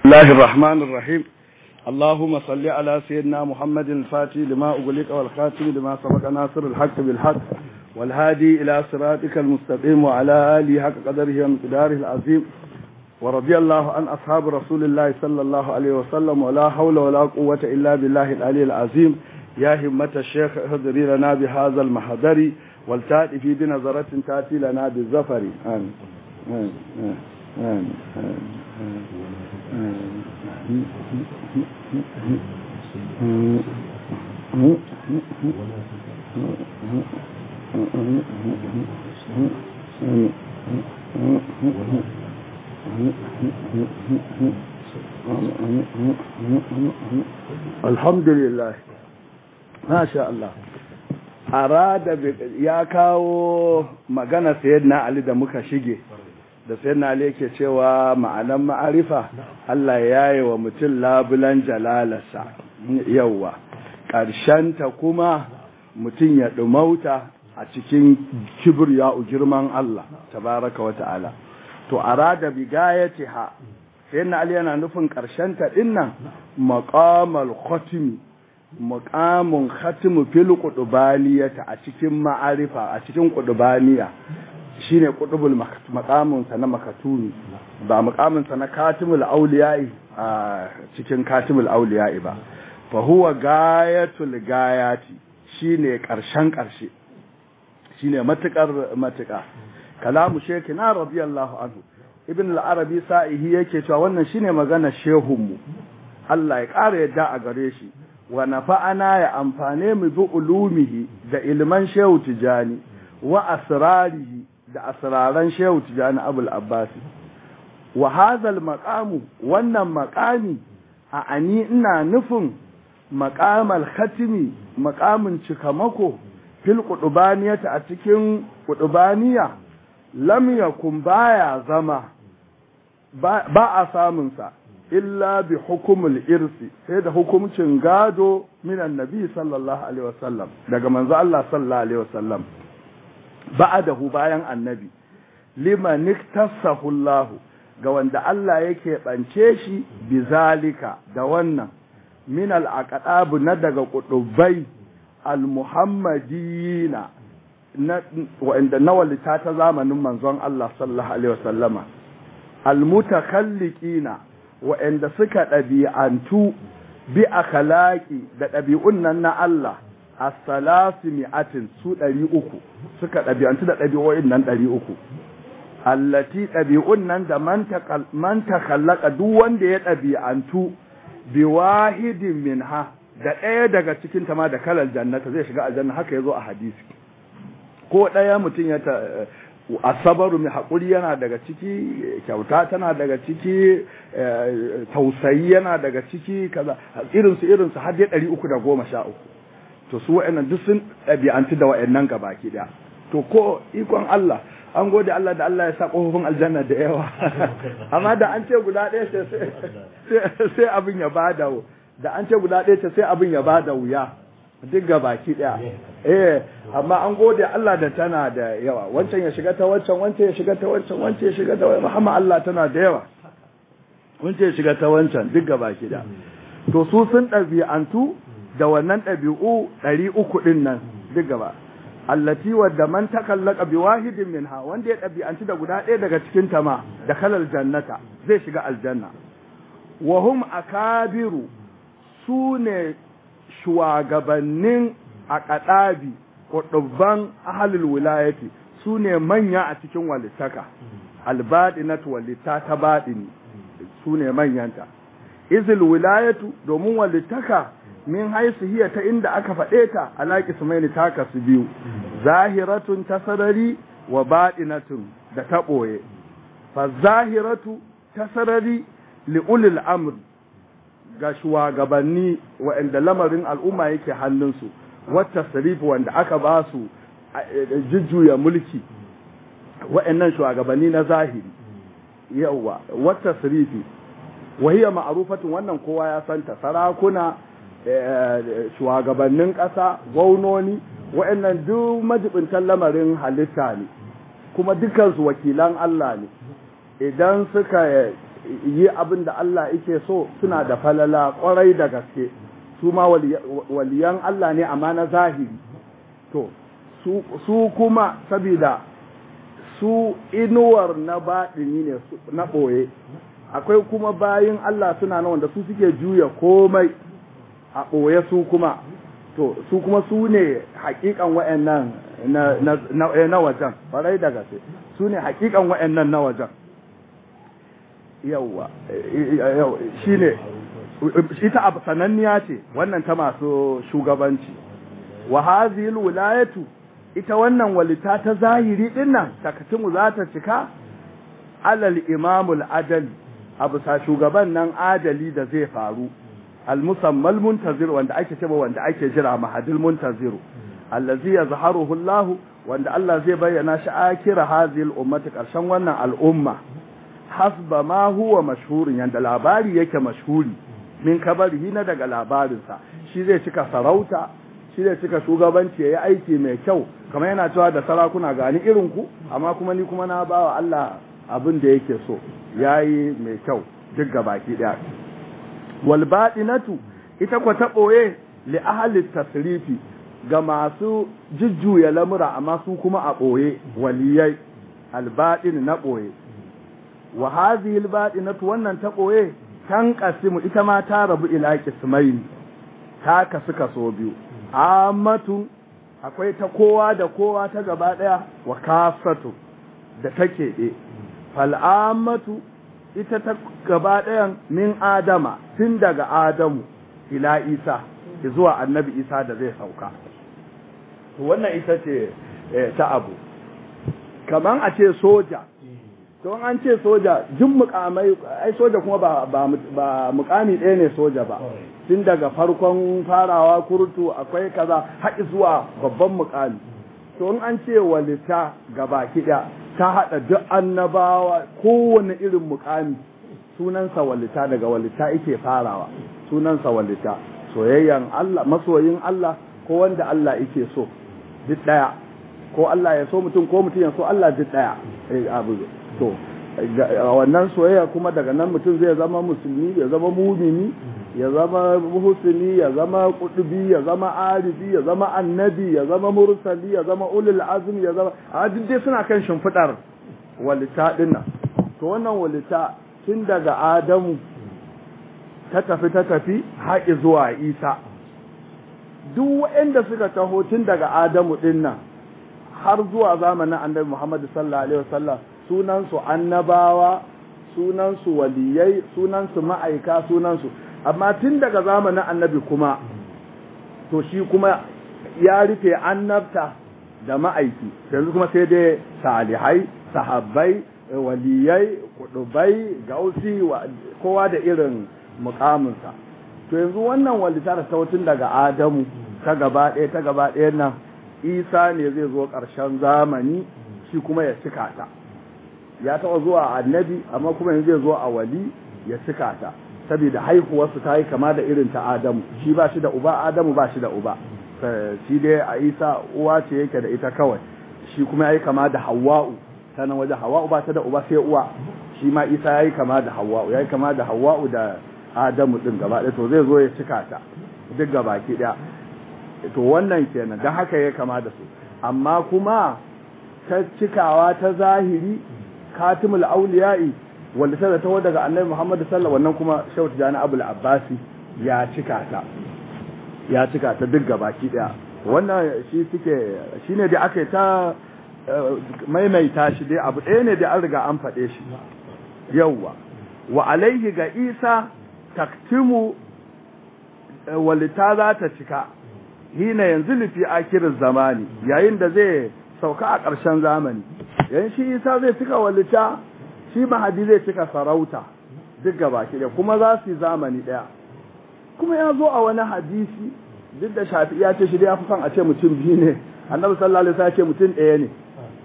الله الرحمن الرحيم اللهم صل على سيدنا محمد الفاتح لما أغلق والخاتم لما سبق ناصر الحق بالحق والهادي إلى صراطك المستقيم وعلى آله حق قدره ومقداره العظيم ورضي الله عن أصحاب رسول الله صلى الله عليه وسلم ولا حول ولا قوة إلا بالله العلي العظيم يا همة الشيخ اهدري لنا بهذا المحضر والتأتي في بنظرة تأتي لنا بالزفر آمين آمين آمين آمين الحمد لله ما شاء الله arada ya kawo magana sayyidina Ali da muka shige da sayyidina Ali yake cewa ma'anan ma'arifa Allah ya yi wa mutum labulan jalalarsa yauwa ta kuma mutum ya ɗumauta a cikin kibriya girman Allah tabaraka wa ta'ala to arada bigayatiha sayyidina Ali yana nufin ƙarshenta dinnan maqamal khatimi muƙamun khatimu fil qudubaniyata a cikin ma'arifa a cikin qudubaniya shine qudubul maqamun sa na makatuni ba maqamun sa na katimul awliya'i a cikin katimul awliya'i ba fa huwa gayatul gayati shine karshen karshe shine matukar matuka kalamu shekina radiyallahu anhu ibn al-arabi sa'ihi yake cewa wannan shine magana shehunmu Allah ya ƙara yadda a gare shi wa nafa'ana ya amfane mu bi ulumihi da ilman shehu tijani wa asrarihi da asraran shehu tijani abul abbasi wa hadhal maqamu wannan maqami a ani ina nufin maqamal khatimi maqamin cikamako fil qudubaniyata a cikin qudubaniya lam yakun baya zama ba a samun sa illa bi hukumul irsi sai da hukumcin gado min annabi sallallahu alaihi wasallam daga manzo Allah sallallahu alaihi wasallam ba'adahu bayan annabi liman iktasahu Allah ga wanda Allah yake bance shi bizalika da wannan min al-aqdab na daga kudubai al-muhammadiyina na wanda nawalita ta zamanin manzon Allah sallallahu alaihi wasallama al-mutakalliqina waɗanda suka ɗabi'antu bi a kalaƙi da ɗabi'un nan na Allah a salasi mi'atin su ɗari uku suka ɗabi'antu da ɗabi'o'in nan ɗari uku allati ɗabi'un nan da man takallaka duk wanda ya ɗabi'antu bi wahidin minha da ɗaya daga cikin ta ma da kalal jannata zai shiga aljanna haka ya zo a hadisi ko ɗaya mutum ya asabaru mai haƙuri yana daga ciki kyauta tana daga ciki tausayi yana daga ciki kaza irinsu irinsu har dai ɗari uku da goma sha uku to su wa'annan duk sun ɗabi'antu da wa'annan gabaki ɗaya to ko ikon Allah an gode Allah da Allah ya sa ƙofofin aljanna da yawa amma da an ce guda ɗaya ce sai abin ya bada da an ce guda ɗaya ce sai abin ya bada wuya duk ga baki daya eh amma an gode Allah da tana da yawa wancan ya shiga ta wancan wancan ya shiga ta wancan wancan ya shiga ta Muhammad Allah tana da yawa wancan ya shiga ta wancan duk ga baki daya to su sun ɗabi'antu da wannan ɗabi'u ɗari uku ɗin nan duk gaba allati wadda man takallaka bi wahidin minha wanda ya ɗabi'antu da guda ɗaya daga cikin ta ma da kalal jannata zai shiga aljanna wa hum akabiru su ne shugabannin a ƙaɗabi ƙudubban ahalul wilayati su ne manya a cikin walittaka albaɗinat walitta ta baɗini su ne manyanta izil wilayatu domin walittaka min haisu hiya ta inda aka faɗe ta alaƙi su mai ta kasu biyu zahiratun ta sarari wa baɗinatun da ta ɓoye fa zahiratu ta sarari li'ulil amr ga shugabanni waɗanda lamarin al'umma yake hannunsu wata sarifi wanda aka ba su jujjuya mulki waɗannan shugabanni na zahiri yawa wata sarifi wahiyar ma'arufatin wannan kowa ya santa sarakuna shugabannin ƙasa gwamnoni waɗannan duk majibintan lamarin halitta ne kuma dukansu wakilan Allah ne idan suka yi abin da Allah yake so suna da falala kwarai da gaske su ma waliyan Allah ne amma na zahiri to su kuma sabida su inuwar na baɗini ne na ɓoye akwai kuma bayin Allah suna na wanda su suke juya komai a ɓoye su kuma to su kuma su ne hakikan wa'annan na wajen farai da gaske su ne hakikan wa'annan na wajen yawwa shi ne ita abu sananniya ce wannan ta masu shugabanci wa hazil wilayatu ita wannan walita ta zahiri din nan takatimu za ta cika alal imamul adali abu sa shugaban nan adali da zai faru al-musammal muntazir wanda ake cewa wanda ake jira mahadil muntaziru allazi yazharuhu Allah wanda Allah zai bayyana shi akira hazil ummati karshen wannan al'umma hasba ma huwa mashhurin yanda labari yake mashhuri min kabarihi na daga labarinsa shi zai cika sarauta shi zai cika shugabanci yayi aiki mai kyau kamar yana cewa da sarakuna gani irin ku amma kuma ni kuma na bawa Allah abin da yake so yayi mai kyau duk gabaki daya wal baɗinatu ita kwa ta ɓoye li ahli tasrifi ga masu jujjuya lamura amma su kuma a ɓoye waliyai albaɗin na ɓoye wa hadhihi albaɗinatu wannan ta ɓoye tan qasimu ita ma ta rabu ila qismain ta kasu kaso biyu ammatu akwai ta kowa da kowa ta gaba daya wa kafatu da take ɗe fal ammatu ita ta gaba ɗayan min Adama tun daga Adamu ila Isa zuwa annabi Isa da zai sauka. Wannan ita ce ta abu. Kaman a ce soja, don an ce soja, jin mukamai, ai soja kuma ba, ba, mukami ɗaya ne soja ba. Tun daga farkon farawa kurtu akwai kaza haƙi zuwa babban mukami. To in an ce walita gaba kiɗa ta haɗa duk annabawa kowane irin mukami sunansa walita daga walita yake farawa sunansa walita soyayyan Allah masoyin Allah ko wanda Allah yake so duk ɗaya ko Allah ya so mutum ko mutum ya so Allah duk ɗaya abu to wannan soyayya kuma daga nan mutum zai zama musulmi ya zama mumini ya zama muhsini ya zama kudubi ya zama arifi ya zama annabi ya zama mursali ya zama ulul azmi ya zama a duk dai suna kan shimfidar walita dinnan to wannan walita tun daga adamu ta tafi ta tafi haƙi zuwa isa duk waɗanda suka taho tun daga adamu dinnan har zuwa zamanin annabi muhammad sallallahu alaihi wasallam sunansu annabawa sunansu waliyai sunansu ma'aika sunansu amma tun daga zamanin annabi kuma to shi kuma ya rufe annabta da ma'aiki yanzu kuma sai dai salihai sahabbai waliyai kudubai gausi kowa da irin mukaminsa to yanzu wannan walita da tun daga adamu ta gaba ɗaya ta gaba ɗaya nan isa ne zai zo ƙarshen zamani shi kuma ya cika ta ya taɓa zuwa annabi amma kuma yanzu zai zo a wali ya cika ta saboda haihuwarsu ta yi kama da irin ta Adamu shi ba shi da uba Adamu ba shi da uba shi dai a Isa uwa ce yake da ita kawai shi kuma ya yi kama da Hawwa'u ta nan waje Hawwa'u ba ta da uba sai uwa shi ma Isa ya yi kama da Hawwa'u ya yi kama da Hawwa'u da Adamu din gaba ɗaya to zai zo ya cika ta duk gaba ki ɗaya to wannan kenan don haka ya kama da su amma kuma ta cikawa ta zahiri katimul auliya'i wanda ta zata daga annabi Muhammad sallallahu wannan kuma Shehu Tijani Abul Abbasi ya cika ta ya cika ta duk gabaki daya wannan shi suke shine da aka ta maimaita shi dai abu ɗaya ne da an riga an faɗe shi yawwa wa alaihi ga Isa taktimu walita za ta cika hina yanzu lifi akirin zamani yayin da zai sauka a ƙarshen zamani yayin shi Isa zai cika walita shi mahadi zai cika sarauta duk gaba da kuma za su yi zamani ɗaya kuma ya zo a wani hadisi duk da shafi ya ce shi ya fi son a ce mutum biyu ne annabi sallallahu alaihi wasallam ya ce mutum ɗaya ne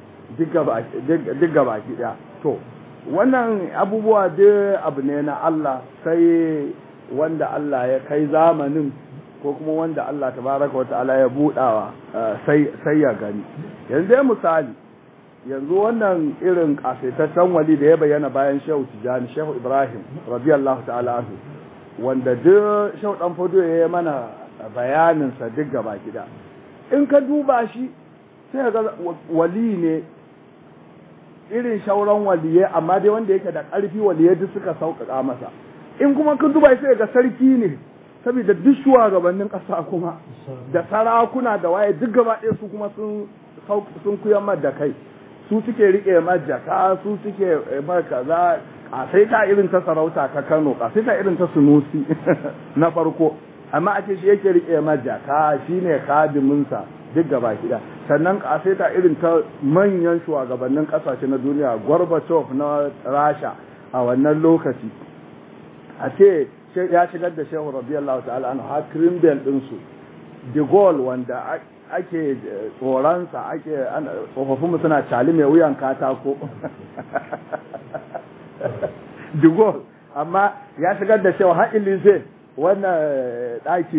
duk gaba ɗaya to wannan abubuwa duk abu ne na Allah sai wanda Allah ya kai zamanin ko kuma wanda Allah tabaraka wa ta'ala ya budawa sai sai ya gani yanzu misali yanzu wannan irin kasaitaccen wali da ya bayyana bayan shehu tijani shehu ibrahim radiyallahu ta'ala anhu wanda duk shehu dan fodo ya yi mana bayaninsa duk gaba gida in ka duba shi sai ga wali ne irin shauran waliyai amma dai wanda yake da ƙarfi waliyai duk suka sauƙaƙa masa in kuma ka duba sai ga sarki ne saboda duk shugabannin ƙasa kuma da sarakuna da waye duk gaba ɗaya su kuma sun sun kuyar da kai su suke rike majaka su suke mar kaza kasaita irin ta sarauta ta Kano kasaita irin ta Sunusi na farko amma a ce shi yake rike majaka shine kadimin sa duk gaba kida sannan kasaita irin ta manyan shugabannin kasashe na duniya Gorbachev na Rasha a wannan lokaci a ce ya shigar da Shehu radiyallahu ta'ala anhu har Kremlin din su De Gaulle wanda ake tsoronsa ake tsofaffinmu suna cali mai wuyan katako digol amma ya shigar da cewa har ilise wannan ɗaki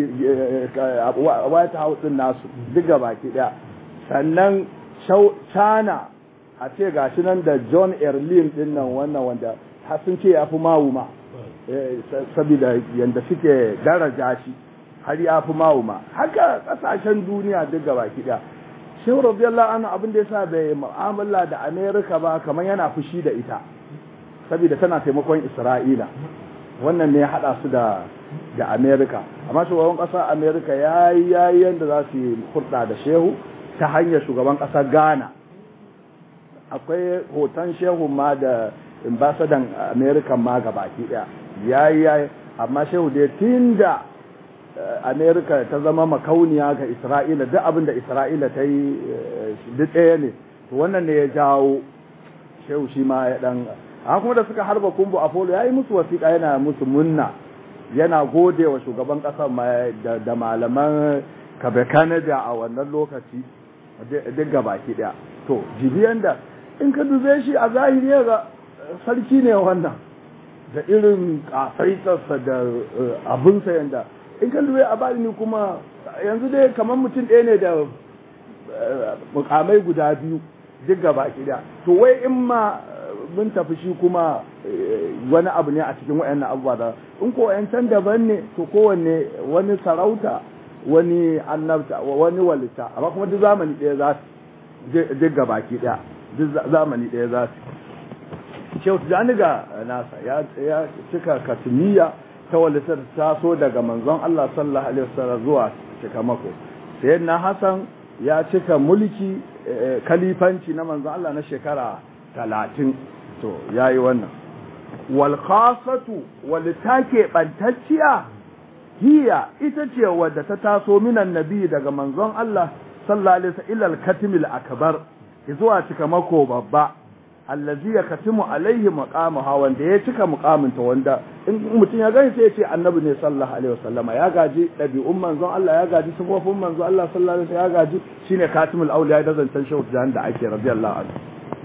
white house ɗin nasu duk baki ɗaya sannan china a ce gashi nan da john erlin ɗin nan wannan wanda har sun ce ya fi mawuma saboda yadda suke daraja shi har ya fi mawuma haka kasashen duniya duk gaba kiɗa shehu radiyallahu anhu abin da yasa bai mu'amala da america ba kamar yana fushi da ita saboda tana taimakon isra'ila wannan ne ya haɗa su da da america amma shugaban ƙasar america ya yi yayi yadda za su yi hurɗa da shehu ta hanyar shugaban ƙasar ghana akwai hoton shehu ma da ambasadan america ma gabaki ɗaya yayi yayi amma shehu dai tun da amerika ta zama makauniya ga isra'ila duk abin da isra'ila ta yi duk ɗaya ne to wannan ne ya jawo shehu shi ma ya ɗan a kuma da suka harba kumbu apollo ya yi musu wasiƙa yana musu munna yana gode wa shugaban ƙasar da malaman kabe canada a wannan lokaci duk gabaki ɗaya to jibiyan da in ka dube shi a zahiri ga sarki ne wannan da irin ƙasaitarsa da abinsa yanda in kan duwe a bani kuma yanzu dai kamar mutum ɗaya ne da mukamai guda biyu duk gaba ɗaya to wai in ma mun tafi shi kuma wani abu ne a cikin wayannan abubuwa da in ko can daban ne to kowanne wani sarauta wani annabta wani walita amma kuma duk zamani ɗaya za su duk gaba ɗaya duk zamani ɗaya za su shehu tijani ga nasa ya cika katimiya ta walitar taso daga manzon Allah sallallahu alaihi wasallam zuwa cika mako sayyidina Hassan ya cika mulki kalifanci na manzon Allah na shekara talatin to yayi wannan wal khasatu wal take bantacciya hiya ita ce wadda ta taso minan nabi daga manzon Allah sallallahu alaihi wasallam ila al-katimil akbar zuwa cika mako babba allazi ya katimu alaihi maqamaha wanda ya cika muqaminta wanda in mutum ya gani sai ya ce annabi ne sallallahu alaihi wasallama ya gaji dabi'un manzon Allah ya gaji sifofin manzon Allah sallallahu alaihi wasallam ya gaji shine katimul auliya da zancan shehu da ake radiyallahu anhu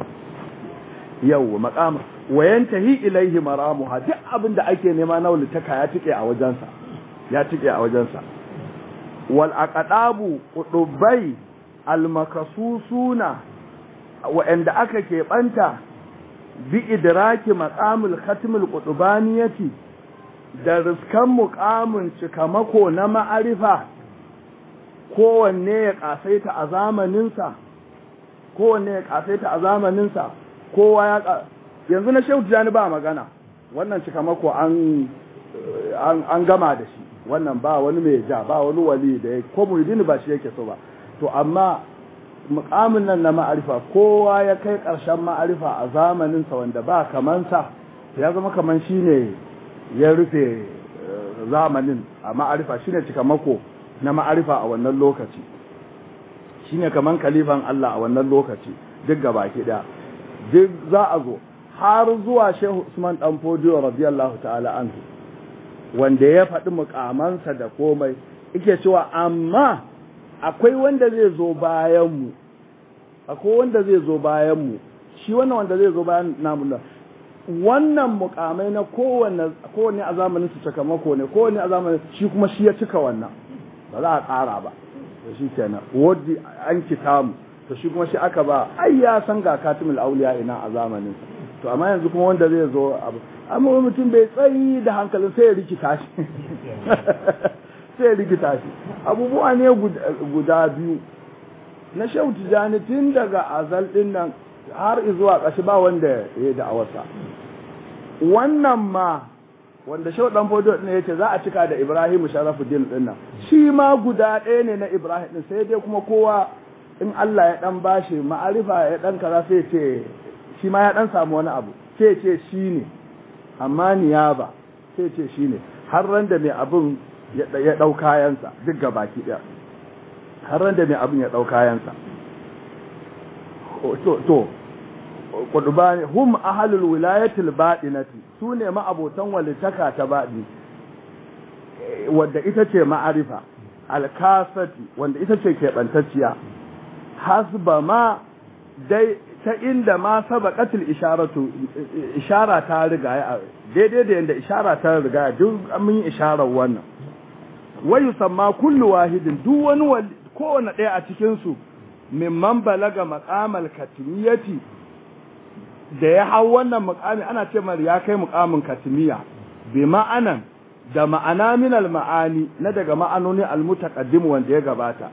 yau maqam wa yantahi ilaihi maramuha duk abin da ake nema na wulitaka ya tike a wajensa ya tike a wajensa wal aqdabu qudubai al makasusuna wa'anda aka keɓanta bi idraki maqamul khatmul qutubaniyati da riskan muqamin cikamako na ma'arifa kowanne ya kasaita a zamaninsa kowanne ya kasaita a zamaninsa kowa ya yanzu na shehu tijani ba magana wannan cikamako an an gama da shi wannan ba wani mai ja ba wani wali da ya ko muridini ba shi yake so ba to amma mukamin nan na ma'arifa kowa ya kai ƙarshen ma'arifa a zamaninsa wanda ba kamansa ya zama kaman shi ne ya rufe zamanin a ma'arifa shi ne cikamako na ma'arifa a wannan lokaci shi ne kaman kalifan Allah a wannan lokaci duk gaba ɗaya duk za a zo har zuwa shehu usman dan fodiyo radiyallahu ta'ala anhu wanda ya faɗi mukamansa da komai yake cewa amma akwai wanda zai zo bayan mu akwai wanda zai zo bayan mu shi wannan wanda zai zo bayan namu nan wannan mukamai na kowanne kowanne a zamanin su sakamako ne kowanne a zamanin shi kuma shi ya cika wannan ba za a ƙara ba to shi kenan wadda an kita mu to shi kuma shi aka ba ai ya san ga katimul auliya ina a zamanin to amma yanzu kuma wanda zai zo abu amma mutum bai tsayi da hankalin sai ya rikita shi sai ya rikita shi abubuwa ne guda biyu na shehu tijani tun daga azal din nan har zuwa ƙashi ba wanda ya da awarsa wannan ma wanda shehu dan fodo ne yace za a cika da Ibrahim Sharafuddin din nan shi ma guda ɗaya ne na Ibrahim din sai dai kuma kowa in Allah ya dan bashi ma'arifa ya dan kaza sai ce shi ma ya dan samu wani abu sai ce shi ne amma niyaba sai ce shi ne har ran da mai abun ya dau kayansa duk gabaki daya har ran da mai abun ya dau kayansa to to qudbani hum ahlul wilayatil baɗinati su ne ma'abotan walitaka ta baɗi wadda ita ce ma'arifa alkasati wanda ita ce keɓantacciya hasba ma dai ta inda ma sabaqatul isharatu ishara ta riga daidai da yanda ishara ta riga duk mun yi isharar wannan wa yusamma kullu wahidin duk wani kowane ɗaya a cikin su mimman balaga maqamal katimiyati da ya hau wannan mukami ana ce mar ya kai mukamin katimiya bi ma'anan da ma'ana min ma'ani na daga ma'anoni almutaqaddim wanda ya gabata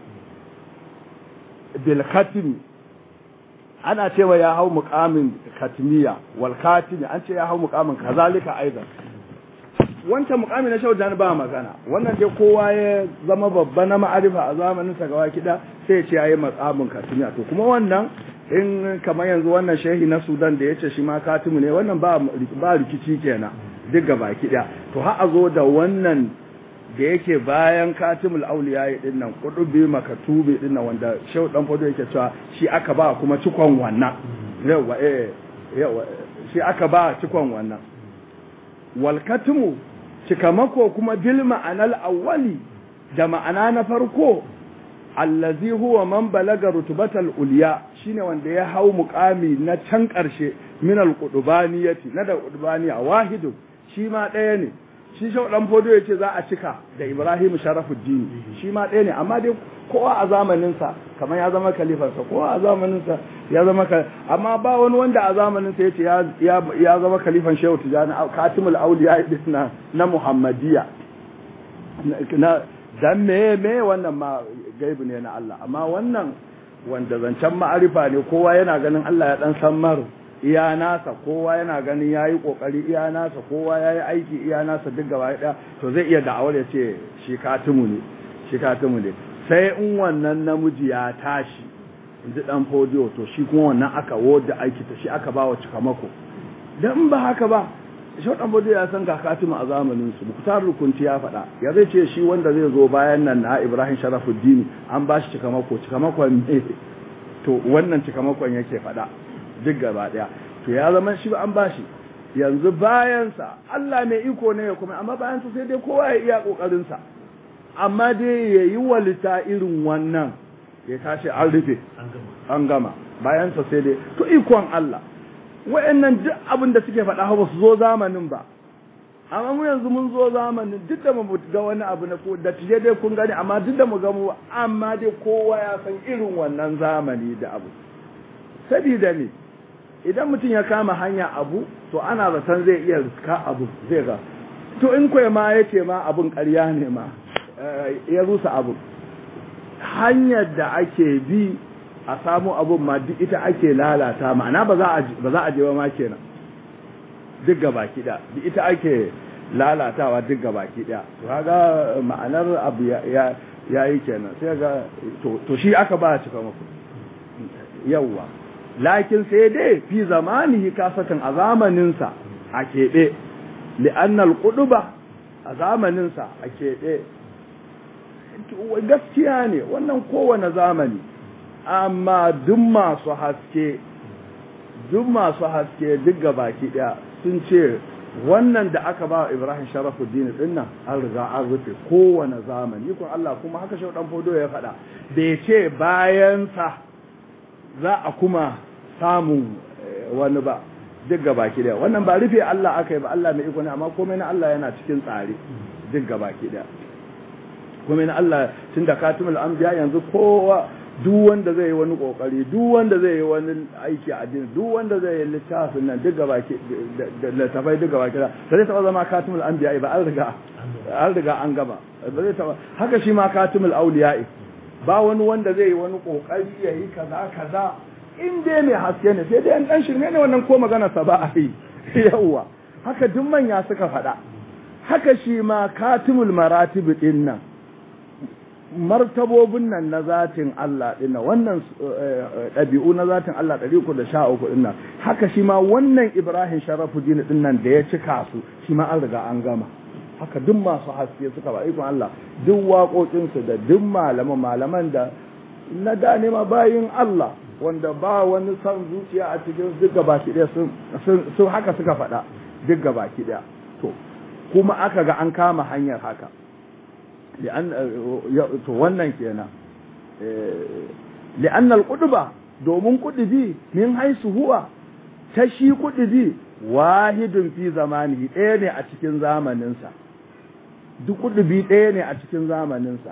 bil khatimi ana cewa ya hau mukamin katimiya wal khatimi an ce ya hau mukamin kazalika aidan wancan mukami na shaudan ba magana wannan dai kowa ya zama babba na ma'arifa a zamanin sa gawa kida sai ya ce yayi mukamin katimiya to kuma wannan in kamar yanzu wannan shehi na sudan da ya ce shi ma katimu ne wannan ba rikici kenan duk ga baki ɗaya to ha a zo da wannan da yake bayan katimul auliya yi din nan kudubi makatubi din nan wanda shehu dan fado yake cewa shi aka ba kuma cikon wannan yawa eh yawa shi aka ba cikon wannan wal katimu cikamako kuma bil ma'anal awwali da ma'ana na farko allazi huwa man balaga rutubatal uliya shine wanda ya hau muqami na can karshe min alqudubaniyati na da qudubaniya wahidu shi ma daya ne shi shau dan fodo yace za a cika da Ibrahim Sharafuddin shi ma daya ne amma dai kowa a zamanin sa kamar ya zama khalifar sa kowa a zamanin sa ya zama amma ba wani wanda a zamanin sa yace ya ya zama khalifan Shehu Tijani Katimul Auliya na na Muhammadiyya na dan me me wannan ma gaibu ne na Allah amma wannan wanda zancen ma'arifa ne kowa yana ganin Allah ya dan san mar iya nasa kowa yana ganin yayi kokari iya nasa kowa yayi aiki iya nasa duk gaba ɗaya to zai iya da'awar ya ce shi katimu ne shi katimu ne sai in wannan namiji ya tashi inji dan fodiyo to shi kuma wannan aka woda aiki ta shi aka bawa cikamako dan ba haka ba shaudan bode ya san ga katimu a zamanin su muktar rukunti ya faɗa ya zai ce shi wanda zai zo bayan nan na Ibrahim Sharafuddin an ba shi cikamako cikamakon ne to wannan cikamakon yake faɗa duk gaba daya to ya zama shi an ba shi yanzu bayan sa Allah mai iko ne kuma amma bayan sa sai dai kowa ya iya kokarin sa amma dai yayi walita irin wannan ya tashi an rufe an gama bayan sa sai dai to ikon Allah wa'annan duk abin da suke faɗa ba su zo zamanin ba amma mu yanzu mun zo zamanin duk da mu ga wani abu na ko da tije dai kun gani amma duk da mu ga mu amma dai kowa ya san irin wannan zamani da abu sabida ne idan mutum ya kama hanya abu to ana zaton zai iya riska abu zai ga to in koyi ma ya ce ma abun ƙarya ne ma ya rusa abu hanyar da ake bi a samu abun ma duk ita ake lalata ma'ana ba za a je ba ma kenan duk gaba kiɗa duk ita ake lalatawa duk gaba kiɗa to kaga ma'anar abu ya yi kenan sai ga to shi aka ba cika muku yawwa lakin sai dai fi zamanihi kasatan a zamaninsa a keɓe li'annal ƙuduba a zamaninsa a keɓe gaskiya ne wannan kowane zamani amma duk masu haske duk masu haske duk baki daya sun ce wannan da aka ba Ibrahim Sharafuddin din nan an riga an rufe kowane zamani kun Allah kuma haka shi dan fodo ya faɗa bai ce bayan sa za a kuma samun wani ba duk baki daya wannan ba rufe Allah aka yi ba Allah mai iko ne amma komai na Allah yana cikin tsare duk baki daya komai na Allah tunda katimul anbiya yanzu kowa duk wanda zai yi wani kokari duk wanda zai yi wani aiki a addini duk wanda zai yi littafin nan duk gaba da littafai duk gaba kira ba zai taba zama katimul anbiya ba an riga an riga an gaba ba zai taba haka shi ma katimul auliya ba wani wanda zai yi wani kokari ya yi kaza kaza in dai mai haske ne sai dai an dan shirme ne wannan ko magana sa ba a yi yawwa haka duk manya suka faɗa haka shi ma katimul maratib din nan martabobin nan na zatin Allah dinnan wannan ɗabi'u na zatin Allah ɗari uku da sha uku dinnan haka shi ma wannan Ibrahim Sharafuddin dinnan da ya cika su shi ma an riga an gama haka duk masu haske suka ba ikon Allah duk waƙoƙinsu da duk malaman malaman da na da ma bayin Allah wanda ba wani son zuciya a cikin duk gabaki ɗaya sun haka suka faɗa duk gabaki ɗaya to kuma aka ga an kama hanyar haka to wannan kenan li'an al-qudba domin kudubi min haisu huwa ta shi kudubi wahidun fi zamanihi ɗaya ne a cikin zamaninsa duk kudubi ɗaya ne a cikin zamaninsa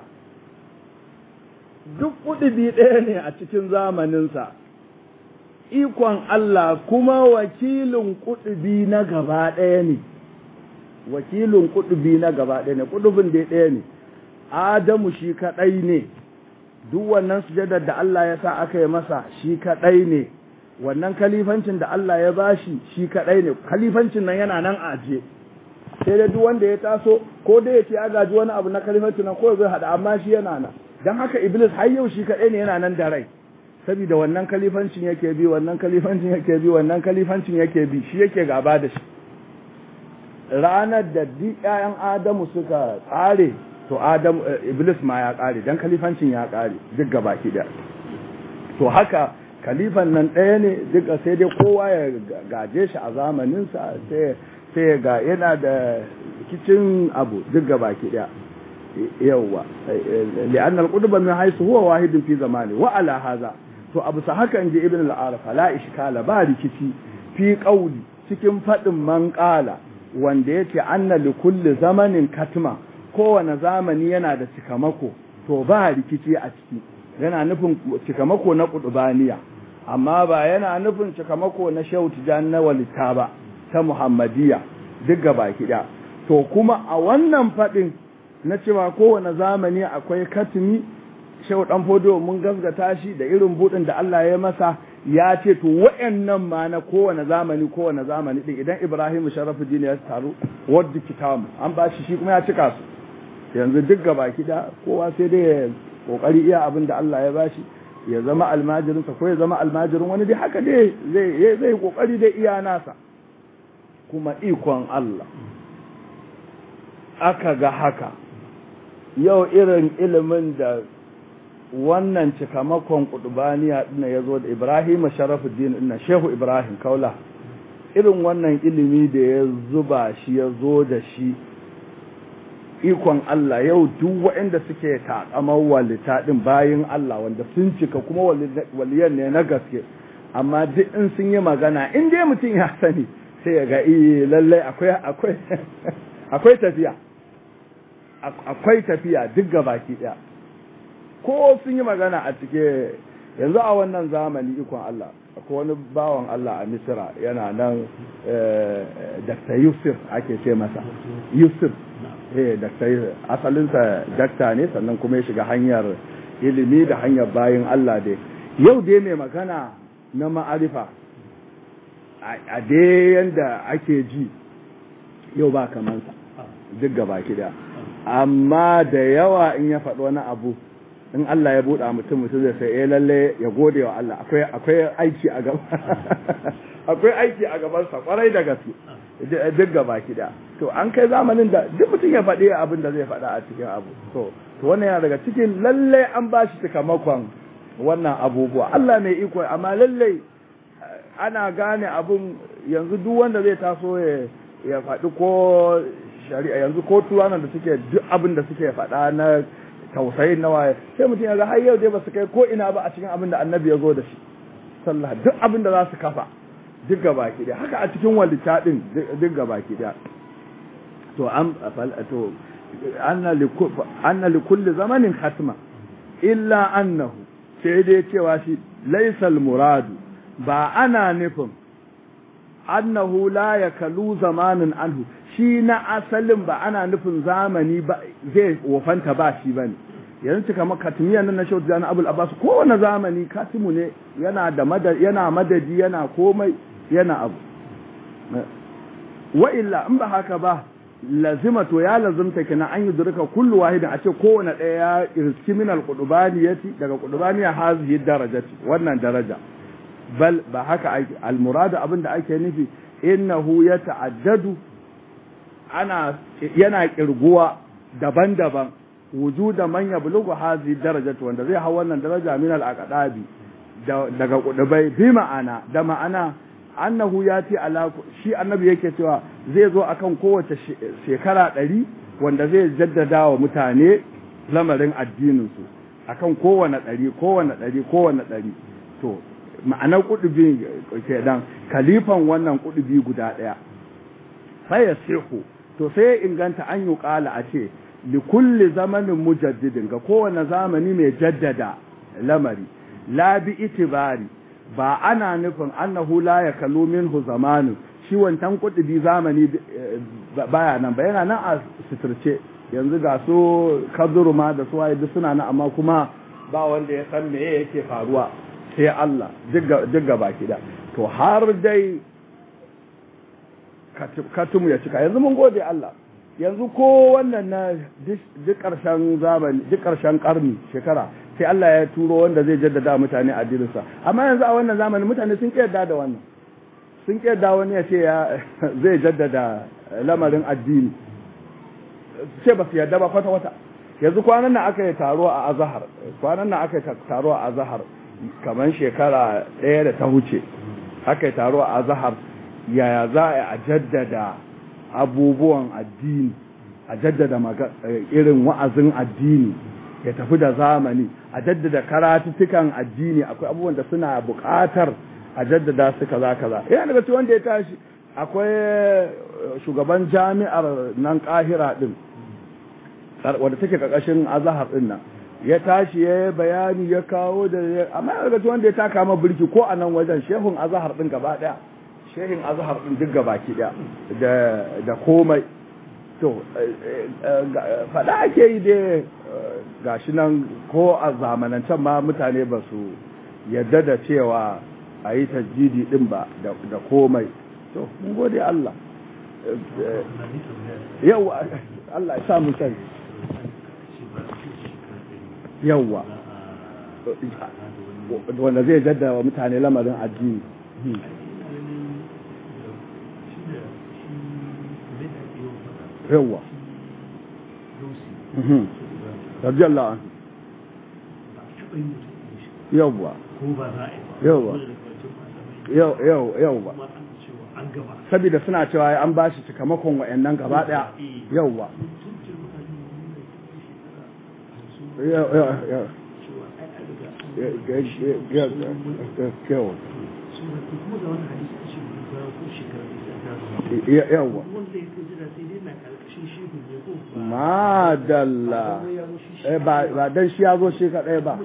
duk kudubi ɗaya ne a cikin zamaninsa ikon Allah kuma wakilin kudubi na gaba ɗaya ne wakilin kudubi na gaba ɗaya ne kudubin da ɗaya ne Adamu shi kaɗai ne, duk wannan sujadar da Allah ya sa aka yi masa shi kaɗai ne, wannan kalifancin da Allah ya bashi shi kaɗai ne, kalifancin nan yana nan aje. Sai dai duk wanda ya taso, ko dai ya ce ya gaji wani abu na kalifancin nan ko zai haɗa amma shi yana nan. Don haka Iblis har yau shi kaɗai ne yana nan da rai. Saboda wannan kalifancin yake bi, wannan kalifancin yake bi, wannan kalifancin yake bi, shi yake gaba da shi. Ranar da duk ‘ya'yan Adamu suka tsare to adam iblis ma ya kare dan kalifancin ya kare duk gabaki da to haka kalifan nan ɗaya ne duk sai dai kowa ya gaje shi a zamaninsa sai sai ga yana da kicin abu duk gabaki da yawa li'anna al-qudba min haythu huwa wahidun fi zamani wa ala hadha to abu sa haka inji ibn al-arafa la ishkala ba rikici fi qawli cikin fadin man qala wanda yake anna li kulli zamanin katma kowane zamani yana da cikamako to ba rikici a ciki yana nufin cikamako na kudubaniya amma ba yana nufin cikamako na shehu tijan na walita ba ta muhammadiya duk gaba kiɗa to kuma a wannan faɗin na cewa kowane zamani akwai katimi shehu ɗan fodo mun gasgata shi da irin buɗin da Allah ya masa ya ce to wa'annan ma na kowane zamani kowane zamani din idan Ibrahim Sharafuddin ya taru wadda kitabu an ba shi shi kuma ya cika su yanzu duk gaba kida kowa sai dai ya kokari iya abin da Allah ya bashi ya zama almajirinsa ko ya zama almajirin wani dai haka dai zai zai kokari dai iya nasa kuma ikon Allah aka ga haka yau irin ilimin da wannan cikamakon kudubaniya dinna ya zo da Ibrahim Sharafuddin dinna Shehu Ibrahim Kaula irin wannan ilimi da ya zuba shi ya zo da shi ikon Allah yau duk waɗanda suke takamar walita ɗin bayan Allah wanda sun cika kuma waliyan ne na gaske amma duk in sun yi magana in dai mutum ya sani sai ya ga iya lallai akwai akwai akwai tafiya akwai tafiya duk gabaki ɗaya ko sun yi magana a cike yanzu a wannan zamani ikon Allah akwai wani bawan Allah a Misira yana nan Dr. Yusuf ake ce masa Yusuf eh Dr. asalinsa dakta ne sannan kuma ya shiga hanyar ilimi da hanyar bayin Allah dai yau dai mai magana na ma'arifa a dai yanda ake ji yau ba kamansa duk gaba da amma da yawa in ya faɗi wani abu in Allah ya buɗa mutum mutum zai sai eh lalle ya gode wa Allah akwai akwai aiki a gaba akwai aiki a gaban sa kwarai da gaske duk gaba da to an kai zamanin da duk mutum ya faɗi abin da zai faɗa a cikin abu to to wannan yana daga cikin lalle an ba shi sakamakon wannan abubuwa Allah mai iko amma lalle ana gane abun yanzu duk wanda zai taso ya ya faɗi ko shari'a yanzu ko turanan da suke duk abin da suke faɗa na tausayin na waye sai mutum ya ga har yau dai ba su kai ko ina ba a cikin abin da annabi ya zo da shi sallah duk abin da za su kafa duk gabaki da haka a cikin walita din duk gabaki da to an to anna li anna li kulli zamanin khatma illa annahu sai dai cewa shi laisal muradu ba ana nufin annahu la yakalu zamanin anhu shi na asalin ba ana nufin zamani ba zai wofanta ba shi bane yanzu cika maka katimiyan nan na shautu jana abul abbas kowane zamani katimu ne yana da madadi yana madadi yana komai yana abu wa illa in ba haka ba lazima to ya lazimta kina an yudrika kullu wahidin a ce kowane ɗaya ya irski min alqudubaniyati daga qudubaniya hazihi darajati wannan daraja bal ba haka ake almuradu abinda ake nufi innahu yata'addadu ana yana kirguwa daban-daban wujuda man yablughu hazihi darajati wanda zai hawa wannan daraja min al-aqdabi daga kudubai bi ma'ana da ma'ana annahu ya ce ala shi annabi yake cewa zai zo akan kowace shekara ɗari wanda zai jaddada wa mutane lamarin addininsu akan kowane ɗari kowane ɗari kowane ɗari to ma'anar kudubi ke dan kalifan wannan kudubi guda ɗaya sai ya sihu to sai ya inganta an yi ƙala a ce li kulli zamanin mujaddidin ga kowane zamani mai jaddada lamari la bi itibari ba ana nufin annahu la ya kallo minhu zamanin shi wancan kudubi zamani baya nan ba yana nan a suturce yanzu ga su kaduru ma da su waye duk suna nan amma kuma ba wanda ya san meye yake faruwa sai Allah duk ga baki da to har dai katumu ya cika yanzu mun gode Allah yanzu ko wannan na duk ƙarshen zamani duk ƙarshen ƙarni shekara sai Allah ya turo wanda zai jaddada mutane addininsa amma yanzu a wannan zamani mutane sun yarda da wannan sun yarda wani ya ce ya zai jaddada lamarin addini ce ba su yarda ba kwata kwata yanzu kwanan nan aka yi taro a azahar kwanan nan aka yi taro a azahar kamar shekara ɗaya da ta huce aka yi taro a azahar yaya za a jaddada abubuwan addini a jaddada irin wa'azin addini ya tafi da zamani a jaddada karatuttukan addini akwai abubuwan da suna buƙatar a jaddada su kaza kaza yana daga cikin wanda ya tashi akwai shugaban jami'ar nan kahira din wadda take ƙarƙashin azahar din nan ya tashi ya yi bayani ya kawo da amma yana daga cikin wanda ya taka ma birki ko a nan wajen shehun azahar din gaba ɗaya shehin azahar din duk gaba ki ɗaya da komai to faɗa ake yi dai gashi nan ko a zamanancen ma mutane ba su yadda da cewa a yi tajjidi din ba da komai to mun gode Allah yau Allah ya sa mu sani yawwa wanda zai jaddada wa mutane lamarin addini yawwa radiyallahu anhu yawwa yawwa yawwa saboda suna cewa an ba shi cikamakon wa'annan gaba daya yawwa yawwa madalla ba dan shi ya zo shi kaɗai ba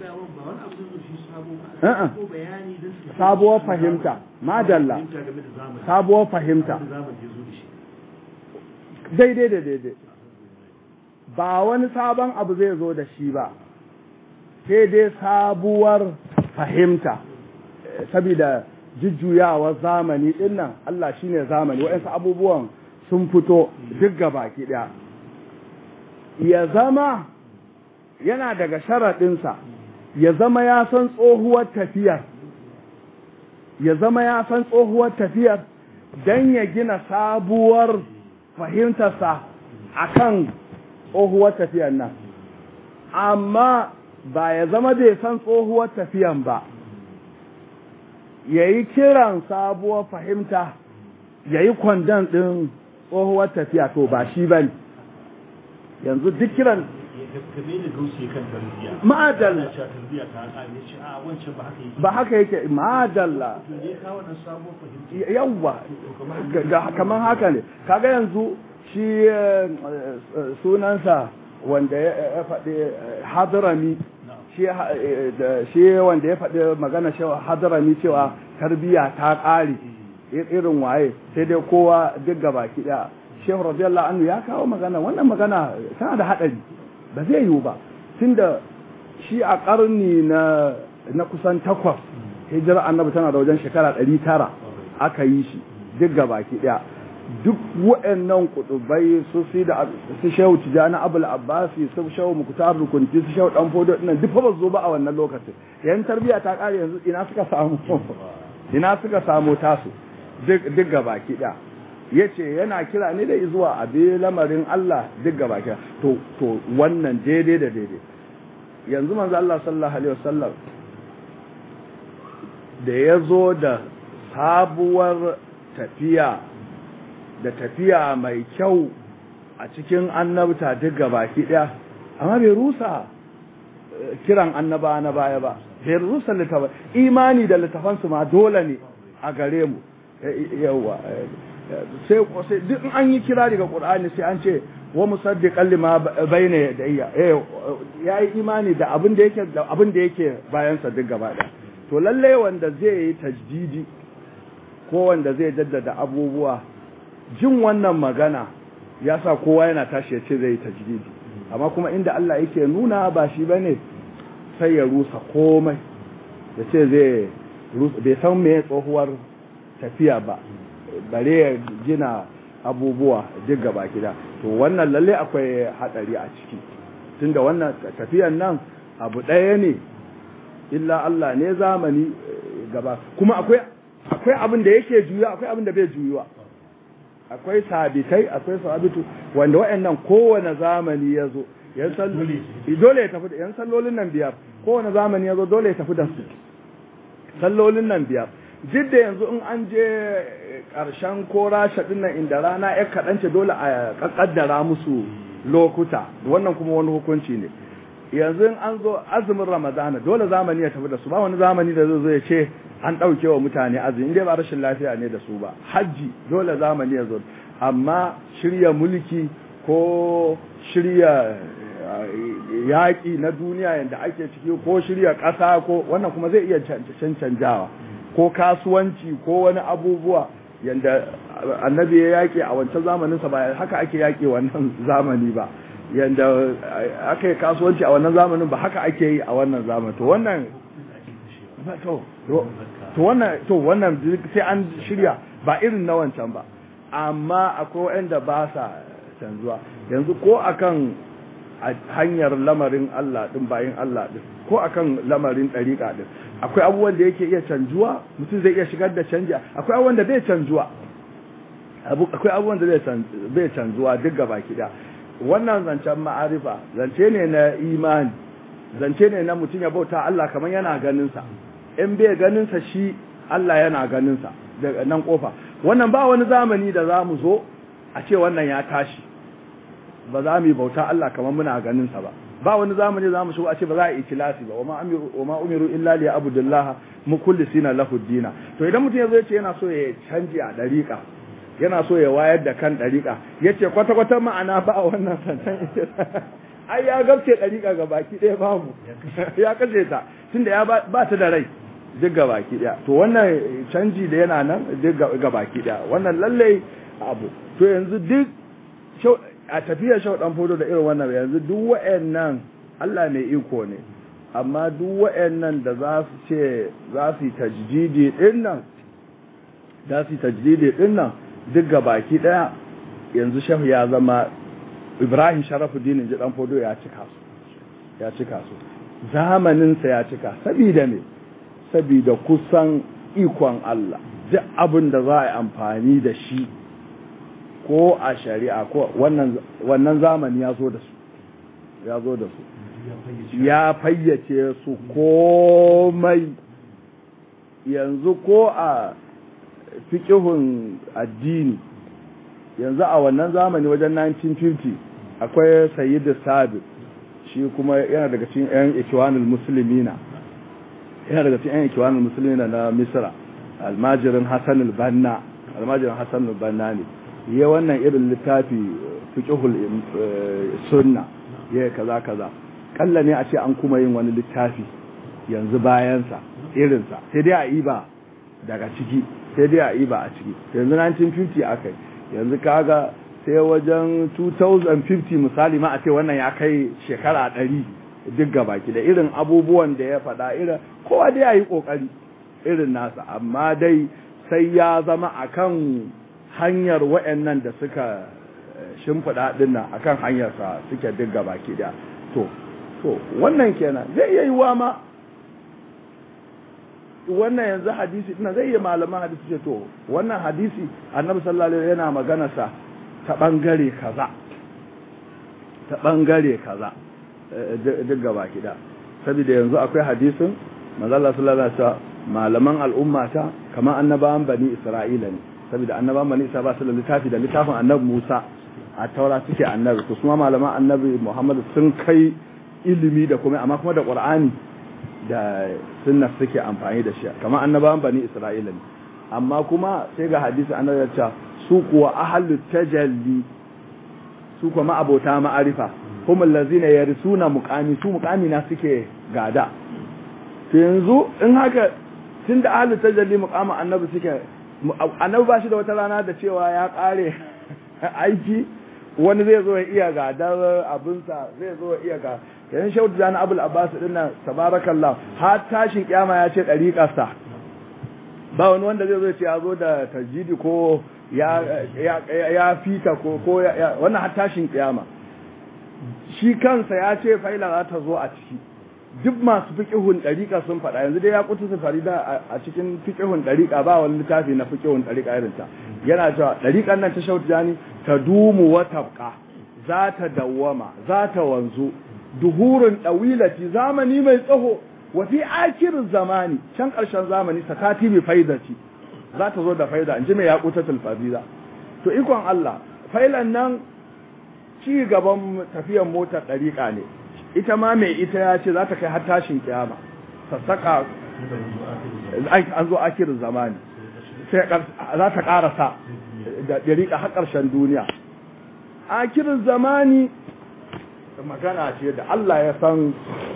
sabuwar fahimta madalla sabuwar fahimta daidai da daidai ba wani sabon abu zai zo da shi ba sai dai sabuwar fahimta saboda jujjuyawar zamani dinnan Allah shine zamani waɗansu abubuwan sun fito duk baki ɗaya ya zama yana daga sharaɗinsa ya zama ya san tsohuwar tafiyar ya zama ya san tsohuwar tafiyar don ya gina sabuwar fahimtarsa a kan tsohuwar tafiyar nan amma ba ya zama bai san tsohuwar tafiyan ba ya yi kiran sabuwar fahimta ya yi kwandon ɗin tsohuwar tafiya to ba shi ba ne yanzu duk kiran ma'adalla ba haka yake ma'adalla yawwa kamar haka ne kaga yanzu shi sunansa wanda ya faɗi hadrami shi wanda ya faɗi magana cewa hadarami cewa tarbiya ta ƙare irin waye sai dai kowa duk gaba ki ɗaya shehu radiyallahu anhu ya kawo magana wannan magana tana da haɗari ba zai yiwu ba tunda shi a ƙarni na na kusan takwas hijira annabi tana da wajen shekara ɗari tara aka yi shi duk gaba ki ɗaya duk waɗannan kutubai su si da su shehu tijani abul abbasi su shehu mukutar rukunti su shehu dan fodo dinnan duk ba zo ba a wannan lokacin yan tarbiya ta kare yanzu ina suka samu ina suka samu tasu duk duk gaba ki ɗaya yace yana kira ne da zuwa abi lamarin Allah duk gaba ki to to wannan daidai da daidai yanzu manzo Allah sallallahu alaihi wasallam da ya zo da sabuwar tafiya da tafiya mai kyau a cikin annabta duk baki ɗaya amma bai rusa kiran annaba na baya ba bai rusa littafan imani da littafansu ma dole ne a gare mu yawa sai sai duk an yi kira daga qur'ani sai an ce wa musaddiqan lima bayna yadayya eh yayi imani da abin da yake da abin da yake bayan sa duk gaba ɗaya to lalle wanda zai yi tajdidi ko wanda zai jaddada abubuwa jin wannan magana ya sa kowa yana tashi ya ce zai yi tajdidi amma kuma inda Allah yake nuna ba shi bane sai ya rusa komai ya ce zai bai san me tsohuwar tafiya ba bare ya gina abubuwa duk gaba gida to wannan lalle akwai hadari a ciki tunda wannan tafiyan nan abu ɗaya ne illa Allah ne zamani gaba kuma akwai akwai abin da yake juya akwai abin da bai juyuwa akwai sabitai akwai sabitu wanda waɗannan kowane zamani ya zo yan dole ya tafi da yan sallolin nan biyar kowane zamani ya zo dole ya tafi da su sallolin nan biyar duk da yanzu in an je ƙarshen ko rasha ɗin nan inda rana ya kaɗance dole a ƙaddara musu lokuta wannan kuma wani hukunci ne yanzu an zo azumin ramadana dole zamani ya tafi da su ba wani zamani da zai zo ya ce an ɗauke wa mutane azumi inda ba rashin lafiya ne da su ba hajji dole zamani ya zo amma shirya mulki ko shirya yaƙi na duniya yadda ake ciki ko shirya ƙasa ko wannan kuma zai iya cancanjawa ko kasuwanci ko wani abubuwa yadda annabi ya yaƙi a wancan zamaninsa ba haka ake yaƙi wannan zamani ba yadda aka yi kasuwanci a wannan zamanin ba haka ake yi a wannan zamanin to wannan to wannan to wannan sai an shirya ba irin na wancan ba amma akwai wanda ba sa canzuwa yanzu ko akan hanyar lamarin Allah din bayin Allah din ko akan lamarin ɗariƙa din akwai abubuwan da yake iya canjuwa mutum zai iya shigar da canji akwai abubuwan da bai canjuwa akwai abubuwan da bai canzuwa duk gaba kiɗa wannan zancen ma'arifa zance ne na imani zance ne na mutum ya bauta Allah kamar yana ganinsa in bai ganinsa shi Allah yana ganinsa daga nan kofa wannan ba wani zamani da za mu zo a ce wannan ya tashi ba za mu yi bauta Allah kamar muna ganinsa ba ba wani zamani za mu shigo a ce ba za a yi tilasi ba wa ma umiru illa li abudullaha mukullisina lahu dina to idan mutum ya zo ya ce yana so ya canji a dariƙa yana so ya wayar da kan ɗariƙa ya ce kwata-kwata ma'ana ba a wannan santan ai ya gabce ɗariƙa ga baki ɗaya babu ya kashe ta tunda ya ba ta da rai duk ga baki ɗaya to wannan canji da yana nan duk ga baki ɗaya wannan lallai abu to yanzu duk a tafiyar shau ɗan fodo da irin wannan yanzu duk wa'annan Allah mai iko ne amma duk wa'annan da za su ce za su yi tajdidi ɗin nan za su yi tajdidi ɗin nan duk ga baki daya yanzu shehu ya zama ibrahim sharafuddin ji dan fodo ya cika su ya cika su zamaninsa ya cika sabida me sabida kusan ikon Allah duk abin da za a yi amfani da shi ko a shari'a ko wannan wannan zamani ya zo da su ya zo da su ya fayyace su komai yanzu ko a fikihun addini yanzu a wannan zamani wajen 1950 akwai sayyidu sabi shi kuma yana daga cikin 'yan ikiwanul musulmina yana daga cikin 'yan ikiwanul musulmina na misra almajirin hassan al-banna almajirin hassan al-banna ne ya wannan irin littafi fikihul sunna ya kaza kaza kalla ne a ce an kuma yin wani littafi yanzu bayansa irinsa sai dai a iba daga ciki sai dai a iba a ciki yanzu 1950 aka yi yanzu kaga sai wajen 2050 misali ma a ce wannan ya kai shekara ɗari duk gabaki da irin abubuwan da ya faɗa irin kowa dai ya yi ƙoƙari irin nasa amma dai sai ya zama akan hanyar wa'annan da suka shimfiɗa ɗin nan akan hanyarsa suke duk gabaki da to to wannan kenan zai iya yiwa ma wannan yanzu hadisi ina zai iya malaman hadisi ce to wannan hadisi annabi sallallahu alaihi yana magana sa ta bangare kaza ta bangare kaza duk gaba kida saboda yanzu akwai hadisin manzo Allah sallallahu alaihi wasallam malaman al'umma ta kamar annabawan bani Isra'ila ne saboda annabawan bani Isra'ila ba su da littafi da littafin annabi Musa a taura suke annabi to kuma malaman annabi Muhammad sun kai ilimi da kuma amma kuma da Qur'ani da sunna suke amfani da shi kamar annabawan bani Isra'ila ne amma kuma sai ga hadisi annabi ya ce su kuwa ahlut tajalli su kuma abota ma'arifa hum allazina yarisuna muqami su muqami na suke gada to yanzu in haka tunda ahlut tajalli muqama annabi suke annabi ba shi da wata rana da cewa ya kare aiki wani zai zo ya iya gadar abinsa zai zo ya iya ga yayin shehu da abul abbas din nan tabarakallah har tashin kiyama ya ce dariƙarsa ba wani wanda zai zo ya ce ya zo da tajidi ko ya ya ya fita ko ko wannan har tashin kiyama shi kansa ya ce faila za ta zo a ciki duk masu fiqihun dariƙa sun faɗa yanzu dai ya kutu su farida a cikin fiqihun dariƙa ba wani littafi na fiqihun dariƙa irin ta yana cewa dariƙan nan ta shehu jani ta dumu wa tabqa za ta dawwama za ta wanzu duhurun ɗawilati zamani mai tsaho wa fi akirin zamani can ƙarshen zamani sakati bi faidati za ta zo da faida in ji mai yaƙuta tulfaziza to ikon Allah failan nan ci gaban tafiyan motar ɗariƙa ne ita ma mai ita ya ce za ta kai har tashin kiyama sassaka an zo akirin zamani sai za ta ƙarasa da ɗariƙa har ƙarshen duniya akirin zamani magana ce da Allah ya san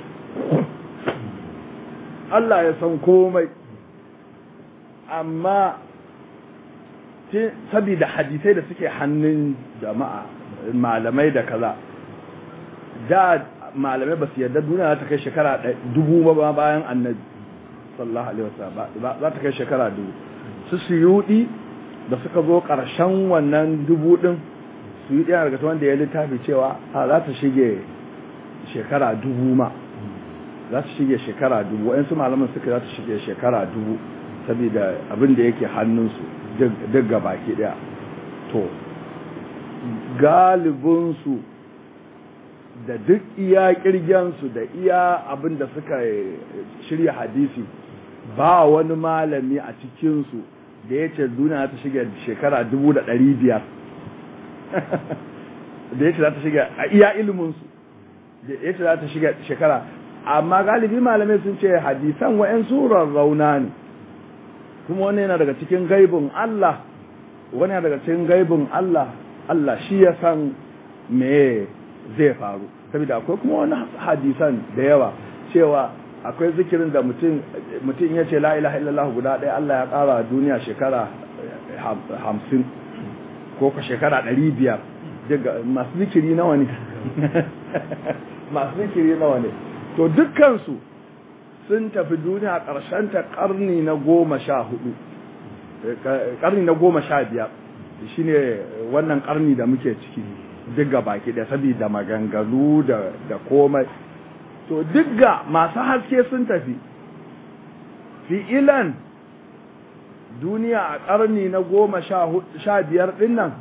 Allah ya san komai amma saboda hadisai da suke hannun jama'a malamai da kaza da malamai ba su yarda duniya za ta kai shekara dubu ba bayan annabi sallallahu alaihi wasallam za ta kai shekara dubu su suyudi da suka zo ƙarshen wannan dubu din su yi ɗaya daga wanda ya littafi cewa a za ta shige shekara dubu ma za ta shige shekara dubu wa'yansu malaman suka za ta shige shekara dubu saboda abin da yake hannunsu duk baki ɗaya to galibinsu da duk iya kirgensu da iya abin da suka shirya hadisi ba wani malami a cikinsu da ya ce duniya ta shiga shekara dubu da ɗari biyar da ya ce za ta shiga a iya iliminsu da ya ce za ta shiga shekara amma galibi malamai sun ce hadisan wa'yan surar rauna ne kuma wani yana daga cikin gaibin Allah wani yana daga cikin gaibin Allah Allah shi ya san me zai faru saboda akwai kuma wani hadisan da yawa cewa akwai zikirin da mutum mutum ya ce la ilaha illallah guda ɗaya Allah ya ƙara duniya shekara hamsin ko ka shekara ɗari biyar daga masu zikiri nawa ne masu zikiri nawa ne to dukkansu sun tafi duniya ƙarshen ta ƙarni na goma sha hudu ƙarni na goma sha biyar shine wannan ƙarni da muke ciki duk ga baki da saboda maganganu da komai to duk ga masu haske sun tafi fi'ilan duniya a ƙarni na goma sha biyar ɗin nan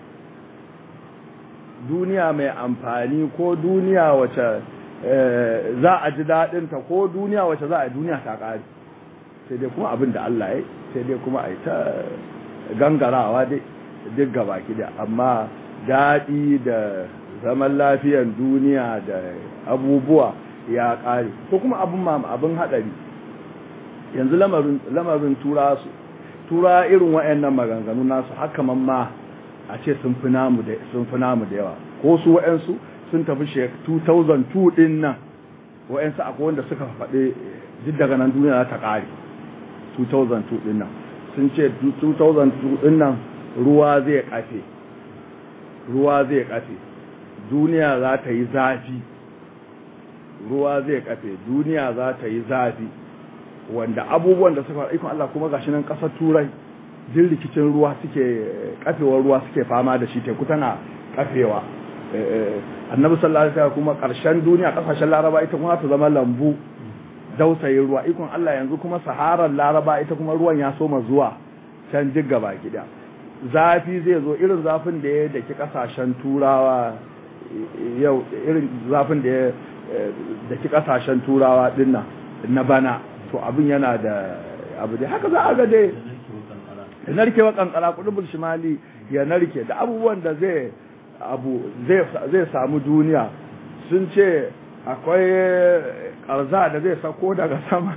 duniya mai amfani ko duniya wace za a ji daɗinta ko duniya wace za a duniya ta ƙari sai dai kuma abin da Allah ya sai dai kuma a yi ta gangarawa dai duk gabaki da amma daɗi da zaman lafiyan duniya da abubuwa ya ƙare ko kuma abin abin haɗari yanzu lamarin tura su tura irin wa'annan maganganu nasu haka ma a ce sun fi namu da yawa ko su wa'ansu sun tafi 2002 din nan wa'yansu akwai wanda suka faɗi duk daga nan duniya ta ƙare 2002 ɗin nan sun ce 2002 ɗin nan ruwa zai ƙafe ruwa zai ƙafe duniya za ta yi zafi ruwa zai ƙafe duniya za ta yi zafi wanda abubuwan da suka ikon Allah kuma gashi nan ƙasar turai jin rikicin ruwa suke kafewar ruwa suke fama da shi teku tana kafewa annabi sallallahu alaihi wasallam kuma karshen duniya kasashen laraba ita kuma ta zama lambu dausayin ruwa ikon Allah yanzu kuma saharar laraba ita kuma ruwan ya soma zuwa can jig gaba gida zafi zai zo irin zafin da ya daki kasashen turawa yau irin zafin da ya daki kasashen turawa dinnan na bana to abin yana da abu dai haka za a ga dai ya narke wa kankara kudubul shimali ya narke da abubuwan da zai abu zai samu duniya sun ce akwai karza da zai sako daga sama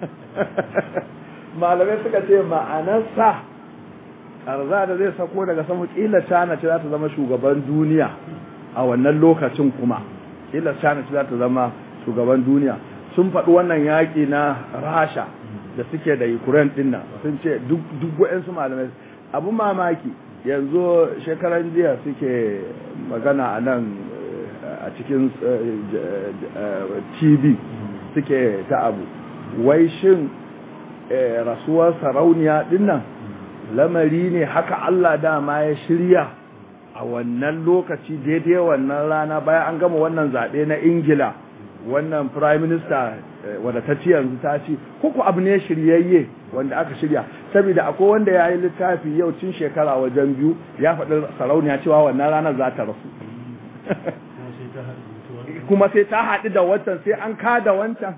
malamai suka ce ma'anarsa karza da zai sako daga sama kila cana ce za ta zama shugaban duniya a wannan lokacin kuma kila cana ce za ta zama shugaban duniya sun faɗi wannan yaƙi na rasha da suke da ukraine ɗin nan sun ce duk waɗansu malamai abu mamaki yanzu shekaran jiya suke magana a nan a cikin tv suke ta abu wai shin rasuwar sarauniya ɗin nan lamari ne haka allah dama ya shirya a wannan lokaci daidai wannan rana bayan an gama wannan zaɓe na ingila wannan prime minister wadda ta ci yanzu ta ci kuku abu ne shiryayye wanda aka shirya saboda akwai wanda ya yi littafi yau cin shekara wajen biyu ya faɗi sarauniya cewa wannan ranar za ta rasu kuma sai ta haɗu da wancan sai an kada wancan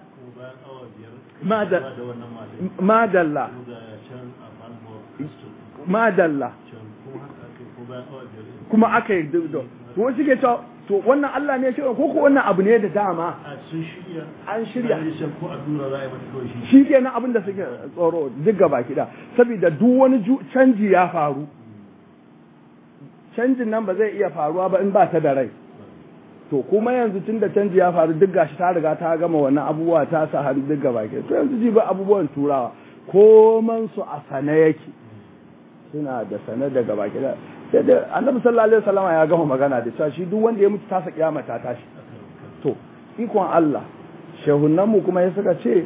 madalla madalla kuma aka yi duk da kuma shi ke cewa to wannan Allah ne shirya ko ko wannan abu ne da dama an shirya shi ke nan abin da suke tsoro duk gaba kida saboda duk wani canji ya faru canjin nan ba zai iya faruwa ba in ba ta da rai to kuma yanzu tun da canji ya faru duk gashi ta riga ta gama wannan abubuwa ta sa hannu duk gaba kida to yanzu ji ba abubuwan turawa koman su a sane yake suna da sane da gaba kida sai da annabi sallallahu alaihi wasallam ya gama magana da cewa shi duk wanda ya mutu tasa kiyama ta tashi to ikon Allah shehunan mu kuma ya suka ce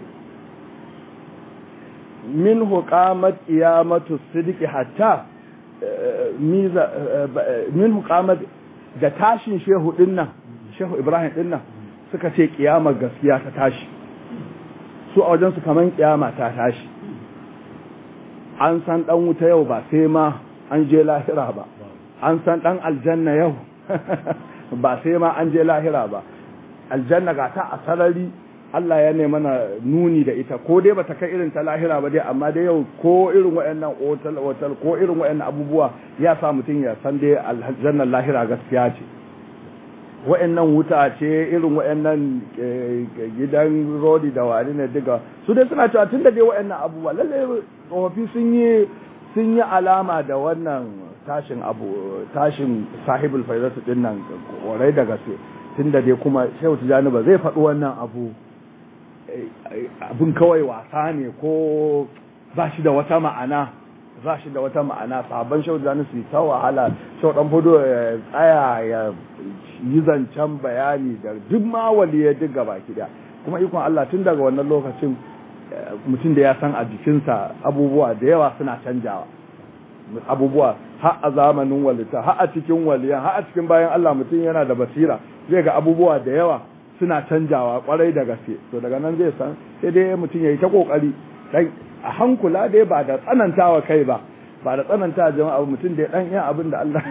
min huqamat qiyamatu sidqi hatta miza min huqamat da tashin shehu din nan shehu Ibrahim din nan suka ce kiyama gaskiya ta tashi su a wajen su kaman kiyama ta tashi an san dan wuta yau ba sai ma an je lahira ba an san dan aljanna yau ba sai ma an je lahira ba aljanna ga ta a sarari Allah ya nemi mana nuni da ita ko dai bata kai irin ta lahira ba dai amma dai yau ko irin waɗannan otal otal ko irin waɗannan abubuwa ya sa mutum ya san dai aljannar lahira gaskiya ce waɗannan wuta ce irin waɗannan gidan rodi da wani ne duka su dai suna cewa tun da dai waɗannan abubuwa lalle tsofaffi sun yi sun yi alama da wannan tashin abu tashin sahibul faizatu din nan kwarai da gaske tun da dai kuma shehu tijani ba zai faɗi wannan abu abin kawai wasa ne ko ba shi da wata ma'ana ba shi da wata ma'ana sabon shehu tijani su ta wahala shehu dan fudo ya tsaya ya yi zancen bayani da duk ma ya duk gaba kida kuma ikon Allah tun daga wannan lokacin mutum da ya san a jikinsa abubuwa da yawa suna canjawa abubuwa har a zamanin walita har a cikin waliyan har a cikin bayan Allah mutum yana da basira zai ga abubuwa da yawa suna canjawa kwarai da gaske to daga nan zai san sai dai mutum ya yi ta kokari dan a hankula dai ba da tsanantawa kai ba ba da tsananta jama'a mutum da ya dan yin abin da Allah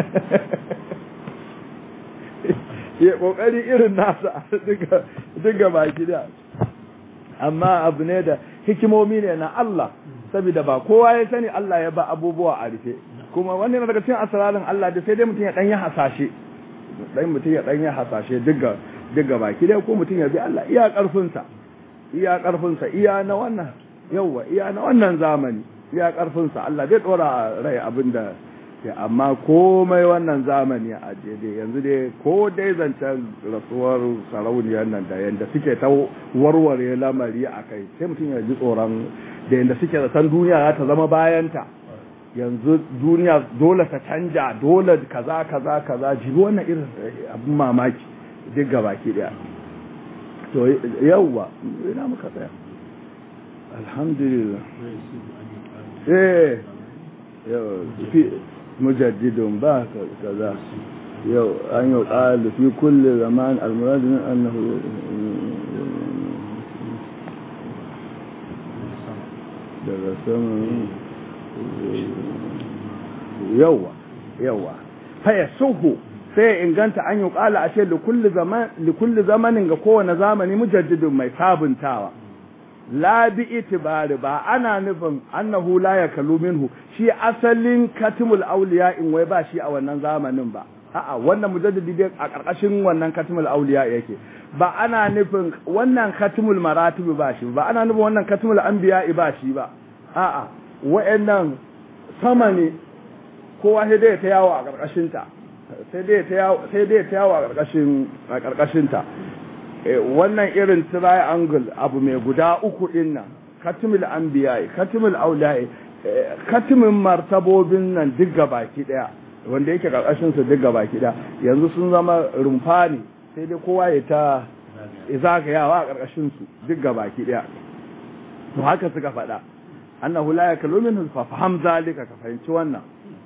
ya kokari irin nasa duka duka baki da amma abu ne da hikimomi ne na Allah saboda ba kowa ya sani Allah ya ba abubuwa a rufe kuma wani na daga cikin asararin Allah da sai dai mutum ya dan yi hasashe dan mutum ya dan yi hasashe duka duka baki dai ko mutum ya bi Allah iya karfin sa iya karfin sa iya na wannan yawa iya na wannan zamani iya karfin sa Allah zai dora rai abinda amma komai wannan zamani a dai yanzu dai ko dai zancen rasuwar sarauniyar nan da yadda suke ta warware lamari a kai sai mutum ya ji tsoron da yadda suke zaton duniya za ta zama bayanta yanzu duniya dole ta canja dole kaza kaza kaza jibi wannan irin abin mamaki duk gabaki daya to yauwa ina muka tsaya alhamdulillah eh yau fi mujaddidun ba kaza yau an yi ƙalu fi kulle zaman almuradin annahu daga saman yawa yawa faya suhu sai inganta an yi ƙala a ce likulli zamanin ga kowane zamani mujaddidin mai sabuntawa la bi itibari ba ana nufin annahu la yakalu minhu shi asalin katimul auliya in wai ba shi a wannan zamanin ba a'a wannan mujaddidi dai a karkashin wannan katimul auliya yake ba ana nufin wannan katimul maratib ba shi ba ana nufin wannan katimul anbiya ba shi ba a'a wa'annan sama ne kowa sai dai ta yawo a karkashin ta sai dai ta yawo sai dai ta yawo a karkashin a karkashin ta wannan irin triangle abu mai guda uku din nan katimul anbiya katimul aulai katimin martabobin nan duk baki daya wanda yake karkashin su duk baki daya yanzu sun zama rumfa ne sai dai kowa ya ta zagayawa a karkashin su duk baki daya to haka suka faɗa annahu la yakalu minhu fa faham zalika ka fahimci wannan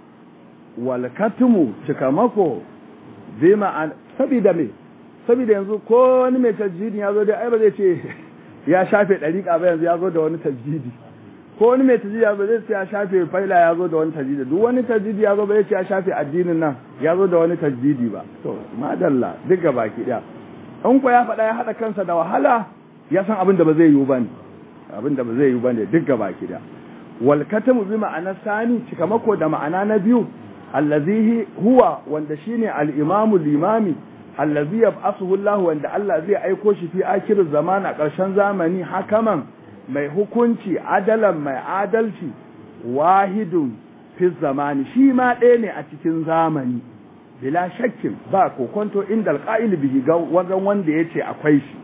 wal katimu cikamako bima sabida me saboda yanzu ko wani mai tajjidi ya zo da ai ba zai ce ya shafe ɗariƙa ba yanzu ya zo da wani tajjidi ko wani mai tajjidi ya zo zai ce ya shafe faila ya zo da wani tajjidi duk wani tajjidi ya zo ba zai ce ya shafe addinin nan ya zo da wani tajjidi ba to madalla duk ga baki ɗaya in ko ya faɗa ya haɗa kansa da wahala ya san abin da ba zai yiwu ba ne abin da ba zai yiwu ba ne duk ga baki ɗaya wal katamu bi ma'ana sani cikamako da ma'ana na biyu allazi huwa wanda shine al-imamu limami allazi yab'athuhu Allah wanda Allah zai aiko shi fi akirin zaman a ƙarshen zamani hakaman mai hukunci adalan mai adalci wahidun fi zamani shi ma ɗaya ne a cikin zamani bila shakkin ba kokonto inda alqa'il bihi ga wajen wanda yace akwai shi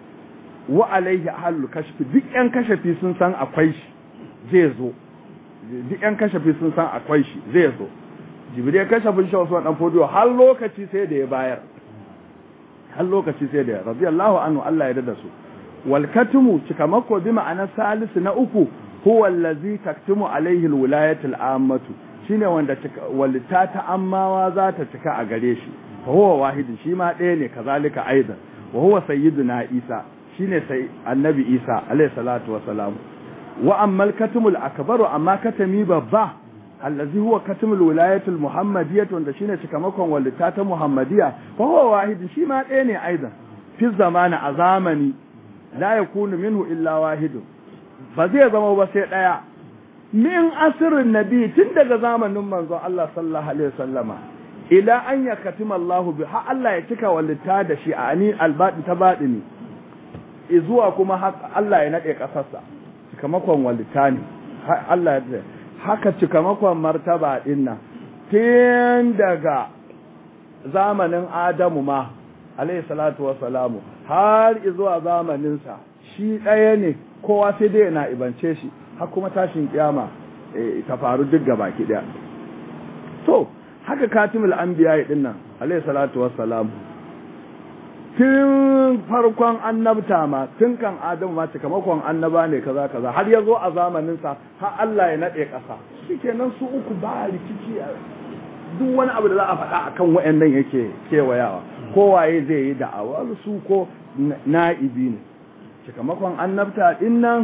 wa alaihi ahlul kashfi duk yan kashafi sun san akwai shi zai zo duk yan kashafi sun san akwai shi zai zo jibril kashafin shi wasu dan fodiyo har lokaci sai da ya bayar har lokaci sai da radiyallahu anhu Allah ya dada su wal katmu cikamako bi ma'ana salisu na uku huwa allazi taktumu alaihi alwilayatu al'ammatu shine wanda walita ta ammawa za ta cika a gare shi fa huwa wahidi shi ma ɗaya ne kazalika aidan wa huwa sayyiduna isa shine sai annabi isa alaihi salatu wa salam wa amma al-katmul akbaru amma katami babba allazi huwa katmul wilayatul muhammadiyyah wanda shine cikamakon walita ta muhammadiyya fa huwa wahid shi ma ɗaya ne aidan fi zamani a zamani la yakunu minhu illa wahidun ba zai zama ba sai ɗaya min asirin nabi tun daga zamanin manzon Allah sallallahu alaihi wasallama ila an ya katima Allah bi har Allah ya cika walita da shi a ani albadi ta badini zuwa kuma Allah ya nade kasarsa cikamakon walita ne Allah ya haka cikamakon martaba ɗin nan tun daga zamanin Adamu ma alayhi salatu wassalamu har zuwa zamaninsa shi ɗaya ne kowa sai dai na ibance shi har kuma tashin kiyama ta faru duk gaba ki ɗaya to haka katimul anbiya ɗin nan alayhi salatu wassalamu tun farkon annabta ma tun kan adamu ma cikamakon annaba ne kaza kaza har ya zo a zamaninsa har Allah ya naɗe ƙasa shikenan su uku ba rikici duk wani abu da za a faɗa akan wayannan yake kewayawa kowaye zai yi da'awa su ko na'ibi ne cikamakon annabta din nan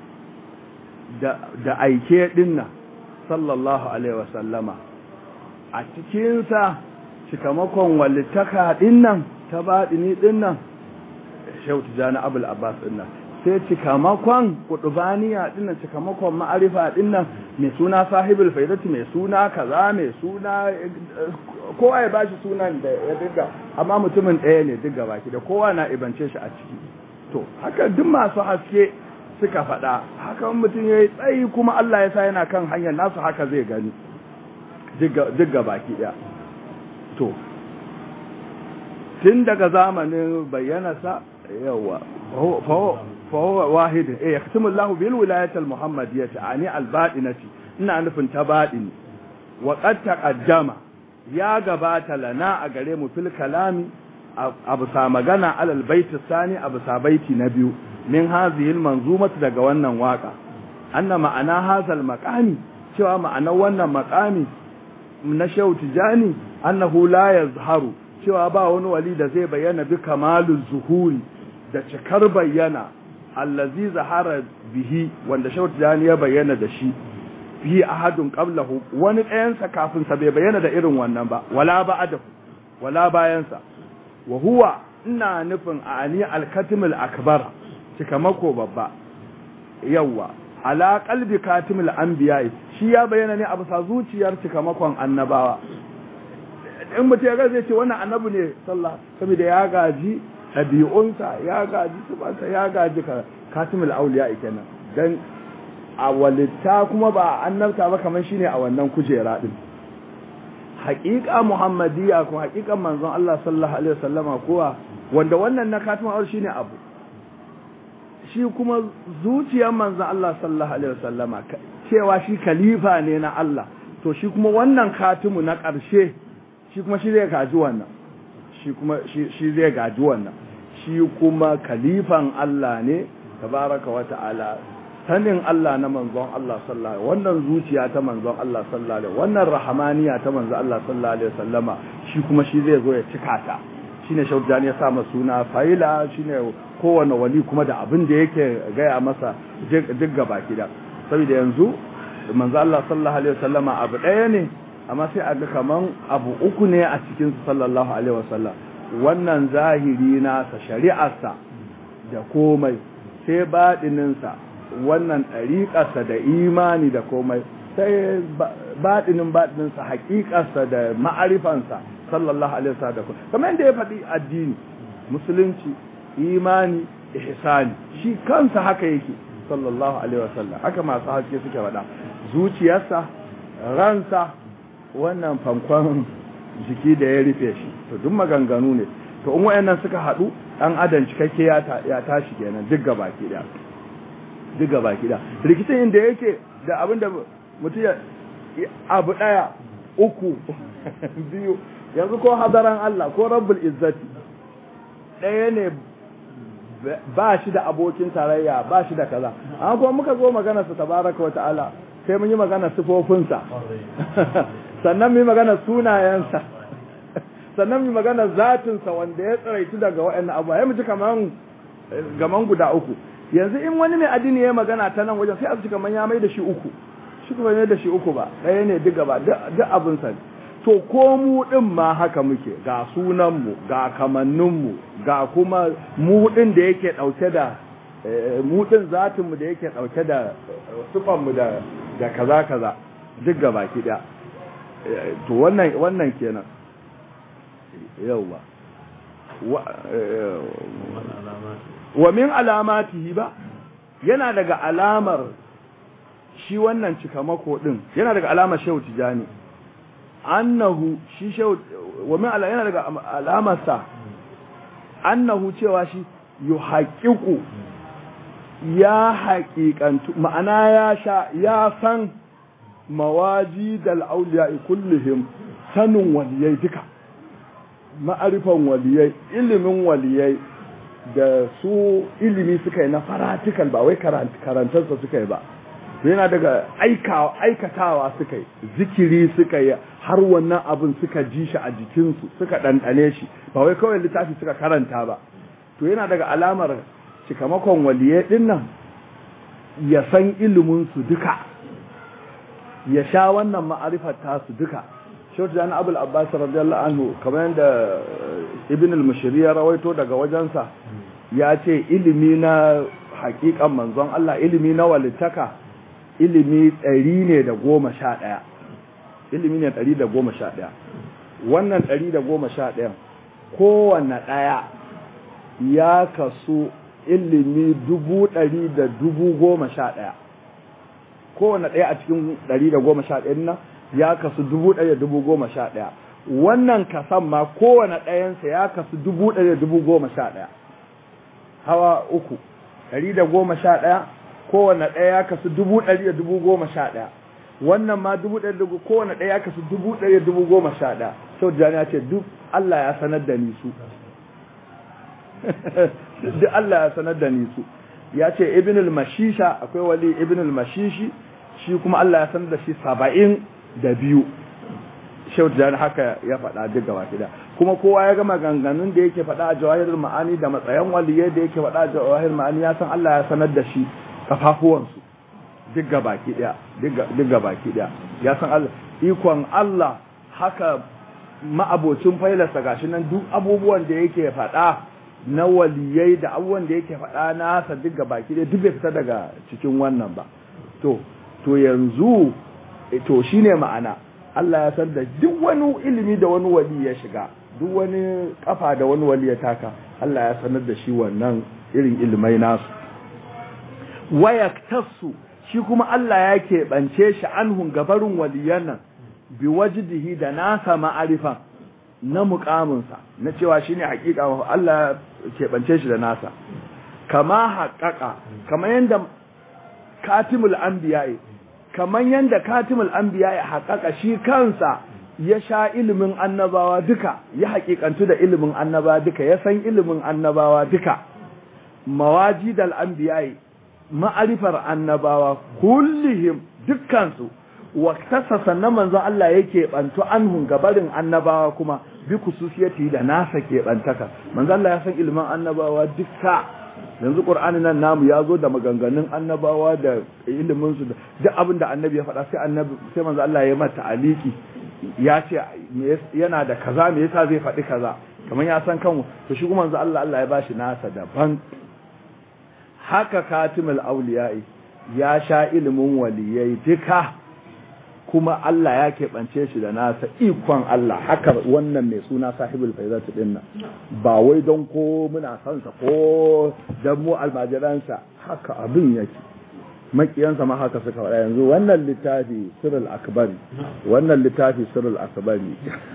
da aike din nan sallallahu alaihi wasallama a cikinsa cikamakon walittaka din nan ta baɗini ɗin nan shautu jani abul abbas ɗin nan sai cikamakon kudubaniya ɗin nan cikamakon ma'arifa ɗin nan mai suna sahibul faidati mai suna kaza mai suna kowa ya bashi sunan da ya diga amma mutumin ɗaya ne diga baki da kowa na ibance shi a ciki to haka duk masu haske suka faɗa haka mutum ya yi tsayi kuma Allah ya sa yana kan hanyar nasu haka zai gani duk baki ɗaya to tun daga zamanin bayyanasa yawa fahuwa wahidin eh yaktumu Allahu bil wilayati al muhammadiyyati ani al batinati ina nufin ta batini wa qad taqaddama ya gabata lana a gare mu fil kalami abu sa magana alal baiti sani abu sa baiti na biyu min hadhihi al manzumati daga wannan waka anna ma'ana hazal maqami cewa ma'anar wannan maqami na shehu tijani annahu la yazharu cewa ba wani wali da zai bayyana bi kamalul zuhuri da cikar bayyana allazi zahara bihi wanda shehu tijani ya bayyana da shi fi ahadun qablahu wani ɗayansa kafin sa bai bayyana da irin wannan ba wala ba'dahu wala bayansa wa huwa ina nufin ani al-katimul akbar cikamako babba yawa ala qalbi katimul anbiya shi ya bayyana ne a bisa zuciyar cikamakon annabawa in mutum ya zai ce wannan annabi ne sallah saboda ya gaji ɗabi'unsa ya gaji tubansa ya gaji katimul auliya kenan dan a walitta kuma ba annabta ba kamar shine a wannan kujera din haƙiƙa muhammadiyya ko haƙiƙan manzon Allah sallallahu alaihi wasallama kowa wanda wannan na katimul auliya shine abu shi kuma zuciyar manzon Allah sallallahu alaihi wasallama cewa shi khalifa ne na Allah to shi kuma wannan katimu na ƙarshe shi kuma shi zai gaji wannan shi kuma shi zai gaji wannan shi kuma kalifan Allah ne tabaraka wa ta'ala sanin Allah na manzon Allah sallallahu alaihi wannan zuciya ta manzon Allah sallallahu alaihi wannan rahamaniya ta manzon Allah sallallahu alaihi wasallama shi kuma shi zai zo ya cika ta shine shaujani ya sa suna faila shine kowane wali kuma da abin da yake gaya masa duk gaba gida saboda yanzu manzo Allah sallallahu alaihi wasallama abu ɗaya ne amma sai a ga kaman abu uku ne a cikin sallallahu alaihi wasallam wannan zahiri nasa shari'arsa da komai sai baɗininsa wannan ɗariƙarsa da imani da komai sai baɗinin baɗininsa haƙiƙarsa da ma'arifansa sallallahu alaihi wasallam da komai kamar yadda ya faɗi addini musulunci imani ihsani shi kansa haka yake sallallahu alaihi wasallam haka masu haske suke faɗa zuciyarsa ransa wannan fankon jiki da ya rufe shi to duk maganganu ne to in wayannan suka haɗu dan adam cikakke ya ya tashi kenan duk gabaki da duk gabaki da rikicin inda yake da abinda mutum ya abu daya uku biyu yanzu ko hadaran Allah ko rabbul izzati ɗaya ne ba shi da abokin tarayya ba shi da kaza amma kuma muka zo magana sa tabaraka wata'ala sai mun yi magana sifofinsa sannan mu yi magana sunayensa sannan mu yi magana zatinsa wanda ya tsiraitu daga waɗannan abuwa ya mutu kaman gaman guda uku yanzu in wani mai addini ya magana ta nan wajen sai a ci kaman ya mai da shi uku shi kuma mai da shi uku ba ɗaya ne duk gaba duk abinsa ne to ko mu ɗin ma haka muke ga sunanmu ga kamanninmu ga kuma mu ɗin da yake ɗauke da mu ɗin zatinmu da yake ɗauke da sufanmu da da kaza kaza duk gaba ki ɗaya to wannan wannan kenan yauwa wa min alamatihi ba yana daga alamar shi wannan cikamako ɗin yana daga alamar shehu tijani annahu shi shehu wa min ala yana daga alamarsa annahu cewa shi yuhaqiqu ya haƙiƙantu ma'ana ya sha ya san mawajidal auliya kullihim sanin waliyai duka ma'arifan waliyai ilimin waliyai da su ilimi suka yi na faratikal ba wai karantarsa suka yi ba yana daga aikatawa suka yi zikiri suka yi har wannan abin suka ji shi a jikinsu suka ɗanɗane shi ba wai kawai littafi suka karanta ba to yana daga alamar cikamakon waliyai ɗin nan ya san iliminsu duka ya sha wannan ma'arifar tasu duka shautu da abul abbas radiyallahu anhu kamar yadda ibn al-mushiri ya rawaito daga wajensa ya ce ilimi na hakikan manzon Allah ilimi na walittaka ilimi ɗari ne da goma sha ɗaya ilimi ne ɗari da goma sha ɗaya wannan ɗari da goma sha ɗaya kowane ɗaya ya kasu ilimi dubu ɗari da dubu goma sha ɗaya kowane ɗaya a cikin ɗari da goma sha ɗaya nan ya kasu dubu ɗaya dubu goma sha ɗaya wannan kasan ma kowane ɗayansa ya kasu dubu ɗaya dubu goma sha ɗaya hawa uku ɗari da goma sha ɗaya kowane ɗaya ya kasu dubu ɗari da dubu goma sha ɗaya wannan ma dubu ɗari da kowane ɗaya ya kasu dubu ɗari da dubu goma sha ɗaya sau da ya ce duk Allah ya sanar da ni su duk Allah ya sanar da ni su ya ce ibn al-mashisha akwai wali ibn al-mashishi shi kuma Allah ya sanar da shi saba'in da biyu shau da haka ya faɗa duk gaba kida kuma kowa ya gama ganganun da yake faɗa a jawahirul ma'ani da matsayin waliyai da yake faɗa a jawahirul ma'ani ya san Allah ya sanar da shi kafafuwansu duk gaba kida duk gaba kida ya san Allah ikon Allah haka ma'abocin failarsa gashi nan duk abubuwan da yake faɗa na waliyai da abubuwan da yake faɗa nasa duk gaba kida duk bai fita daga cikin wannan ba to to yanzu to shine ma'ana Allah ya san da duk wani ilimi da wani wali ya shiga duk wani kafa da wani wali ya taka Allah ya sanar da shi wannan irin ilimai nasu wayaktasu shi kuma Allah ya keɓance shi anhun gabarin waliyan nan bi wajdihi da nasa ma'arifa na muƙaminsa na cewa shine hakika Allah ya keɓance shi da nasa kama haƙaƙa kama yanda katimul anbiya'i kamar yadda katimul anbiya ya haƙaƙa shi kansa ya sha ilimin annabawa duka ya haƙiƙantu da ilimin annabawa duka ya san ilimin annabawa duka mawajidal anbiya ma'arifar annabawa kullihim dukkansu waktasa sannan manzo Allah yake bantu anhun gabarin annabawa kuma bi kususiyati da nasa ke bantaka manzo Allah ya san ilimin annabawa duka yanzu qur'ani nan namu ya zo da maganganun annabawa da ilimin su duk abin da annabi ya faɗa sai annabi sai manzo Allah ya mata aliki ya ce yana da kaza me yasa zai faɗi kaza kamar ya san kanmu to shi kuma manzo Allah Allah ya bashi nasa daban haka katimul auliya'i ya sha ilimin waliyai duka kuma Allah ya keɓance shi da nasa ikon Allah haka wannan mai suna sahibul faizatu din nan ba wai don ko muna son sa ko dan mu almajiransa haka abin yake makiyansa ma haka suka faɗa yanzu wannan littafi sirrul akbari wannan littafi sirrul akbari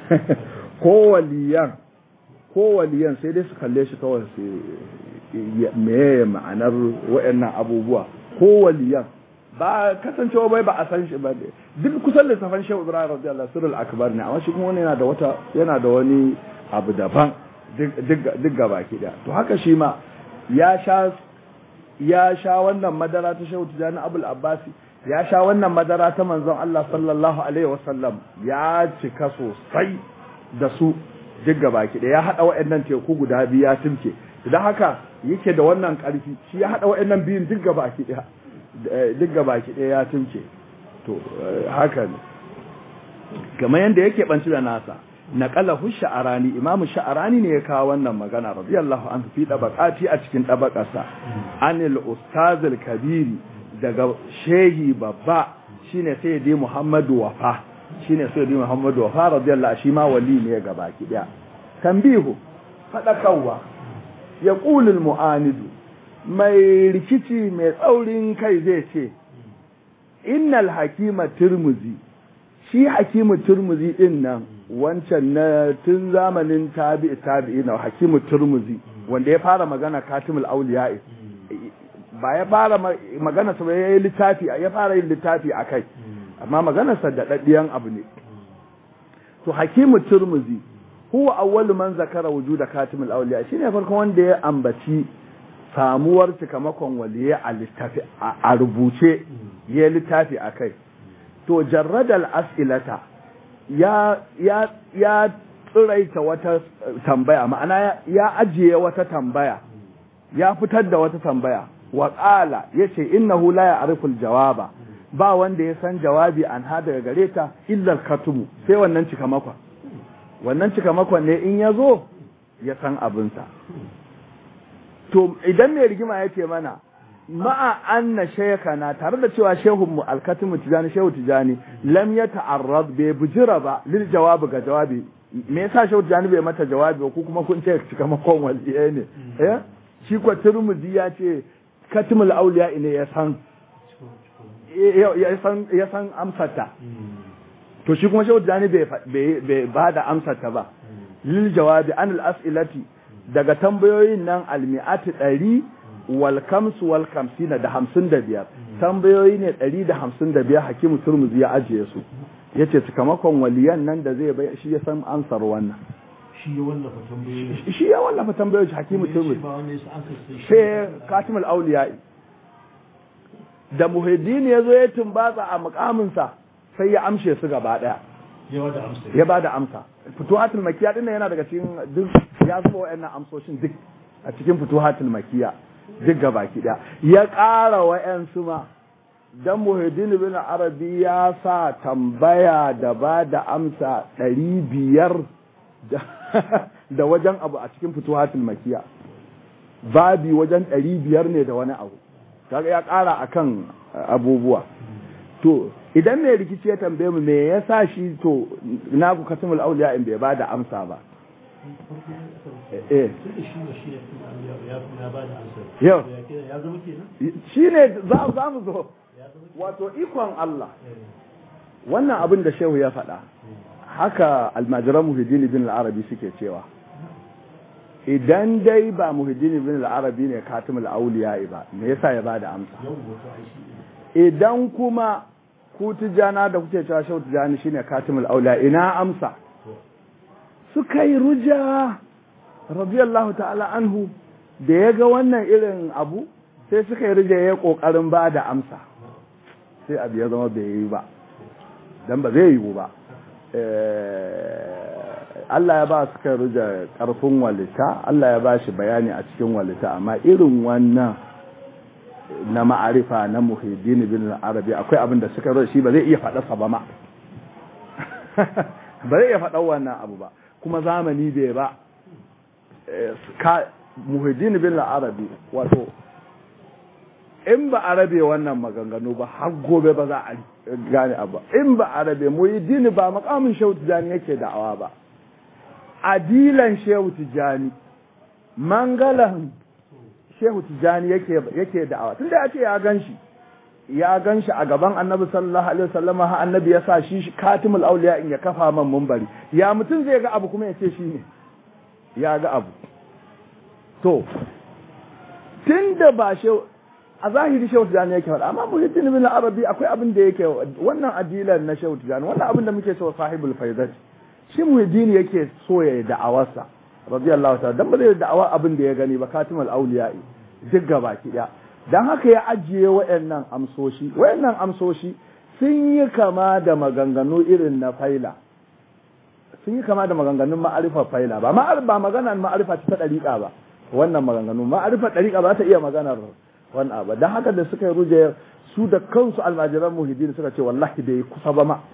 ko waliyan ko waliyan sai dai su kalle shi kawai su me ma'anar waɗannan abubuwa ko waliyan ba kasancewa bai ba a san shi ba duk kusan littafan shehu ibrahim radiyallahu sirrul akbar ne amma shi kuma wani yana da wata yana da wani abu daban duk gaba ki da to haka shi ma ya sha ya sha wannan madara ta shehu tijani abul abbasi ya sha wannan madara ta manzon Allah sallallahu alaihi wasallam ya cika sosai da su duk gaba ki da ya hada waɗannan teku guda biyu ya tilke idan haka yake da wannan karfi shi ya hada waɗannan biyun duk gaba ki da duk baki ɗaya ya tunce to haka ne kamar yadda yake banci da nasa naqalahu sha'arani imamu sha'arani ne ya kawo wannan magana radiyallahu anhu fi dabaqati a cikin dabaqarsa anil ustazil kabiri daga shehi babba shine sayyidi muhammadu wafa shine sayyidi muhammadu wafa radiyallahu shi ma wali ne ga baki daya tambihu fadakarwa yaqulu al mu'anidu mai rikici mai tsaurin kai zai ce innal hakima turmuzi shi hakimu turmuzi din nan wancan na tun zamanin tabi'i tabi'i na hakimu turmuzi wanda ya fara magana katimul auliya ba ya fara magana sa ya yi littafi ya fara yin littafi a kai amma magana sa da daddiyan abu ne to hakimu turmuzi huwa awwalu man zakara wujuda katimul auliya shine farkon wanda ya ambaci samuwar cikamakon waliye a littafi a rubuce ya littafi a kai to jarradal as'ilata ya ya ya tsiraita wata tambaya ma'ana ya ajiye wata tambaya ya fitar da wata tambaya wa qala yace innahu la ya'riful jawaba ba wanda ya san jawabi an ha daga gare ta illa katumu sai wannan cikamakon wannan cikamakon ne in ya zo ya san abinsa to idan mai rigima ya ce mana ma'a anna shaykhana tare da cewa shehun mu alkatimu tijani shehu tijani lam ya ta'arrad bai bujira ba lil jawabi ga jawabi me yasa shehu tijani bai mata jawabi ba ko kuma kun ce cika makon waliye ne eh shi ko turmuzi ya ce katimul auliya ne ya san ya san ya san amsata to shi kuma shehu tijani bai ba da amsar ta ba lil jawabi an al as'ilati daga tambayoyin nan almi'ati ɗari wal kamsu wal kamsina da hamsin da biyar tambayoyi ne ɗari da hamsin da biyar hakimu turmuzi ya ajiye su ya ce sakamakon waliyan nan da zai bai shi ya san ansar wannan shi ya wallafa tambayoyi shi ya wallafa tambayoyi hakimu turmuzi sai katimul auliya'i da muhiddin ya zo ya tumbatsa a mukaminsa sai ya amshe su gaba ɗaya ya ba da amsa fituhatul makiya din yana daga cikin duk ya zuba wa'annan amsoshin duk a cikin fituhatul makiya duk gaba ki daya ya ƙara wa'ansu ma dan muhiddin bin arabi ya sa tambaya da ba da amsa ɗari biyar da wajen abu a cikin fituhatul makiya babi wajen ɗari biyar ne da wani abu kaga ya ƙara akan abubuwa to idan mai rikici ya tambaye mu me yasa shi to na ku kasimul auliya in bai bada amsa ba eh yau shi ne za mu zo wato ikon Allah wannan abin da shehu ya faɗa haka almajiran muhiddin bin al-arabi suke cewa idan dai ba muhiddin bin al-arabi ne katimul auliya ba me yasa ya bada amsa idan kuma ku tijana da kuke cewa shau tijani shine katimul aula ina amsa suka yi ruja radiyallahu ta'ala anhu da ya ga wannan irin abu sai suka yi ruja ya kokarin ba da amsa sai abu ya zama bai yi ba dan ba zai yiwu ba Allah ya ba su kai ruja karfin walita Allah ya ba shi bayani a cikin walita amma irin wannan na ma'arifa na muhiddin bin arabi akwai abin da suka shi ba zai iya faɗa ba ma ba zai iya faɗa wannan abu ba kuma zamani bai ba ka muhiddin bin arabi wato in ba arabe wannan maganganu ba har gobe ba za a gane abu in ba arabe muhiddin ba makamin shehu tijani yake da'awa ba adilan shehu tijani mangalan shehu tijani yake yake da'awa tunda ya ce ya ganshi ya ganshi a gaban annabi sallallahu alaihi wasallam ha annabi ya sa shi katimul auliya in ya kafa man munbari ya mutum zai ga abu kuma ya ce shi ne ya ga abu to tunda ba shehu a zahiri shehu tijani yake faɗa amma muhiddin bin arabi akwai abin da yake wannan adilan na shehu tijani wannan abin da muke cewa sahibul faidat shi muhiddin yake so ya da'awarsa radiyallahu ta'ala dan ba zai da'awa abin da ya gani ba katimul auliya'i duk gabaki daya dan haka ya ajiye wayannan amsoshi wayannan amsoshi sun yi kama da maganganu irin na faila sun yi kama da maganganun ma'arifa faila ba ba maganar ma'arifa ta dariƙa ba wannan maganganu ma'arifa dariƙa ba ta iya maganar wannan ba dan haka da suka yi ruje su da kansu almajiran muhiddin suka ce wallahi bai kusa ba ma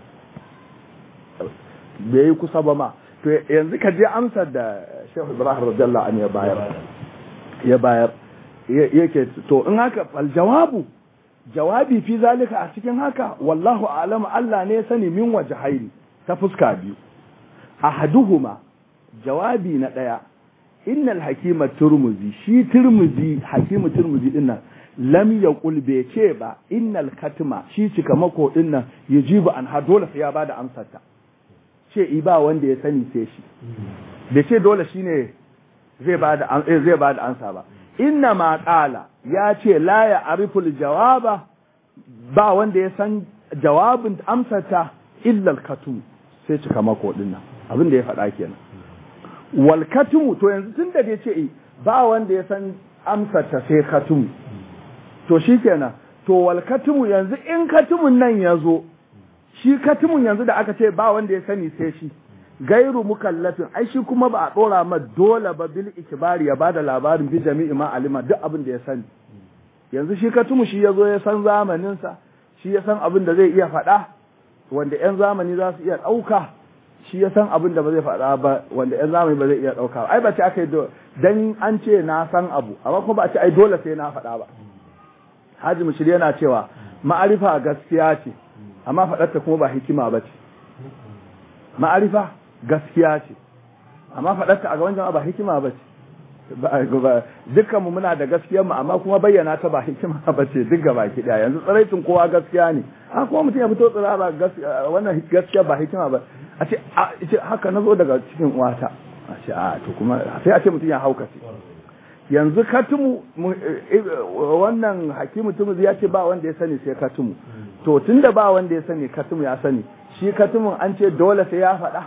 bai kusa ba ma to yanzu ka je amsar da Sheikh Ibrahim radiyallahu anhu ya bayar ya bayar yake to in haka fal jawabu jawabi fi zalika a cikin haka wallahu a'lamu Allah ne ya sani min wajhaini ta fuska biyu ahaduhuma jawabi na daya innal hakima turmuzi shi turmuzi hakimu turmuzi dinnan lam yaqul bai ce ba innal katma shi cika mako dinnan yajibu an ha dole sai ya bada amsar ta ce i ba wanda ya sani sai shi bai ce dole shine zai bada zai bada amsa ba inna ma qala ya ce la ya ariful jawaba ba wanda ya san jawabin amsata illa al-katum sai cika mako dinnan abin da ya faɗa kenan wal katum to yanzu tun da bai ce ba wanda ya san amsata sai katum to shikenan to wal katum yanzu in katumun nan ya zo shi katumun yanzu da aka ce ba wanda ya sani sai shi gairu mukallafin ai shi kuma ba a dora ma dole ba bil ikbari ya bada labarin bi jami'i ma alima duk abin da ya sani yanzu shi katumu shi yazo ya san zamanin sa shi ya san abin da zai iya faɗa wanda yan zamani za su iya ɗauka shi ya san abin da ba zai faɗa ba wanda yan zamani ba zai iya ɗauka ai ba ce aka yi dan an ce na san abu amma kuma ba a ce ai dole sai na faɗa ba Haji Mushiri yana cewa ma'arifa gaskiya ce amma faɗarta kuma ba hikima ba ce ma'arifa gaskiya ce amma faɗarta a gaban jama'a ba hikima ba ce dukkanmu muna da gaskiyar mu amma kuma bayyana ta ba hikima ba ce duk gaba ki daya yanzu tsaraitin kowa gaskiya ne a kuma mutum ya fito tsirara wannan gaskiya ba hikima ba a ce haka na zo daga cikin uwata a ce a to kuma sai a ce mutum ya haukace yanzu katumu wannan hakimu tumu ya ce ba wanda ya sani sai katumu to tunda ba wanda ya sani katumu ya sani shi katumun an ce dole sai ya faɗa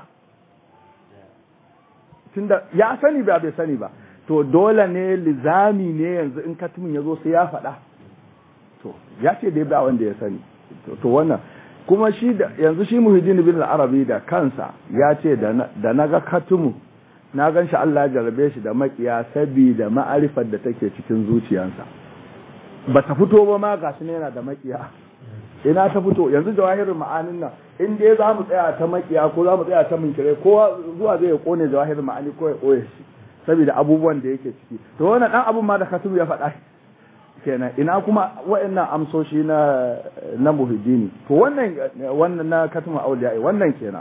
tunda ya sani ba bai sani ba to dole ne lizami ne yanzu in katumin ya zo sai ya faɗa to ya ce dai ba wanda ya sani to wannan kuma shi da yanzu shi muhiddin bin arabi da kansa ya ce da na ga katumu na gan shi Allah ya jarabe shi da makiya sabida ma'arifar da take cikin zuciyarsa ba ta fito ba ma gashi ne yana da makiya ina ta fito yanzu jawahirin ma'anin nan in dai za mu tsaya ta makiya ko za mu tsaya ta munkire kowa zuwa zai ya kone jawahirin ma'ani ko ya koye shi saboda abubuwan da yake ciki to wannan dan abun ma da katubu ya faɗa kenan ina kuma wa'annan amsoshi na na muhiddini to wannan wannan na katubu auliya wannan kenan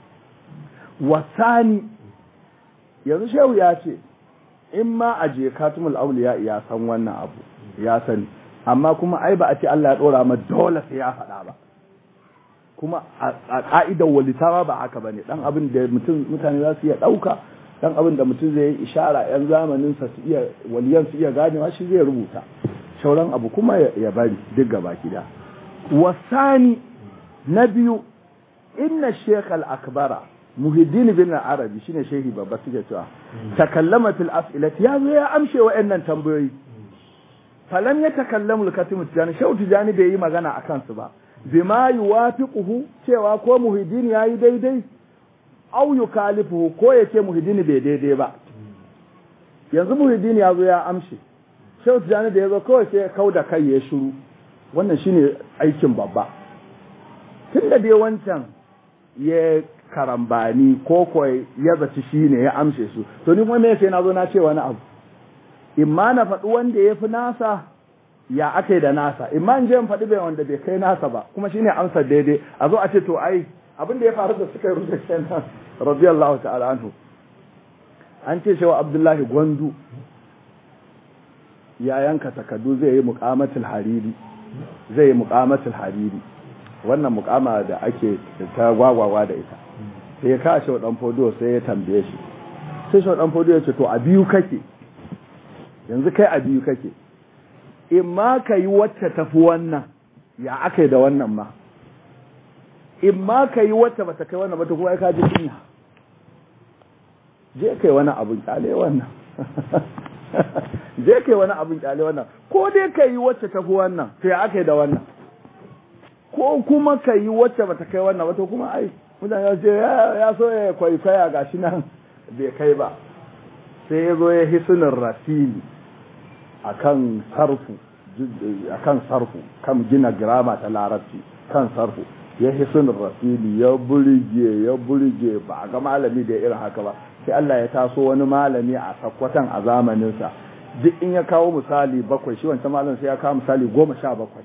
wasani yanzu shehu ya ce in ma a je katumul auliya ya san wannan abu ya sani amma kuma ai ba a ce Allah ya dora ma dole sai ya faɗa ba kuma a ka'idar walitawa ba haka bane dan abin da mutum mutane za su iya ɗauka dan abin da mutum zai yi ishara yan zamanin sa su iya waliyan su iya ganewa shi zai rubuta shauran abu kuma ya bari duk gaba gida wasani na biyu inna shaykh al-akbara muhiddin bin arabi shine shehi babba suke cewa takallama fil as'ilati ya zo ya amshe wa'annan tambayoyi falam ya takallamu al-katim tijani shehu tijani bai yi magana akan su ba bima yuwafiquhu cewa ko muhiddin yayi daidai au yukalifuhu ko yace muhiddin bai daidai ba yanzu muhiddin ya zo ya amshe shehu tijani da ya zo kawai sai ya kauda kai ya shiru wannan shine aikin babba tunda dai wancan ya karambani ko kawai ya zaci shi ne ya amshe su to ni kuma me sai na zo na ce wani abu imma na faɗi wanda ya fi nasa ya aka da nasa imma in je in faɗi bai wanda bai kai nasa ba kuma shine amsar daidai a zo a ce to ai abin da ya faru da suka yi rubuta kenan radiyallahu ta'ala anhu an ce shewa abdullahi gwandu ya yanka takardu zai yi muqamatul hariri zai yi muqamatul hariri wannan mukama da ake ta gwagwagwa da ita sai ya kawo shi dan fodo sai ya tambaye shi sai shi dan fodo ya ce to a biyu kake yanzu kai a biyu kake in ma ka yi wacce tafi wannan ya aka yi da wannan ma in ma ka yi wacce ba ta kai wannan ba ta kuma ka ji kunya je kai wani abun kyale wannan je kai wani abun kyale wannan ko dai ka yi wacce tafi wannan to ya aka yi da wannan ko kuma ka yi wacce ba ta kai wannan ba to kuma ai mutane ya ce ya so ya kwaikwaya ga shi nan bai kai ba sai ya zo ya hisunin rasili a kan sarfu a kan sarfu kan gina girama ta larabci kan sarfu ya hisunin rasili ya burge ya burge ba a ga malami da irin haka ba sai Allah ya taso wani malami a sakwatan a zamaninsa duk in ya kawo misali bakwai shi wancan malam sai ya kawo misali goma sha bakwai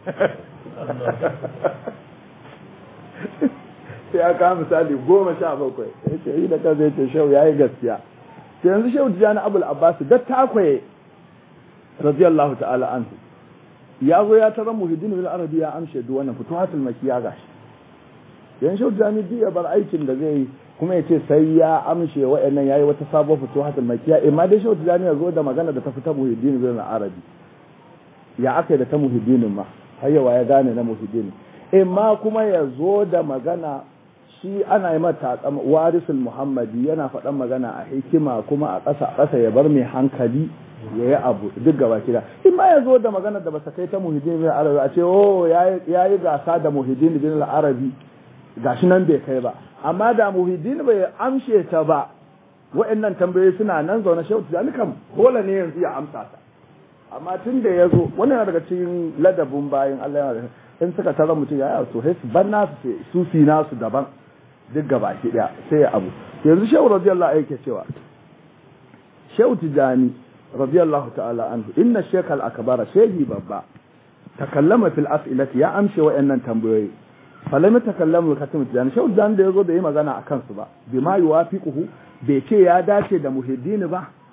sai ya kawo misali goma sha bakwai ya ce yi da kan zai ce shau ya yi gaskiya sai yanzu shau tijjani abul abbasu da takwaye radiyallahu ta'ala anhu ya zo ya tara muhiddin bil arabi ya amshe duk wannan futuhatul makiya gashi yan shau tijjani duk ya bar aikin da zai yi kuma ya ce sai ya amshe wa'annan yayi wata sabuwar futuhatul makiya amma dai shau tijjani ya zo da magana da ta fita muhiddin bil arabi ya aka da ta muhiddinin ma har yawa ya gane na muhiddin imma kuma ya zo da magana shi ana yi mata warisul muhammadi yana faɗan magana a hikima kuma a ƙasa ƙasa ya bar mai hankali ya yi abu duk gaba kida in ma ya zo da magana da basa kai ta muhiddin bin arabi a ce oh ya yi gasa da muhiddin bin arabi gashi nan bai kai ba amma da muhiddin bai amshe ta ba wa'annan tambayoyi suna nan zaune shehu tijani kam dole ne yanzu ya amsa ta amma tun da ya zo wannan daga cikin ladabin bayan Allah yana da in suka tara mutum ya yi to sai su ban nasu su fi nasu daban duk gaba ki daya sai ya abu yanzu shehu radiyallahu anhu yake cewa shehu tijani radiyallahu ta'ala anhu inna shaykh al-akbara shehi babba takallama fil as'ilati ya amshe wayannan tambayoyi falam yatakallamu katim tijani shehu tijani da yazo da yi magana akan su ba bima yuwafiquhu bai ce ya dace da muhiddini ba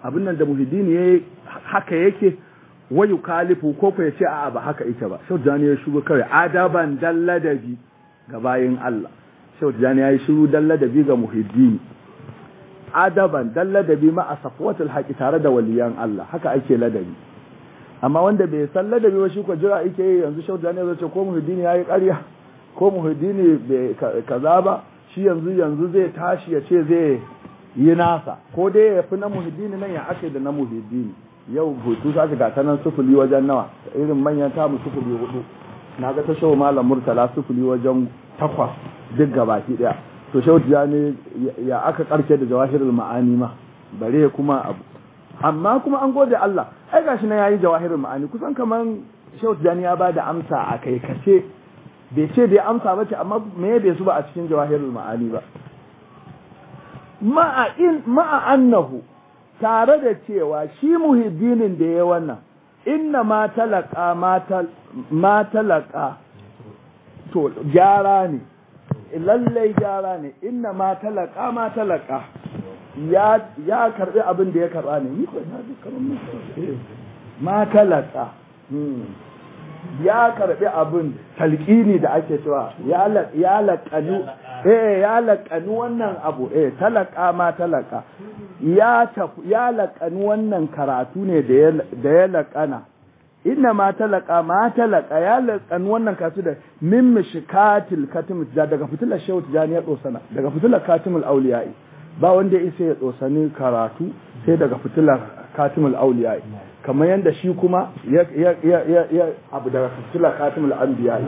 abin nan da muhiddini ya haka yake wayu kalifu ko ko ya ce a'a ba haka yake ba shehu tijani ya shigo kawai adaban dalladabi ga bayin Allah shehu tijani ya yi shiru dalladabi ga muhiddini adaban dan ladabi ma a safwatul haƙi tare da waliyan Allah haka ake ladabi amma wanda bai san ladabi ba shi ko jira yake yi yanzu shauta ne zai ce ko muhiddini yayi ƙarya ko muhiddini bai kaza ba shi yanzu yanzu zai tashi ya ce zai yi nasa ko dai ya fi na muhiddini nan ya ake da na muhiddini yau hutu za ka gata nan sufuli wajen nawa irin manyan tamu sufuli hudu na ga ta shawo malam murtala sufuli wajen takwas duk gabaki daya to shehu tijani ya aka karke da jawahirul ma'ani ma bare kuma abu amma kuma an gode Allah ai gashi na yayi jawahirul ma'ani kusan kaman shehu tijani ya bada amsa a kai kace bai ce bai amsa ba ce amma me bai su ba a cikin jawahirul ma'ani ba ma'a in ma'a annahu tare da cewa shi muhiddinin da ya wannan inna ma talaka ma talaka to gyara ne lallai gyara ne inna ma talaka ma talaka ya ya karbi abin da ya karba ne ni ko na ji karon ma talaka ya karbi abin talqini da ake cewa ya ya laqanu eh ya laqanu wannan abu eh talaka ma talaka ya ya laqanu wannan karatu ne da ya da ya laqana inna ma talaka ma talaka ya lakan wannan kasu da min mishkatil katim daga fitilar shehu tijani ya dosana daga fitilar katimul auliyai ba wanda ya isa ya dosani karatu sai daga fitilar katimul auliyai kamar yadda shi kuma ya ya ya ya abu daga fitilar katimul anbiyai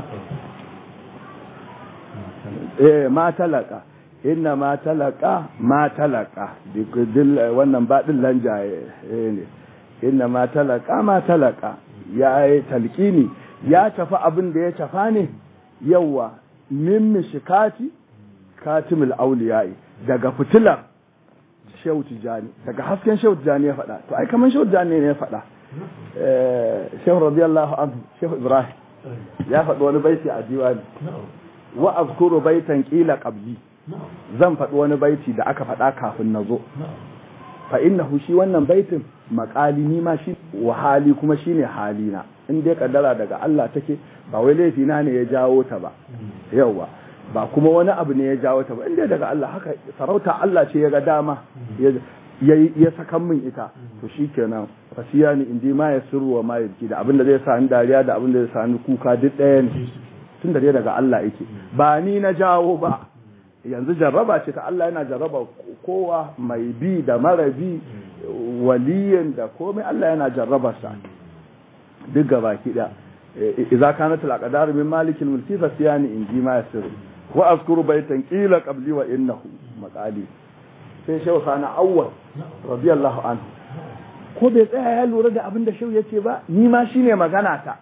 eh ma talaka inna ma talaka ma talaka wannan baɗin lanjaye ne inna ma talaka ma talaka ya yi talƙini ya tafi abin da ya tafa ne yawa min mishikati katimul auliyai daga fitilar shehu tijani daga hasken shehu tijani ya faɗa to ai kaman shehu tijani ne ya faɗa shehu radiyallahu anhu shehu ibrahim ya faɗi wani baiti a diwani wa azkuru baitan qila qabli zan faɗi wani baiti da aka faɗa kafin na zo fa innahu shi wannan baitin makali ni ma shi wahali kuma shine halina in dai kaddara daga Allah take ba wai laifi na ne ya jawo ta ba yawa ba kuma wani abu ne ya jawo ta ba in dai daga Allah haka sarauta Allah ce ya ga dama ya ya sakan min ita to shikenan fasiya ni indi ma ya sirru wa ma yabki da abinda zai sa ni dariya da abinda zai sa ni kuka duk ɗaya ne tun da dai daga Allah yake ba ni na jawo ba yanzu jarraba ce ta Allah yana jarraba kowa mai bi da mara bi waliyin da komai Allah yana jarraba sa duk gaba ki da idza kanat al aqdar min malik al mulki fa siyani in ji ma yasir wa azkuru baytan qila qabli wa innahu maqali sai shehu sana awwal radiyallahu anhu ko bai tsaya ya lura da abin da shehu yace ba ni ma shine magana ta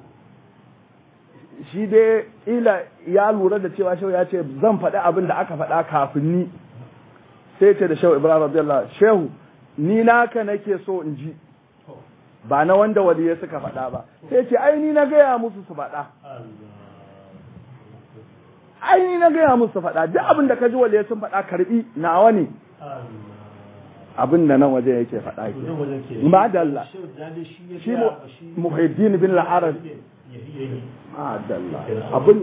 shi dai ila ya lura da cewa shehu ya ce zan faɗi abin da aka faɗa kafin ni sai ce da shehu ibrahim radiyallahu shehu ni naka nake so in ji ba na wanda waliyai suka faɗa ba sai ce ai ni na gaya musu su faɗa ai ni na gaya musu su faɗa duk abin da ka ji waliyai sun faɗa karbi nawa ne abin da nan waje yake faɗa ke ma dalla shi muhiddin bin al-arab ma dalla abin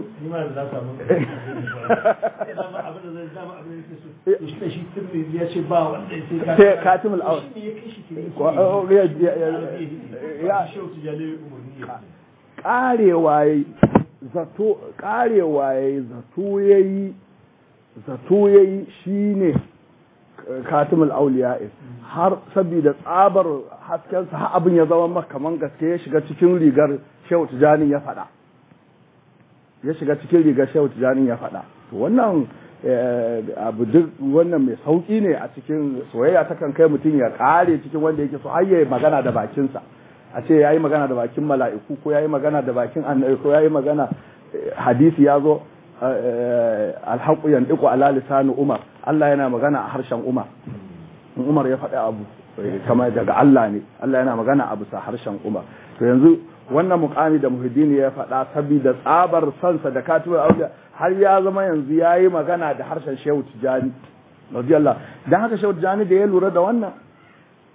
sai katimul awal karewa yayi zato karewa yayi zato yayi zato yayi shine katimul auliya har saboda tsabar haskensa har abin ya zama maka kaman gaske ya shiga cikin rigar shehu tijanin ya faɗa ya shiga cikin rigar shehu tijanin ya faɗa to wannan abu duk wannan mai sauki ne a cikin soyayya ta kan kai mutum ya kare cikin wanda yake so har yayi magana da bakinsa a ce yayi magana da bakin mala'iku ko yayi magana da bakin annabi ko yayi magana hadisi ya zo alhaƙu yandiku ala lisanu umar Allah yana magana a harshen umar in umar ya faɗi abu kama daga Allah ne Allah yana magana a bisa harshen umar to yanzu wannan mukami da muhiddini ya faɗa saboda tsabar sansa da katuwar auliya har ya zama yanzu ya yi magana da harshen shehu tijani radiyallah dan haka shehu tijani da ya lura da wannan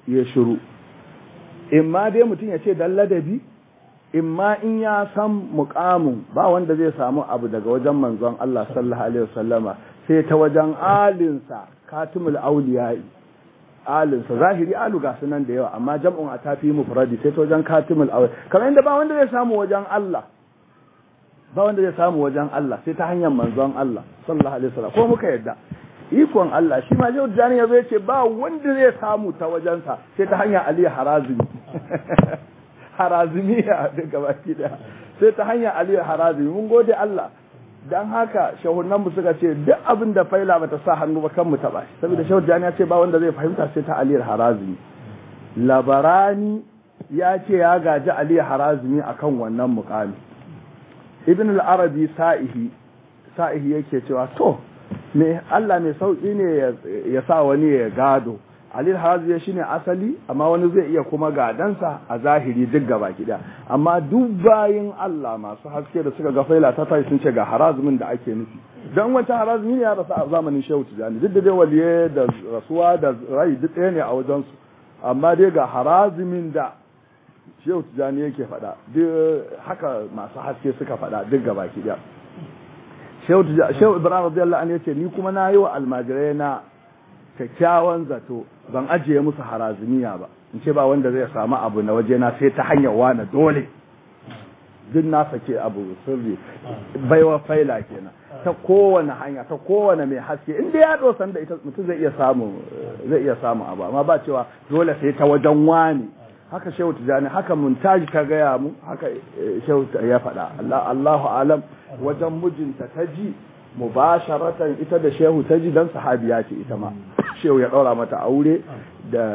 ya shiru in ma dai mutum ya ce dan ladabi in ma in ya san mukamin ba wanda zai samu abu daga wajen manzon Allah sallallahu alaihi wasallama sai ta wajen alinsa katimul auliyai alinsa zahiri alu ga sunan da yawa amma jam'un a tafi mufradi sai ta wajen katimul auliyai kamar inda ba wanda zai samu wajen Allah ba wanda zai samu wajen Allah sai ta hanyar manzon Allah sallallahu alaihi wasallam ko muka yadda ikon Allah shi ma Shehu Jani ya zo ya ce ba wanda zai samu ta wajensa sai ta hanyar Ali Harazimi Harazimi ya daga baki daya sai ta hanyar Ali Harazimi mun gode Allah dan haka shehunan mu suka ce duk abin da faila bata sa hannu ba kan mu taba shi saboda Shehu Jani ya ce ba wanda zai fahimta sai ta Ali Harazimi Labarani ya ce ya gaji Ali Harazimi akan wannan mukami Ibn al-Arabi sa'ihi sa'ihi yake cewa to me Allah mai sauki ne ya sa wani ya gado Alil Harazi shi ne asali amma wani zai iya kuma gadansa a zahiri duk gaba gida amma duk bayin Allah masu haske da suka ga faila ta tayi sun ce ga harazumin da ake nufi dan wancan harazumi ne ya rasu a zamanin Shehu Tijani duk da dai waliye da rasuwa da rai duk ɗaya ne a wajen su amma dai ga harazumin da Shehu Tijani yake faɗa duk haka masu haske suka faɗa duk gaba gida Shehu Ibrahim radiyallahu anhu yace ni kuma na yi wa almajirai na kyakkyawan zato ban ajiye musu harazumiya ba in ce ba wanda zai samu abu na waje na sai ta hanyar wani dole duk na sake abu sirri baiwa faila kenan ta kowane hanya ta kowane mai haske inda ya dosan da ita mutum zai iya samu zai iya samu abu amma ba cewa dole sai ta wajen wani haka shehu tijani haka muntaji ta gaya mu haka shehu ya faɗa Allahu alam wajen mijinta ta ji mubasharatan ita da shehu ta ji dan sahabiya ce ita ma shehu ya ɗaura mata aure da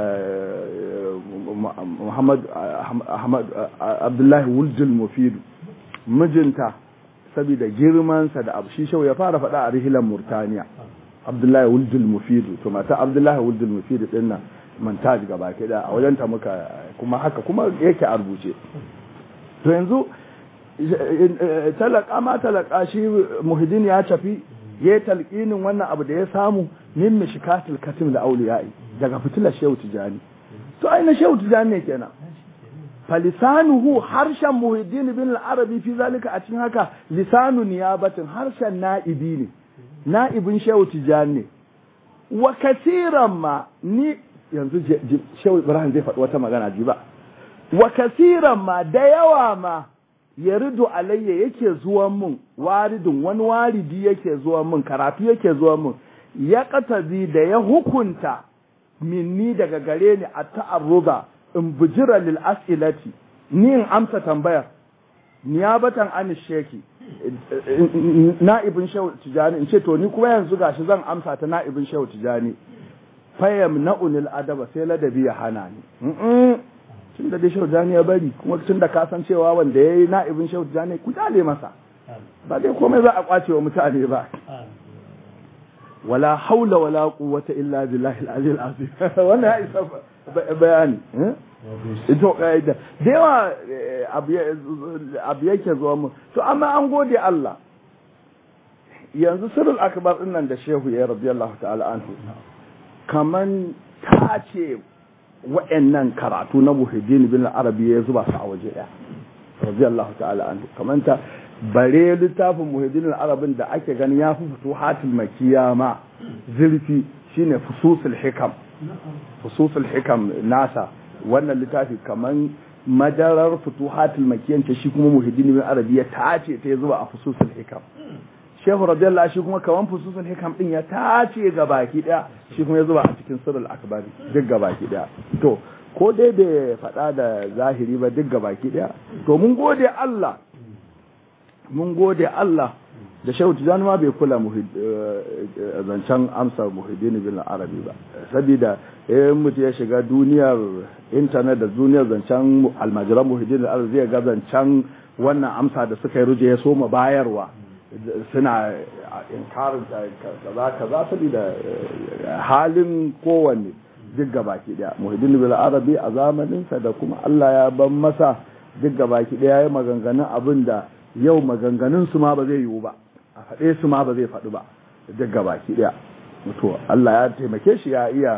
Muhammad Ahmad Abdullahi Wuljul Mufidu mijinta saboda girmansa da abu shi shehu ya fara faɗa a rihilan Murtaniya Abdullahi Wuljul Mufidu to mata Abdullahi Wuljul Mufidu din nan montage gaba ke da a wajenta muka kuma haka kuma yake a rubuce to yanzu talaka ma talaka shi muhiddin ya tafi ya yi talqinin wannan abu da ya samu min mishkatul katim da auliyai daga fitilar shehu tijani to aina shehu tijani ne kenan falisanuhu harshen muhiddin bin al-arabi fi zalika a cikin haka lisanu niyabatin harshen na'ibi ne na'ibin shehu tijani ne wa kasiran ma ni yanzu shehu ibrahim zai faɗi wata magana ji ba wa kasiran ma da yawa ma ya rido alayya yake zuwan mun waridin wani waridi yake zuwan mun karatu yake zuwan mun ya katabi da ya hukunta minni daga gare ni a ta'arruba in bujira lil as'ilati ni in amsa tambayar niyabatan an sheki na'ibin shehu tijani in ce to ni kuma yanzu gashi zan amsa ta na'ibin shehu tijani fayam na'unil adaba sai ladabi ya hana ni tun da dai shehu tijani ya bari kuma tun da ka san cewa wanda ya yi na'ibin shehu tijani ku dale masa ba dai komai za a kwace wa mutane ba wala haula wala quwwata illa billahi al-ali al-azim wannan ya isa bayani ito kaida da yawa abu yake zuwa mu to amma an gode Allah yanzu sirrul akbar din nan da shehu ya radiyallahu ta'ala anhu kaman ta ce wa'annan karatu na muhiddin bin arabi ya zuba su a waje ɗaya radiyallahu ta'ala anhu kaman ta bare littafin muhiddin arabin da ake ganin ya fi fito hatil makiya ma zurfi shine fususul hikam fususul hikam nasa wannan littafi kaman madarar futuhatul makiyance shi kuma muhiddin bin arabi ya tace ta zuba a fususul hikam shehu radiyallahu shi kuma kaman fususul hikam din ya tace ga baki daya shi kuma ya zuba a cikin sirrul akbari duk ga baki daya to ko dai bai faɗa da zahiri ba duk ga baki daya to mun gode Allah mun gode Allah da shehu tijani ma bai kula zancen amsa muhiddin bin arabi ba saboda eh mutu ya shiga duniyar intanet da duniyar zancen almajiran muhiddin arabi zai ga zancen wannan amsa da suka yi ruje ya soma bayarwa suna inkarin kaza kaza saboda halin kowanne duk gabaki daya muhiddin bil arabi a zamaninsa da kuma Allah ya ban masa duk gabaki daya ya maganganun abin da yau maganganun su ma ba zai yiwu ba a faɗe su ma ba zai faɗu ba duk gabaki daya to Allah ya taimake shi ya iya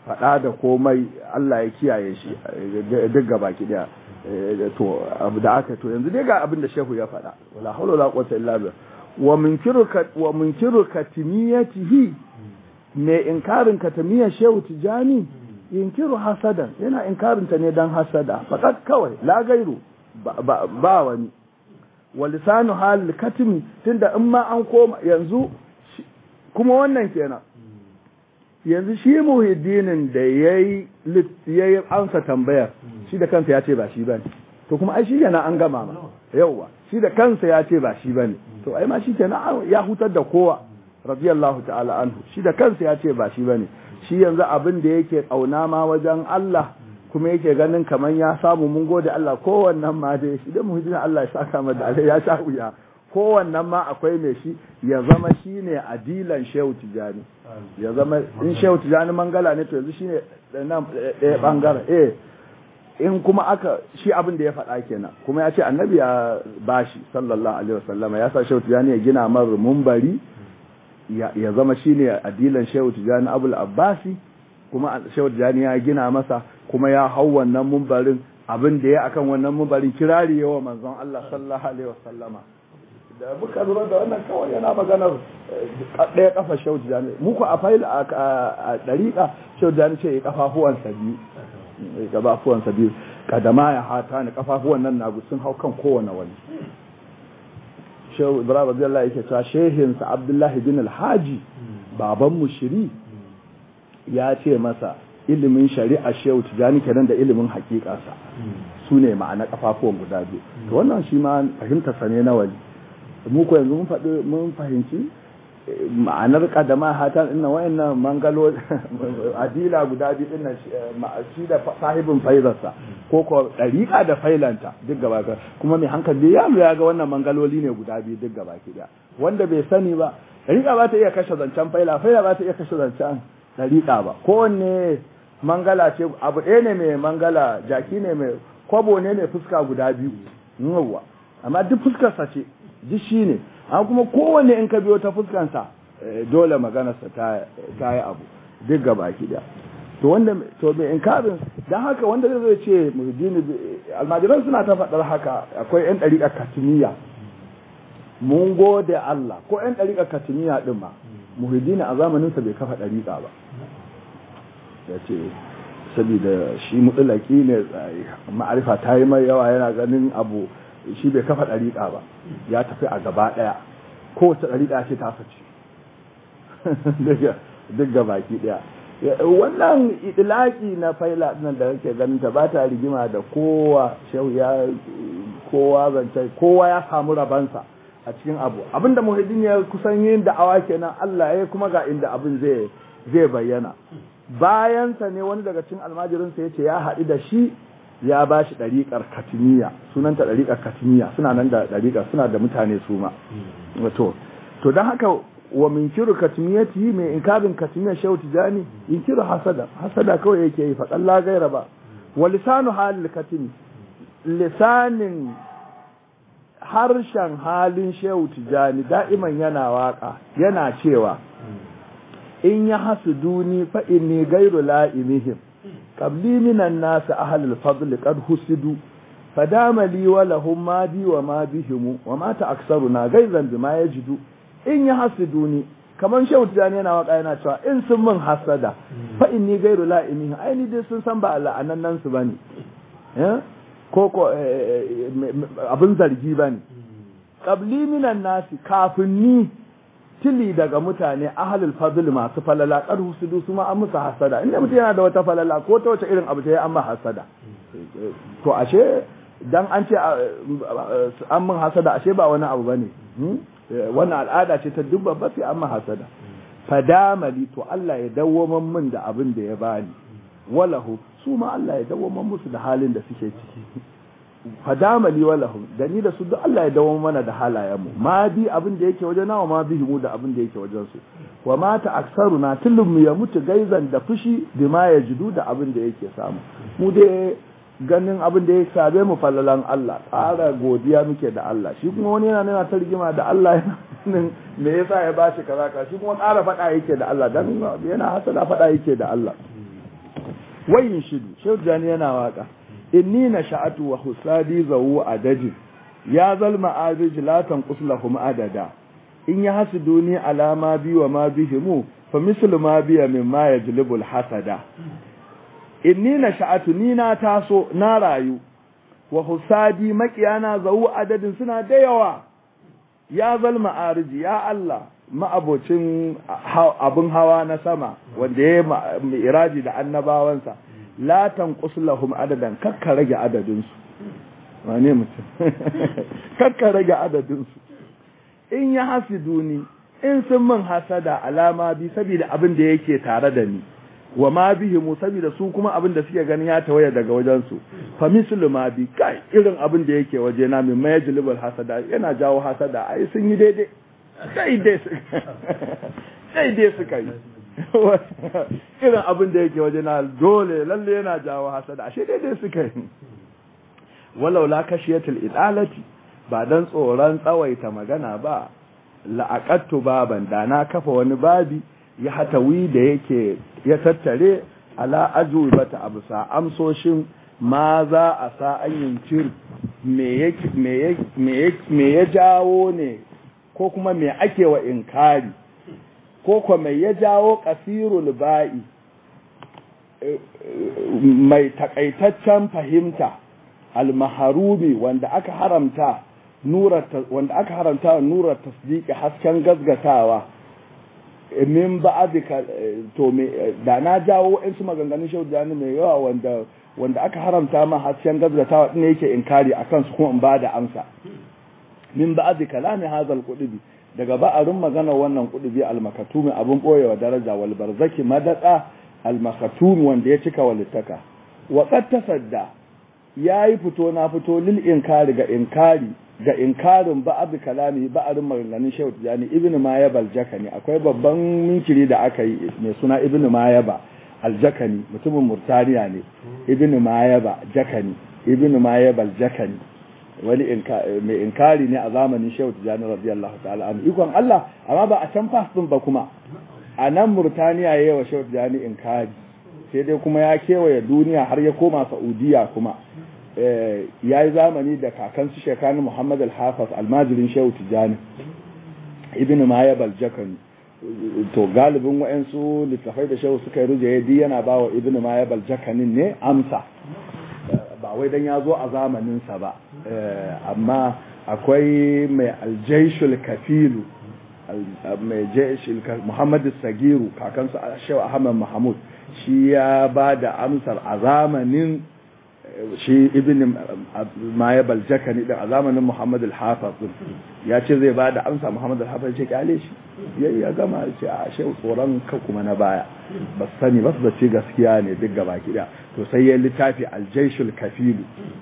faɗa da komai Allah ya kiyaye shi duk gaba ki daya to abu da aka to yanzu dai ga abin da shehu ya faɗa wala hawla wala quwwata illa billah wa munkiru wa munkiru katimiyatihi me inkarin katimiyar shehu tijani yinkiru hasadan yana inkarin ta ne dan hasada fakat kawai la gairu ba wani wa lisanu hal katimi tunda in ma an koma yanzu kuma wannan kenan yanzu shi muhiddinin da yayi yayi amsa tambayar shi da kansa ya ce ba shi bane to kuma ai shi yana an gama ma yauwa shi da kansa ya ce ba shi bane to ai ma shi kenan ya hutar da kowa radiyallahu ta'ala anhu shi da kansa ya ce ba shi bane shi yanzu abin da yake kauna ma wajen Allah kuma yake ganin kaman ya samu mun gode Allah kowannan ma dai shi da muhiddinin Allah ya saka mata ya sha wuya kowannan ma akwai mai shi ya zama shi ne adilan shehu tijani ya zama in shehu tijani mangala ne to yanzu shi ne ɗaya ɓangaren eh in kuma aka shi abin da ya faɗa kenan kuma ya ce annabi ya bashi sallallahu alaihi wasallama ya sa shehu tijani ya gina mar mumbari ya zama shi ne adilan shehu tijani abul abbasi kuma shehu tijani ya gina masa kuma ya hau wannan mumbarin abin da ya akan wannan mumbarin kirari yawa manzon Allah sallallahu alaihi wasallama da muka lura da wannan kawai yana maganar ɗaya kafa shehu tijani muku a fail a ɗariƙa shehu tijani ce ya kafafuwansa biyu kafafuwansa biyu kadama ya hata ni kafafuwan nan nagu sun hau kan kowane wani shehu ibrahim radiyallahu yake cewa shehinsa abdullahi bin alhaji baban mushiri ya ce masa ilimin shari'a shehu tijani kenan da ilimin hakikarsa su ne ma'ana kafafuwan guda biyu to wannan shi ma fahimta sa ne na wani mu ko yanzu mun faɗi mun fahimci ma'anar kadama hatan inna wayannan mangalo adila guda biyu din shi da sahibin faizarsa ko ko dariqa da failanta duk gaba ka kuma mai hankali ya ya ga wannan mangaloli ne guda biyu duk gaba ki da wanda bai sani ba dariqa ba ta iya kashe zancen faila faila ba ta iya kashe zancen dariqa ba kowanne mangala ce abu ɗaya ne mai mangala jaki ne mai kwabo ne mai fuska guda biyu yawwa amma duk fuskarsa ce duk shi ne an kuma kowanne in ka biyo ta fuskansa dole maganarsa ta yi abu duk gaba ki da to wanda to mai inkarin don haka wanda zai ce muhajjini almajiran suna ta faɗar haka akwai yan ɗariƙar katimiya mun gode Allah ko yan ɗariƙar katimiya ɗin ma muhajjini a zamaninsa bai kafa ɗariƙa ba ya ce saboda shi mutulaki ne ma'arifa ta yi mai yawa yana ganin abu shi bai kafa ɗariƙa ba ya tafi a gaba ɗaya kowace ɗariƙa ce ta sace duk gaba ki ɗaya wannan idilaki na faila nan da kake ganin ta ba ta rigima da kowa shehu ya kowa zance kowa ya samu rabansa a cikin abu abinda muhiddin ya kusan yin da'awa kenan Allah ya kuma ga inda abin zai zai bayyana bayansa ne wani daga cikin almajirinsa ya ce ya haɗu da shi ya ba shi ɗariƙar katiniya sunanta ɗariƙar katiniya suna nan da ɗariƙar suna da mutane su ma to to don haka wa min kiru katimiyati mai inkarin katimiyar shehu tijani in kiru hasada hasada kawai yake yi faɗan la gaira ba wa lisanu halil katimi lisanin harshen halin shehu tijani da'iman yana waka yana cewa in ya hasu duni fa inni gairu la'imihim qabli minan nas ahlul fadl qad husidu fadama li wa lahum ma bi wa ma bihim wa ma ta'aksaruna gaizan bima yajidu in ya hasu duni kaman shehu tijani yana waka yana cewa in sun min hasada fa inni gairu la'imihim ai ni dai sun san ba la'anan nan su bane eh ko ko abin zargi bane qabli minan nasi kafin ni tili daga mutane ahalul fadl masu falala kar husudu su ma an musu hasada inda mutum yana da wata falala ko ta wace irin abu ta yi an ma hasada to ashe dan an ce an mun hasada ashe ba wani abu bane wannan al'ada ce ta dubba ba sai an ma hasada fadamali to Allah ya dawwaman min da abin da ya bani walahu su ma Allah ya dawwaman musu da halin da suke ciki fadamali walahum da ni da su duk Allah ya dawo mana da halayenmu ma bi abin da yake wajen nawa ma bi mu da abin da yake wajen su wa mata aksaruna tullum ya mutu gaizan da fushi bima ya jidu da abin da yake samu mu dai ganin abin da ya sabe mu fallalan Allah ƙara godiya muke da Allah shi kuma wani yana nuna ta rigima da Allah yana me yasa ya bashi kaza ka shi kuma ƙara faɗa yake da Allah dan yana hasada faɗa yake da Allah wayin shidu shehu jani yana waka inni na sha'atu wa husadi zawu adajin ya zalma arij la tanqus lahum adada in ya hasuduni ala ma bi wa ma bihimu fa mislu ma biya mimma yajlibu alhasada inni na sha'atu ni na taso na rayu wa husadi makiyana zawu adadin suna da yawa ya zalma ariji ya Allah ma'abocin abin hawa na sama wanda ya yi iraji da annabawansa la tanqus lahum adadan kakka rage adadin su wane mutum kakka rage adadin su in ya hasiduni in sun min hasada alama bi saboda abin da yake tare da ni wa ma bihimu saboda su kuma abin da suke ganin ya tawaya daga wajen su fa mislu ma bi kai irin abin da yake waje na min majlibul hasada yana jawo hasada ai sun yi daidai sai dai sai dai suka yi irin abin da yake waje na dole lalle yana jawo hasada ashe daidai suka yi walau la kashiyatul idalati ba dan tsoron tsawaita magana ba la'aqattu baban da na kafa wani babi ya hatawi da yake ya tattare ala ajubata abusa amsoshin ma za a sa an yinkir me ya jawo ne ko kuma me ake wa inkari ko kuma mai ya jawo kasirul ba'i mai takaitaccen fahimta almaharumi wanda aka haramta nura wanda aka haramta nura tasdiqi hasken gazgatawa min ba'dika to me da na jawo in su maganganun shehu jani mai yawa wanda wanda aka haramta ma hasken gazgatawa din yake inkari akan su kuma in ba da amsa min ba'd kalami hadal qudubi daga ba'arin magana wannan qudubi al-makatumi abun boyewa daraja wal barzaki madada al-makatumi wanda ya cika walittaka wa qad tasadda yayi fito na fito lil inkari ga inkari ga inkarin ba'd kalami ba'arin maganganun Shehu Tijani ibn Mayab al-Jakani akwai babban minkiri da aka yi mai suna ibn Mayaba al-Jakani mutumin Murtaniya ne ibn Mayaba Jakani ibn Mayab al-Jakani wani mai inkari ne a zamanin Shehu Tijani radiyallahu ta'ala anhu ikon Allah amma ba a can fas din ba kuma a nan Murtaniya yayi wa Shehu Tijani inkari sai dai kuma ya kewaye duniya har ya koma Saudiya kuma ya yi zamani da kakansu shekaru Muhammad al-Hafiz almajirin Shehu Tijani ibn Mayab al-Jakani to galibin wa'ansu littafai da Shehu suka yi rujaye yana ba wa ibn Mayab al-Jakanin ne amsa ba wai dan ya zo a zamaninsa ba amma akwai mai aljaishul kafilu mai jaishul muhammad sagiru kakansu shehu ahmad mahmud shi ya ba da amsar a zamanin shi ibn mayabal jakani din a zamanin muhammad al-hafiz ya ce zai ba da amsa muhammad al-hafiz ce kyale shi ya gama ce a shehu tsoron ka kuma na baya ba sani ba su da ce gaskiya ne duk gaba kiɗa to sai ya littafi aljaishul kafilu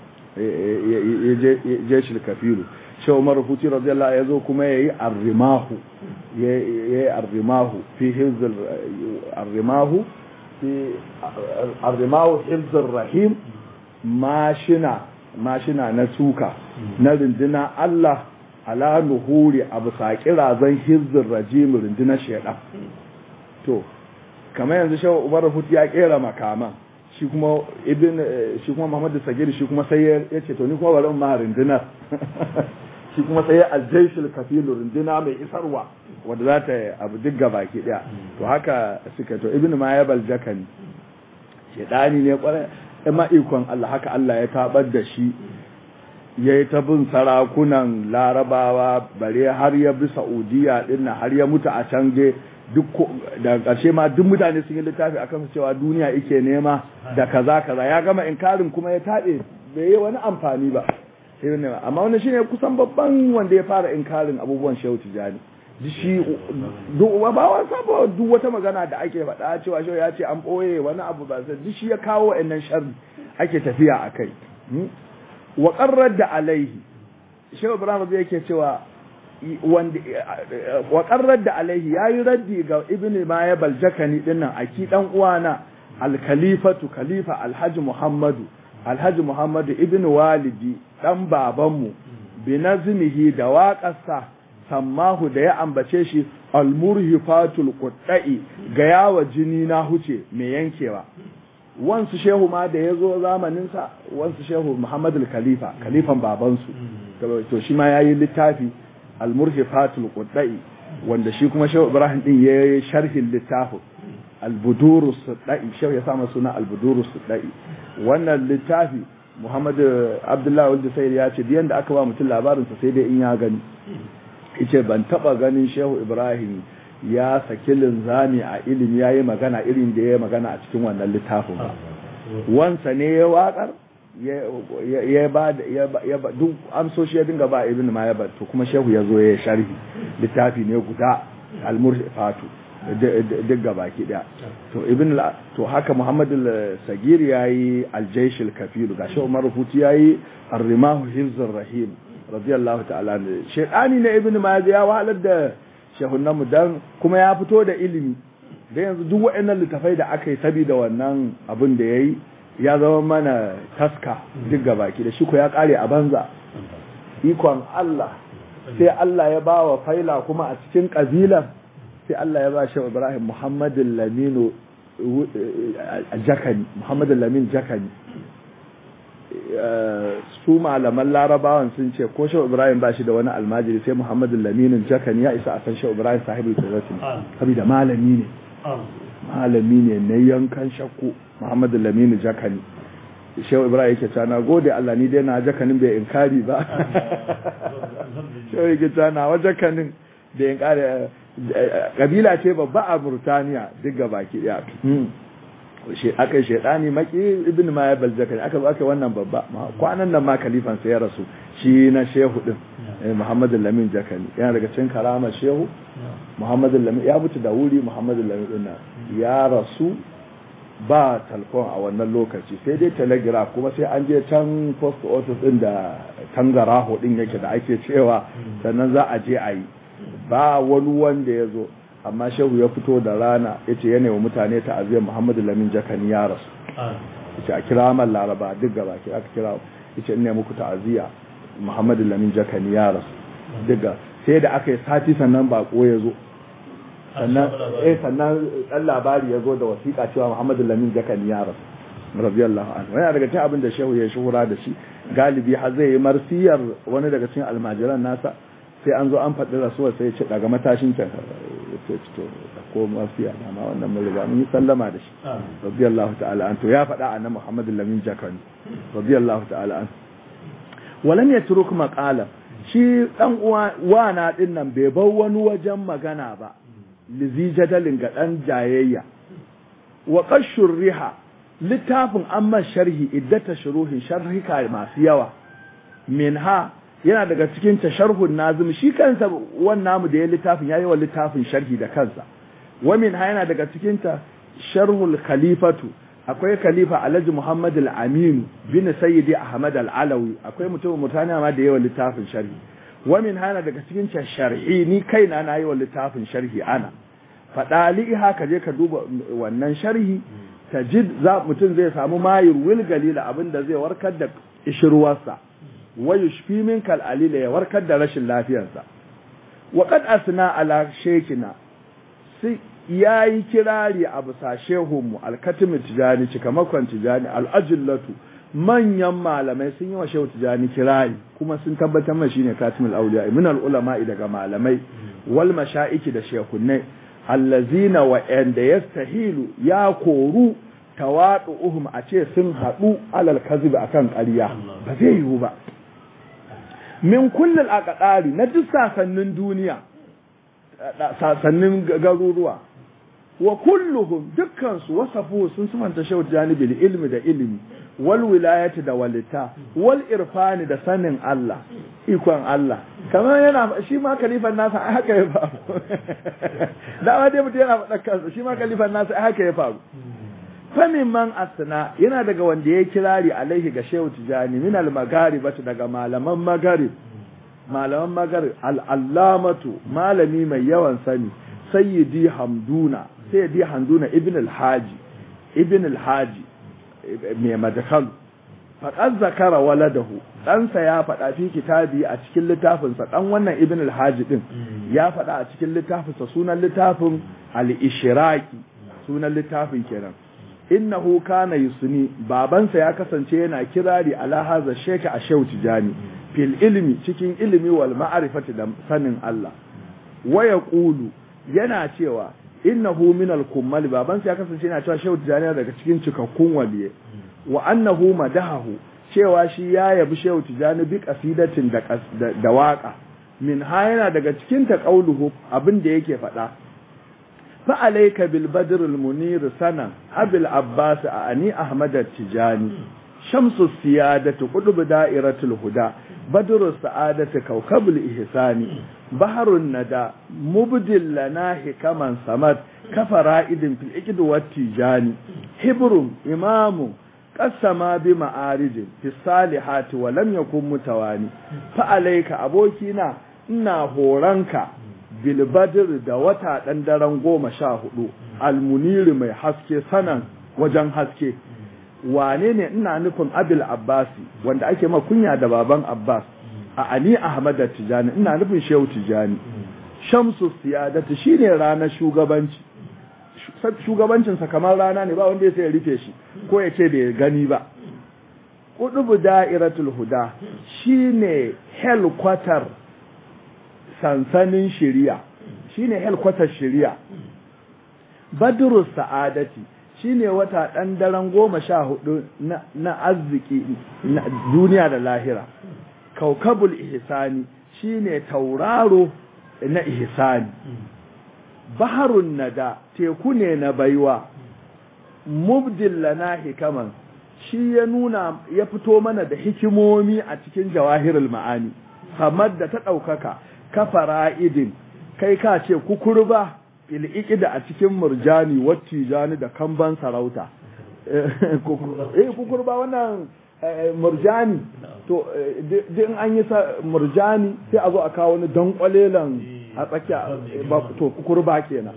jaishul kafilu shi umar huti radiyallahu ya zo kuma ya yi arrimahu ya yi arrimahu fi hizir arrimahu fi arrimahu hizir rahim mashina mashina na suka na runduna Allah ala nuhuri abu saƙirazan hizir rajim rundunar shaidan to kamar yanzu shawo umar hutu ya kera makaman shi kuma ibn shi kuma muhammad sagir shi kuma sai ya ce to ni kuma bari ma rundunar shi kuma sai aljaishul kafilu runduna mai isarwa wanda za ta abu duk gaba ki daya to haka suka to ibn mayabal jakani shedani ne kwarai amma ikon Allah haka Allah ya tabar da shi ya yi ta bin sarakunan larabawa bare har ya bi saudiya dinnan har ya mutu a can dai duk da ƙarshe ma duk mutane sun yi littafi akan cewa duniya ike nema da kaza kaza ya gama inkarin kuma ya taɓe bai yi wani amfani ba amma wani shine kusan babban wanda ya fara inkarin abubuwan shehu tijani shi duk ba wasa ba duk wata magana da ake faɗa cewa shehu ya ce an ɓoye wani abu ba sai duk shi ya kawo wa'annan sharri ake tafiya a kai wa qarrar da alaihi shehu ibrahim zai yake cewa wanda wa qarrar da alaihi yayi raddi ga ibnu maya baljakani dinnan aki dan uwana al-khalifatu khalifa alhaji muhammadu alhaji muhammadu ibnu walidi dan babanmu bi nazmihi da waƙarsa sammahu da ya ambace shi almurhifatul quddai ga yawa jini na huce mai yankewa wansu shehu ma da ya zo zamaninsa wansu shehu muhammadu khalifa khalifan babansu to shi ma ya yi littafi al-murhifatul quddai wanda shi kuma shehu ibrahim din ya yi sharhin littafin al-buduru suddai shehu ya sama suna al-buduru suddai wannan littafi muhammadu abdullahi wanda sai ya ce biyan da aka ba mutum labarinsa sai dai in ya gani yace ban taba ganin shehu ibrahim ya saki linzami a ilimi ya yi magana irin da ya yi magana a cikin wannan littafin ba wansa ne ya waƙar ya ba da duk amsoshi ya dinga ba ibn ma ya ba to kuma shehu ya zo ya sharhi littafi ne guda al-murfatu duk gaba ki daya to ibn to haka muhammad al-sagir yayi al-jaysh al-kafir ga shehu umar rufuti yayi ar-rimahu hifzur rahim radiyallahu ta'ala shaytani ne ibn ma ya wahalar da shehunanmu don kuma ya fito da ilimi da yanzu duk waɗannan littafai da aka yi saboda wannan abin da ya yi ya zama mana taska duk gabaki da shi ko ya ƙare a banza ikon Allah sai Allah ya ba wa faila kuma a cikin ƙabilan sai Allah ya ba shi Ibrahim Muhammadin Laminu Jakani Muhammadin Lamin Jakani su malaman larabawan sun ce ko shau ibrahim ba shi da wani almajiri sai muhammadu laminin jakan ya isa a san shau ibrahim sahibul kudratin saboda malami ne malami ne na yankan shakku muhammadu laminin jakani shau ibrahim yake ta na gode allah ni dai na jakanin bai inkari ba shau yake ta na wa jakanin bai inkari kabila ce babba a burtaniya duk gabaki daya aka yi shaidani maki ibn ma ya baljaka aka zo aka wannan babba kwanan nan ma kalifan sai ya rasu shi na shehu din Muhammad Lamin Jakani yana daga cikin karama shehu Muhammad Lamin ya mutu da wuri Muhammad Lamin din ya rasu ba talfon a wannan lokaci sai dai telegraph kuma sai an je can post office din da tangaraho din yake da ake cewa sannan za a je a yi ba wani wanda ya zo amma shehu ya fito da rana ya ce yana wa mutane ta'aziyar muhammadu lamin jakani ya rasu ya ce a kira man laraba duk gaba ke aka kira ya ce ina muku ta'aziyya muhammadu lamin jakani ya rasu duk sai da aka yi sati sannan bako ya zo sannan eh sannan dan labari ya zo da wasiƙa cewa muhammadu lamin jakani ya rasu radiyallahu anhu yana daga cikin abin da shehu ya shuhura da shi galibi har zai yi marsiyar wani daga cikin almajiran nasa sai an zo an faɗi rasuwar sai ya ce daga matashin can ce to ko mafiya na ma wannan mun riga mun yi sallama da shi radiyallahu ta'ala an to ya faɗa annabi Muhammad lamin jakani radiyallahu ta'ala an walam yatruk maqala shi dan uwa wana din nan bai bar wani wajen magana ba lizi jadalin ga dan jayayya wa qashur riha littafin amma sharhi iddata shuruhin sharhika masu yawa minha yana daga cikin tasharhun nazim shi kansa wannan mu da ya littafin yayi wa littafin sharhi da kansa wa min ha yana daga cikin ta sharhul khalifatu akwai khalifa alhaji muhammad al-amin bin sayyidi ahmad al-alawi akwai mutum mutane ma da yawa littafin sharhi wa min ha yana daga cikin ta sharhi ni kaina na yi wa littafin sharhi ana fadali haka je ka duba wannan sharhi tajid za mutum zai samu mayir wil galila abinda zai warkar da ishirwarsa ويشفي منك العليل ya warkar da rashin lafiyarsa wa qad asna ala shekina sai yayi kirari a bisa shehunmu alkatim tijani cikamakon tijani al'ajillatu manyan malamai sun yi wa shehu tijani kirari kuma sun tabbatar mai shine katimul auliya min al ulama daga malamai wal mashaiki da shehunnai allazina wa yanda yastahilu ya koru tawadu'uhum a ce sun haɗu alal kazib akan ƙarya ba zai yiwu ba min kullum a ƙaɗari na duk sasannin duniya sasannin garuruwa wa kulluhum dukkansu wasafu sun sumanta shau janibil ilmi da ilimi wal wilayati da walita wal irfani da sanin Allah ikon Allah kamar yana shi ma kalifan nasa ai haka ya faru da dai mutum yana faɗa kansa shi ma kalifan nasa ai haka ya faru famin man asna yana daga wanda ya kirari alaihi ga shehu tijani min al-magharibatu daga malaman magharib malaman magharib al-allamatu malami mai yawan sani sayyidi hamduna sayyidi hamduna ibn al-haji ibn al-haji mai madakalu faqad zakara waladahu ɗansa ya faɗa fi kitabi a cikin littafinsa ɗan wannan ibn al-haji din ya faɗa a cikin littafinsa sunan littafin al-ishraqi sunan littafin kenan innahu kana yusni babansa ya kasance yana kirari ala hadha sheka a shehu tijani fil ilmi cikin ilimi wal ma'rifati da sanin Allah wa yaqulu yana cewa innahu min al kummal babansa ya kasance yana cewa shehu tijani daga cikin cikakkun waliye wa annahu madahahu cewa shi ya yabi shehu tijani bi qasidatin da da waka min ha yana daga cikin ta qauluhu abin da yake faɗa fa alayka bil badr al munir sana abil abbas ani ahmad at tijani shamsu siyadatu qudub da'iratul huda badru sa'adatu kawkabul ihsani baharun nada mubdil lana hikaman samad kafara'idin fil iqd wat tijani hibrum imamu qasama bi ma'arijin fi salihati wa lam yakun mutawani fa alayka abokina ina horanka bil badr da wata dan daren goma sha hudu almuniri mai haske sanan wajen haske wane ne ina nufin abil abbasi wanda ake ma kunya da baban abbas a ani ahmad tijani ina nufin shehu tijani shamsu siyadatu shine ranar shugabanci shugabancinsa kamar rana ne ba wanda ya sai rufe shi ko ya ce bai gani ba kudubu da'iratul huda shine helkwatar sansanin shiriya shine helkwatar shiriya badru sa'adati shine wata dan daren goma sha hudu na arziki na duniya da lahira kaukabul ihsani shine tauraro na ihsani baharun nada teku ne na baiwa mubdil lana hikaman shi ya nuna ya fito mana da hikimomi a cikin jawahirul ma'ani kamar da ta ɗaukaka kafara idin kai ka ce kukurba fil'ikida a cikin murjani wattijani da kamban sarauta eh kukurba wannan murjani to din an yi murjani sai a zo a kawo wani dankwalelan a tsakiya to kukurba kenan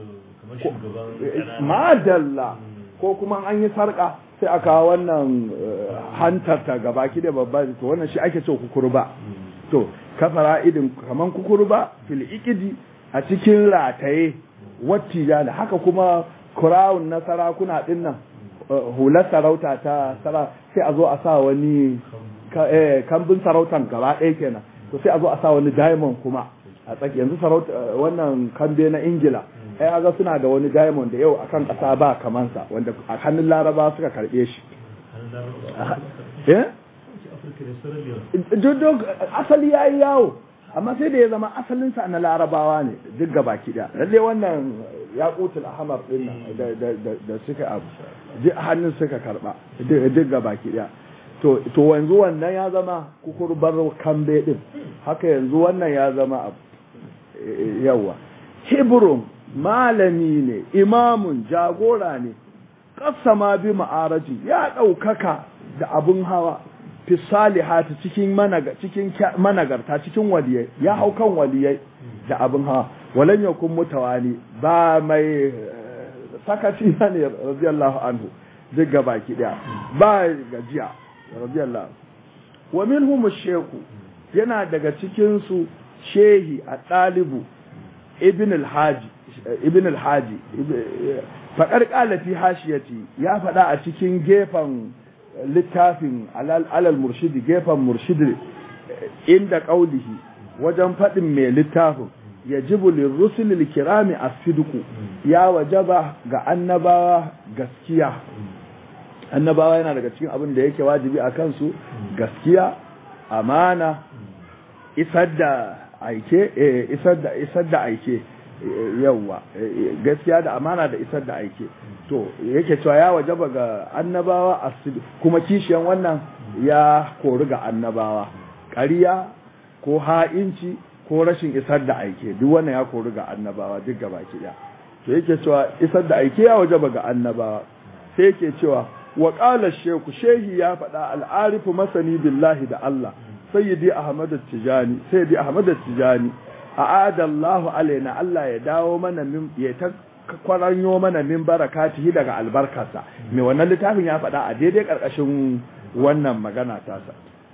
madalla ko kuma an yi sarka sai a kawo wannan hantar ta gaba ki da babba to wannan shi ake ce kukurba to kafara idin kaman kukurba fil ikidi a cikin rataye wattija da haka kuma crown na sarakuna din nan hular sarauta ta sara sai a zo a sa wani kambin sarautan gaba ɗaya kenan to sai a zo a sa wani diamond kuma a tsaki yanzu sarauta wannan kambe na ingila ai aga suna da wani diamond da yau akan ƙasa ba kamansa wanda a hannun laraba suka karɓe shi asali ya yi yawo amma sai da ya zama asalinsa na larabawa ne duk gaba kiɗa lalle wannan ya kutul ahmar din nan da suka abu duk hannun suka karba duk gaba kiɗa to to yanzu wannan ya zama kukurbar kambe din haka yanzu wannan ya zama abu yawa hebron malami ne imamun jagora ne kasama bi ma'araji ya ɗaukaka da abun hawa fi salihati cikin managa cikin managarta cikin waliyai ya hau kan waliyai da abin hawa walan yakun mutawali ba mai sakati ne radiyallahu anhu duk gabaki daya ba gajiya radiyallahu wa minhum sheku yana daga cikin su shehi a ɗalibu ibn al-haji ibn al-haji faƙar ƙalafi hashiyati ya faɗa a cikin gefen littafin alal murshidi gefen murshidi inda ƙaulihi wajen faɗin mai littafin ya jibu lirrusulil kirami a sidku ya wajaba ga annabawa gaskiya annabawa yana daga cikin abin da yake wajibi a kansu gaskiya amana isar da aike isar da isar da aike yawwa gaskiya da amana da isar da aike to yake cewa ya wajaba ga annabawa asidu kuma kishiyan wannan ya kori ga annabawa ƙarya ko ha'inci ko rashin isar da aike duk wannan ya kori ga annabawa duk gaba ɗaya to yake cewa isar da aike ya wajaba ga annabawa sai yake cewa wa qala shehu shehi ya faɗa al'arifu masani billahi da Allah sayyidi ahmad tijani sayyidi ahmad tijani a'ada Allah alaina Allah ya dawo mana min ya ta kwaranyo mana min barakatihi daga albarkarsa mai wannan littafin ya faɗa a daidai ƙarƙashin wannan magana tasa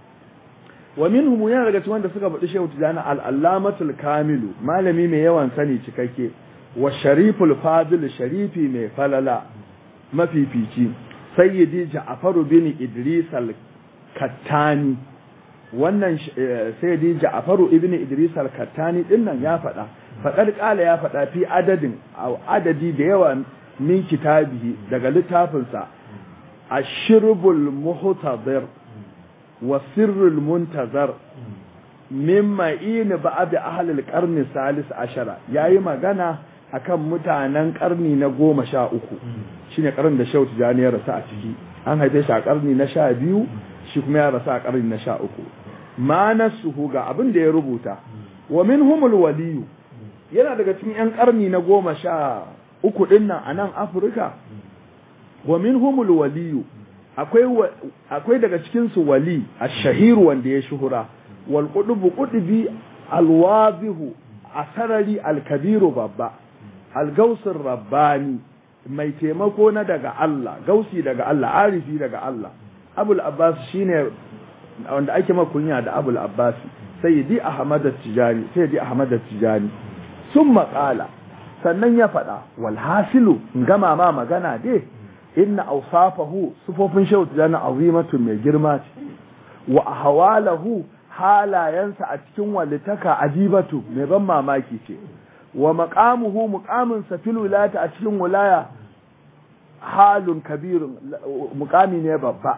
wa minhum yana daga cikin wanda suka faɗi shehu tijani al-allamatul kamilu malami mai yawan sani cikakke wa shariful fadil sharifi mai falala mafifici sayyidi ja'faru bin idris al-kattani wannan sayyidi ja'faru ibn idris al-kattani dinnan ya faɗa faɗar ƙala ya faɗa fi adadin adadi da yawa min kitabihi daga littafinsa ashirbul muhtadir wa sirrul muntazar min ma'in ba'd ahli al-qarni salis ashara yayi magana akan mutanen karni na goma sha uku shine karnin da Shehu Tijani ya rasu a ciki an haife shi a karni na sha biyu shi kuma ya rasu a karni na sha uku ma nasuhu ga abin da ya rubuta wa minhumul waliyu yana daga cikin 'yan ƙarni na goma sha uku ɗin nan a nan afirka wa min humul waliyu akwai daga cikinsu wali a shahiru wanda ya shuhura wal ƙudubu ƙudubi alwazihu a sarari alkabiru babba algausin rabbani mai taimako na daga Allah gausi daga Allah arifi daga Allah abul abbas shine wanda ake makunya da abul abbas sayyidi ahmad tijani sayyidi ahmad tijani sun maƙala sannan ya faɗa walhasilu in gama ma magana dai inna awsafahu sufofin shehu tijani azimatun mai girma ce wa ahwalahu halayensa a cikin walitaka ajibatu mai ban mamaki ce wa maqamuhu muqamin sa fil wilayati a cikin wilaya halun kabirun muqami ne babba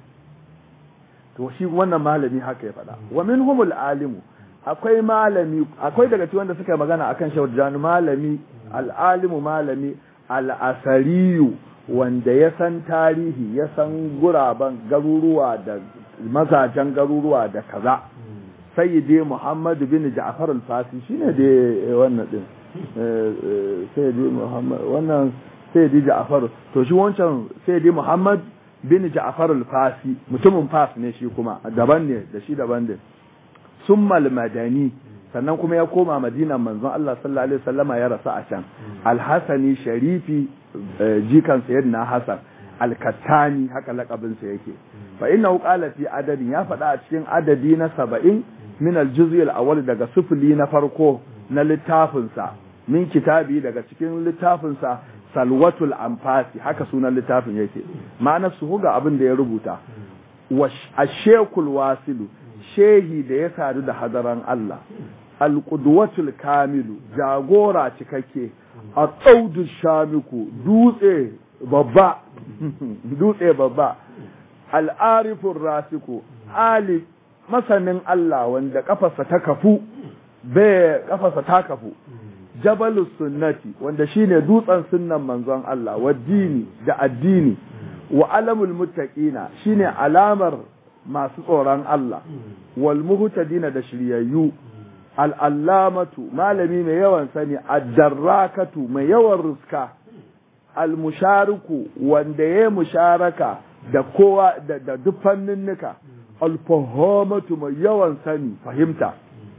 to shi wannan malami haka ya faɗa wa minhumul alimu akwai malami akwai daga cikin wanda suka magana akan shawarjani malami al'alimu malami al'asariyu wanda ya san tarihi ya san guraben garuruwa da mazajen garuruwa da kaza sayyidi muhammad bin ja'far al-fasi shine da wannan din sayyidi muhammad wannan sayyidi ja'far to shi wancan sayyidi muhammad bin ja'far al-fasi mutumin fas ne shi kuma daban ne da shi daban ne summal madani sannan kuma ya koma madinan manzon Allah sallallahu alaihi wasallama ya rasu a can al-hasani sharifi jikan sayyidina hasan al-kattani haka lakabin sa yake fa innahu qala fi adadin ya faɗa a cikin adadi na 70 min al-juz'i al-awwal daga sufuli na farko na littafin sa min kitabi daga cikin littafin sa salwatul anfasi haka sunan littafin yake ma'ana su ga abin da ya rubuta wa ashekul wasilu shehi da ya sadu da hadaran Allah alƙudwatul kamilu jagora cikakke a tsaudu shamiku dutse babba dutse babba al'arifin rasiku ali masanin Allah wanda kafarsa ta kafu bai kafarsa ta kafu jabalus sunnati wanda shine dutsen sunnan manzon Allah wa dini da addini wa alamul muttaqina shine alamar masu tsoron Allah wal muhtadina da shiryayyu al'allamatu malami mai yawan sani addarrakatu mai yawan ruska almushariku wanda ya musharaka da kowa da duk fanninnika alfahamatu mai yawan sani fahimta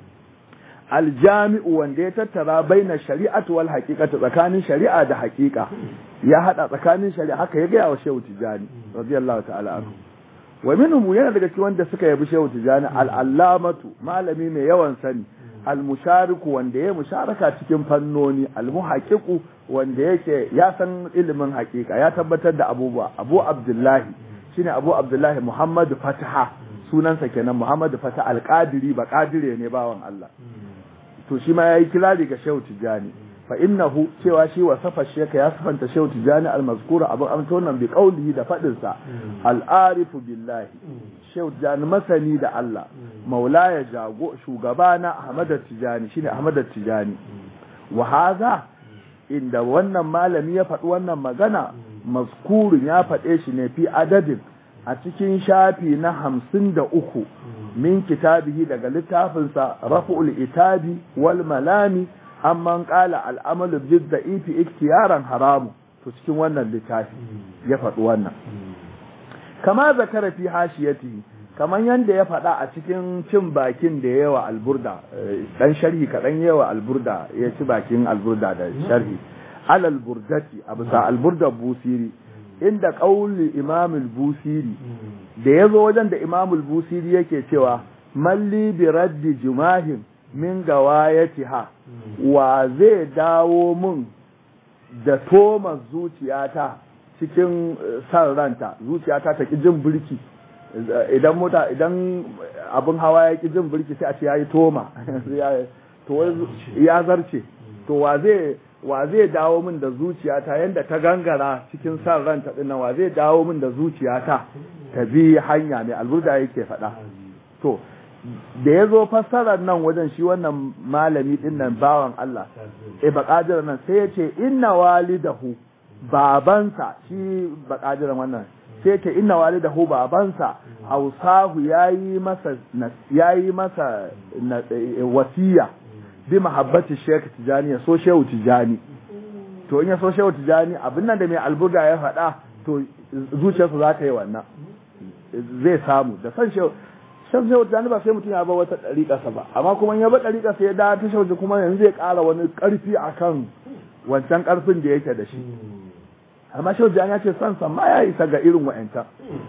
aljami'u wanda ya tattara baina shari'atu wal haqiqatu tsakanin shari'a da haqiqa ya hada tsakanin shari'a haka ya gaya wa shehu tijani radiyallahu ta'ala anhu wa minhum yana daga cikin wanda suka yabi shehu tijani al-allamatu malami mai yawan sani al-mushariku wanda ya musharaka cikin fannoni al-muhaqqiqu wanda yake ya san ilimin haqiqa ya tabbatar da abubuwa abu abdullahi shine abu abdullahi muhammad fataha sunansa kenan muhammad fataha al-qadiri ba qadire ne bawan Allah to shi ma yayi kirari ga shehu tijani fa innahu cewa shi wa safa sheka ya sifanta shehu tijani al-mazkura abu amsa wannan bi qawlihi da fadin sa al-arifu billahi shehu tijani masani da Allah maulaya jago shugabana ahmad tijani shine ahmad tijani wa hadha inda wannan malami ya faɗi wannan magana mazkurin ya faɗe shi ne fi adadin a cikin shafi na hamsin da uku min kitabihi daga littafinsa rafu'ul itabi wal malami amman qala al'amalu bid da'ifi iktiyaran haramu to cikin wannan littafi ya faɗi wannan kama zakara fi hashiyatihi kaman yanda ya faɗa a cikin cin bakin da yawa alburda dan sharhi kaɗan yawa alburda ya ci bakin alburda da sharhi alal burdati a bisa alburda busiri inda ƙauli imamul busiri da ya zo wajen da imamul busiri yake cewa malli bi raddi jumahin min gawayatiha wa zai dawo mun da toma zuciyata cikin san ranta zuciyata ta ki jin birki idan mota idan abin hawa ya ki jin birki sai a ce yayi toma to ya zarce to wa zai wa zai dawo min da zuciyata yanda ta gangara cikin san ranta din nan wa zai dawo min da zuciyata ta bi hanya mai alburda yake faɗa to da ya zo fassarar nan wajen shi wannan malami din nan bawan Allah e baƙadir nan sai ya ce inna walidahu babansa shi baƙadir wannan sai ya ce inna walidahu babansa ausahu yayi masa yayi masa wasiya bi mahabbati Sheikh Tijani ya so Shehu Tijani to in ya so Shehu Tijani abin nan da mai alburda ya faɗa to zuciyarsa za ta yi wannan zai samu da san Shehu shan Shehu Tijani ba sai mutum ya ba wata ɗariƙarsa ba amma kuma ya ba ɗariƙarsa ya da ta Shehu kuma yanzu zai ƙara wani ƙarfi akan wancan ƙarfin da yake da shi amma Shehu Tijani ya ce san san ma ya isa ga irin wa'ancan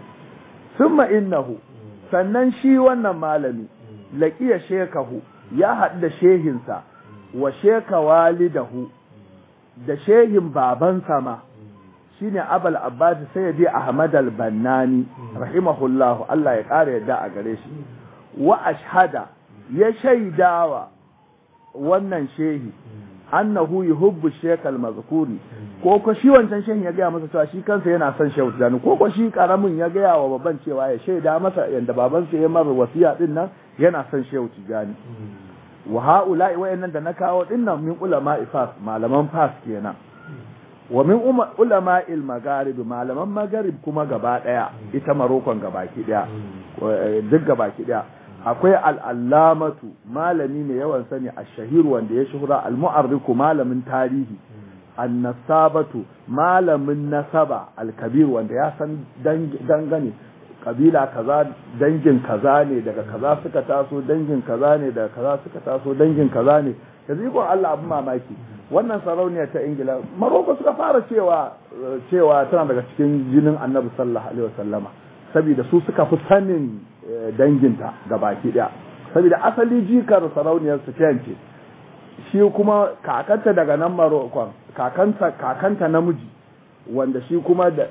summa innahu sannan shi wannan malami laqiya shekahu ya haɗu da shehinsa wa sheka walidahu da shehin babansa ma shine abal abbas sayyidi ahmad al-bannani rahimahullahu Allah ya ƙara yadda a gare shi wa ashhada ya shaidawa wannan shehi annahu yuhibbu shaykh al-mazkuri ko ko shi wancan shehin ya gaya masa cewa shi kansa yana son shehu tijani ko ko shi karamin ya gaya wa baban cewa ya shaida masa yanda babansa ya mara wasiya din nan yana son shehu tijani wa ha'ula'i wayannan da na kawo dinnan min ulama ifas malaman fas kenan wa min ulama il magarib malaman magarib kuma gaba daya ita marokon gabaki daya duk gabaki daya akwai al'allamatu malami mai yawan sani a shahir wanda ya shuhura al-mu'arriku malamin tarihi annasabatu malamin nasaba al-kabir wanda ya san dangane kabila kaza dangin kaza ne daga kaza suka taso dangin kaza ne daga kaza suka taso dangin kaza ne yanzu iko Allah abin mamaki wannan sarauniya ta Ingila Maroko suka fara cewa cewa tana daga cikin jinin Annabi sallallahu alaihi wasallama saboda su suka fi sanin danginta ga baki daya saboda asali jikar sarauniyar su ce shi kuma kakanta daga nan Maroko kakanta kakanta namiji wanda shi kuma da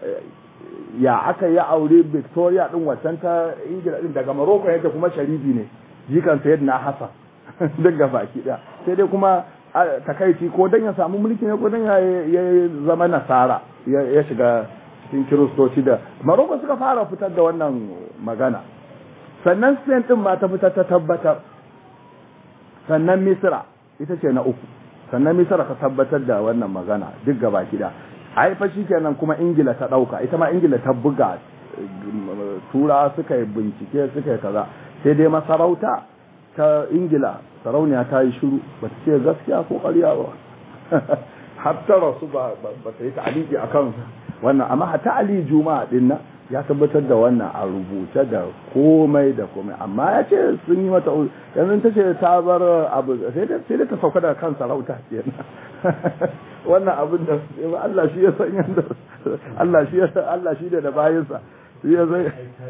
ya aka yi aure Victoria din wacan ta Ingila din daga Morocco yake kuma sharifi ne jikan Sayyidina Hassan duk ga baki daya sai dai kuma takaici ko dan ya samu mulki ne ko dan ya zama nasara ya shiga cikin kiristoci da Morocco suka fara fitar da wannan magana sannan Spain din ma ta fitar ta tabbatar sannan Misra ita ce na uku sannan Misra ta tabbatar da wannan magana duk ga baki daya ai fa kenan kuma ingila ta dauka ita ma ingila ta buga tura suka yi bincike suka yi kaza sai dai masarauta ta ingila sarauniya ta yi shiru ba ta ce gaskiya ko ƙarya ba har ta rasu ba ta yi ta'aliki akan wannan amma hatta ali juma'a din nan ya tabbatar da wannan a rubuce da komai da komai amma ya ce sun yi mata yanzu ta ce ta bar abu sai da ta sauka daga kan sarauta kenan wannan abin da Allah shi ya san yanda Allah shi ya Allah shi da bayinsa shi ya san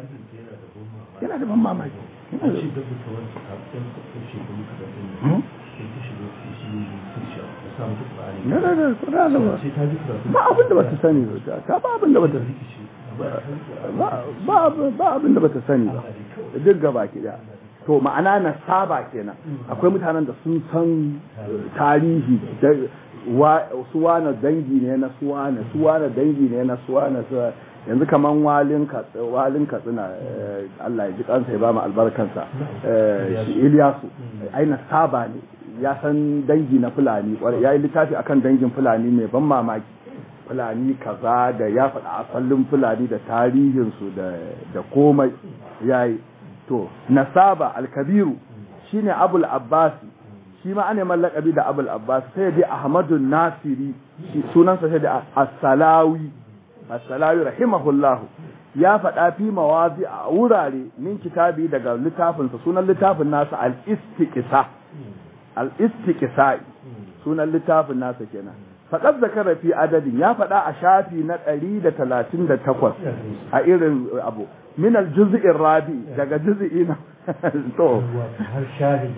yana da ban mamaki na da da kuna da ba abin da bata sani ba ta ba abin da bata ba abin da bata sani ba duk gaba ki da to ma'ana na saba kenan akwai mutanen da sun san tarihi su wane dangi ne na suwane suwane dangi ne na suwane yanzu kaman walin walin katsina Allah ya ji kansa ya ba mu albarkansa shi Iliyasu aina saba ne ya san dangi na fulani ya yi littafi akan dangin fulani mai ban mamaki fulani kaza da ya faɗa asalin fulani da tarihinsu da komai ya yi to nasaba alkabiru shine abul abbasi shi ma ana mallakabi da abul abbas sai dai ahmadu nasiri sunansa sai da as-salawi as-salawi rahimahullah ya faɗa fi mawazi a wurare min kitabi daga littafinsa sunan littafin nasa al-istiqsa al-istiqsa sunan littafin nasa kenan faqad zakara fi adadin ya faɗa a shafi na 138 a irin abu min al-juz'i rabi daga juz'i na to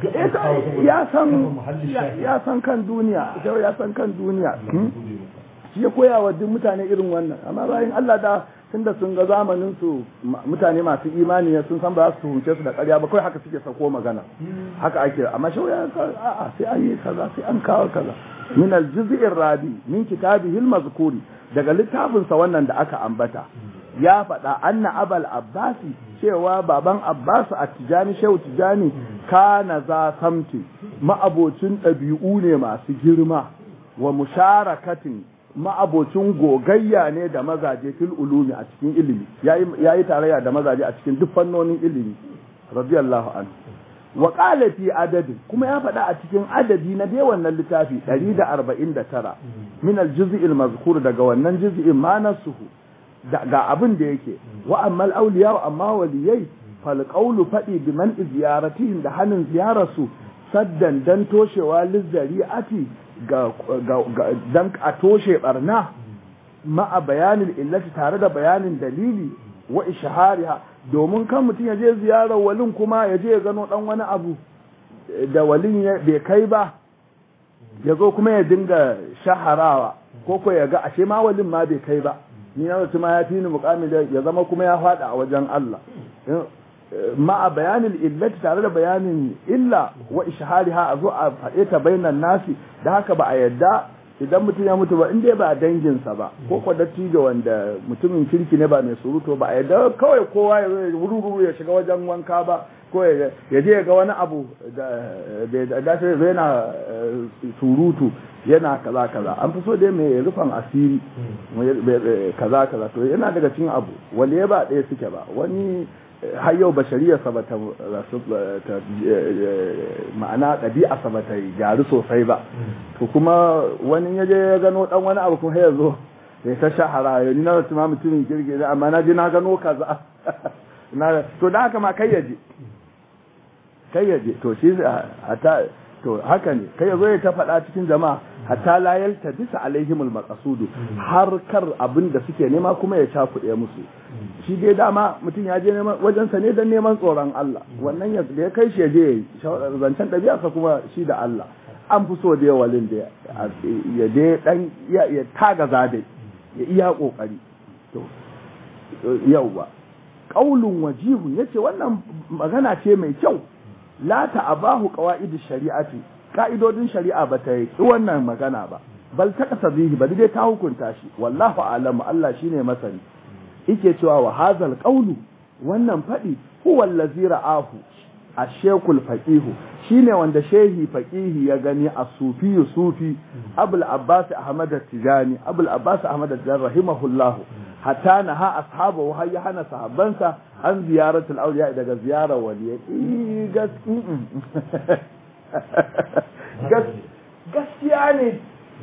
ya san ya san kan duniya ya san kan duniya shi ya koya wa duk mutane irin wannan amma bayan Allah da tunda sun ga zamanin su mutane masu imani ne sun san ba za su hunce su da ƙarya ba kawai haka suke sako magana haka ake amma shi ya a'a sai an yi kaza sai an kawo kaza min al-juz'ir rabi min kitabihi al-mazkuri daga littafin sa wannan da aka ambata ya faɗa anna abal abbasi cewa baban abbasu a tijani shehu tijani kana za samti ma'abocin ɗabi'u ne masu girma wa musharakatin ma'abocin gogayya ne da mazaje fil ulumi a cikin ilimi yayi tarayya da mazaje a cikin duk fannonin ilimi radiyallahu anhu wa qala fi adadin kuma ya faɗa a cikin adadi na dai wannan littafi 149 min al-juz'i al-mazkur daga wannan juz'in ma nasuhu ga abin da yake wa ammal awliya wa amma waliyai fal qawlu fadi bi man ziyaratihim da hanin ziyararsu saddan dan toshewa lizzari'ati ga dan a toshe barna ma'a bayanin illati tare da bayanin dalili wa ishahariha domin kan mutum ya je ziyarar walin kuma ya je ya gano dan wani abu da walin bai kai ba ya zo kuma ya dinga shaharawa ko ko ya ga ashe ma walin ma bai kai ba ni na mutum ya fi ni mukamin da ya zama kuma ya fada a wajen Allah ma'a bayanin illati tare da bayanin illa wa ishahariha a zo a faɗe ta bainan nasi da haka ba a yadda idan mutum ya mutu ba in dai ba danginsa ba ko kwa dattijo wanda mutumin kirki ne ba mai surutu ba a yadda kawai kowa ya wuri ya shiga wajen wanka ba ko ya je ga wani abu da dace zai yana surutu yana kaza kaza an fi so dai mai rufan asiri kaza kaza to yana daga cikin abu wanda ya ba ɗaya suke ba wani har yau bashariyarsa ba ta ma'ana ɗabi'arsa ba ta gyaru sosai ba to kuma wani ya je ya gano ɗan wani abu kuma ya zo ya ta shahara ya ni na wasu ma mutumin kirki amma na je na gano kaza to da haka ma kai ya je kai ya je to shi hata to haka ne kai ya zo ya ta faɗa cikin jama'a hatta la yalta bisa alaihimul maqasudu har kar abin da suke nema kuma ya cakuɗe musu shi dai dama mutum ya je neman wajen sa ne dan neman tsoron Allah wannan ya da ya kai shi ya je zancen ɗabi'arsa kuma shi da Allah an fi so da walin da ya je dan ya taga zade ya iya kokari to yauwa qaulun wajihun yace wannan magana ce mai kyau la ta'abahu qawaidish shari'ati ka'idodin shari'a ba ta yi wannan magana ba bal ta kasa bihi bari dai ta hukunta shi wallahu a'lamu Allah shine masani yake cewa wa hazal qawlu wannan fadi huwa allazi ra'ahu ash-shaykhul faqihu shine wanda shehi faqihi ya gani as-sufi sufi abul abbas ahmad at-tijani abul abbas ahmad at-tijani rahimahullahu hatta naha ashabu har ya hana sahabbansa an ziyaratul awliya daga ziyarar waliyai gas gaskiya ne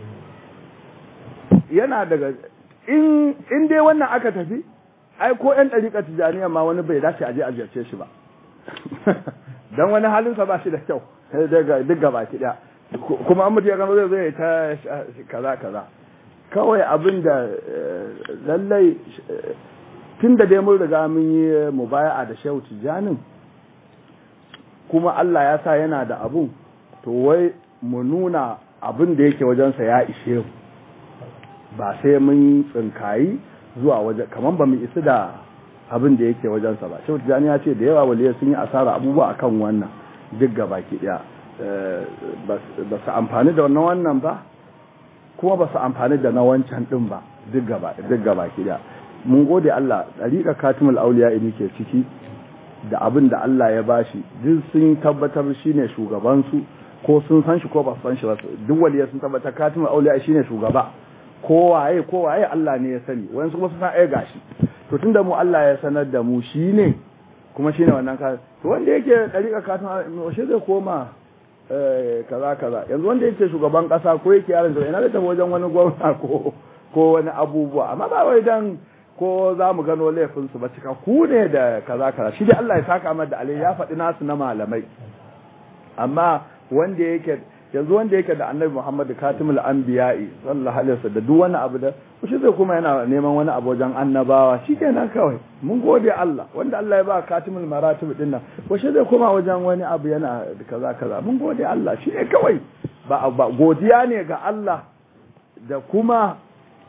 yana daga in dai wannan aka tafi ai ko yan ɗariƙa tijaniya ma wani bai dace aje a ziyarce shi ba don wani halinsa ba shi da kyau duk gaba ki ɗaya kuma an mutu ya gano zai zai ta kaza kaza kawai abin da lallai tun da dai mun riga mun yi mubaya'a da shehu tijanin kuma Allah ya sa yana da abun to wai mu nuna abin da yake wajensa ya ishe mu ba sai mun tsinkayi zuwa waje kamar ba mu isi da abin da yake wajensa ba shehu tijani ya ce da yawa waliya sun yi asara abubuwa akan wannan duk gaba ki daya ba su amfani da wannan wannan ba kuma ba su amfani da na wancan din ba duk gaba duk gaba ki daya mun gode Allah dariƙa katimul auliya ne ke ciki da abin da Allah ya bashi duk sun tabbatar shine shugaban su ko sun san shi ko ba su san shi ba duk waliyai sun tabbatar katimul auliya shine shugaba ko waye ko waye Allah ne ya sani wani kuma sun san ai gashi to tunda mu Allah ya sanar da mu shine kuma shine wannan ka to wanda yake dariƙa katimul shi zai koma kaza kaza yanzu wanda yake shugaban kasa ko yake yaron ina da tafi wajen wani gwamna ko ko wani abubuwa amma ba wai dan ko za mu gano laifinsu ba cika ku ne da kaza kaza shi dai Allah ya saka mar da alai ya faɗi nasu na malamai amma wanda yake yanzu wanda yake da annabi Muhammad katimul anbiya'i sallallahu alaihi wasallam da duk wani abu da shi zai kuma yana neman wani abu wajen annabawa shikenan kawai mun gode Allah wanda Allah ya ba katimul maratib din nan ko shi zai kuma wajen wani abu yana kaza kaza mun gode Allah shi ne kawai ba ba godiya ne ga Allah da kuma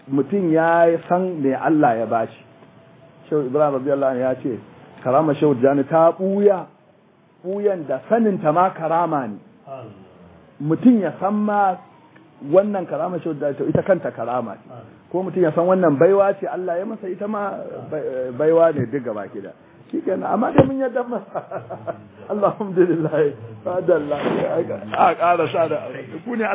mutum ya san me Allah ya bashi shehu ibrahim radiyallahu anhu ya ce karama shehu jani ta buya buyan da sanin ta ma karama ne mutum ya san ma wannan karama shehu jani ita kanta karama ce ko mutum ya san wannan baiwa ce Allah ya masa ita ma baiwa ne duk gaba kida shikenan amma da mun yadda masa alhamdulillah fadalla a ƙara sa da ku ne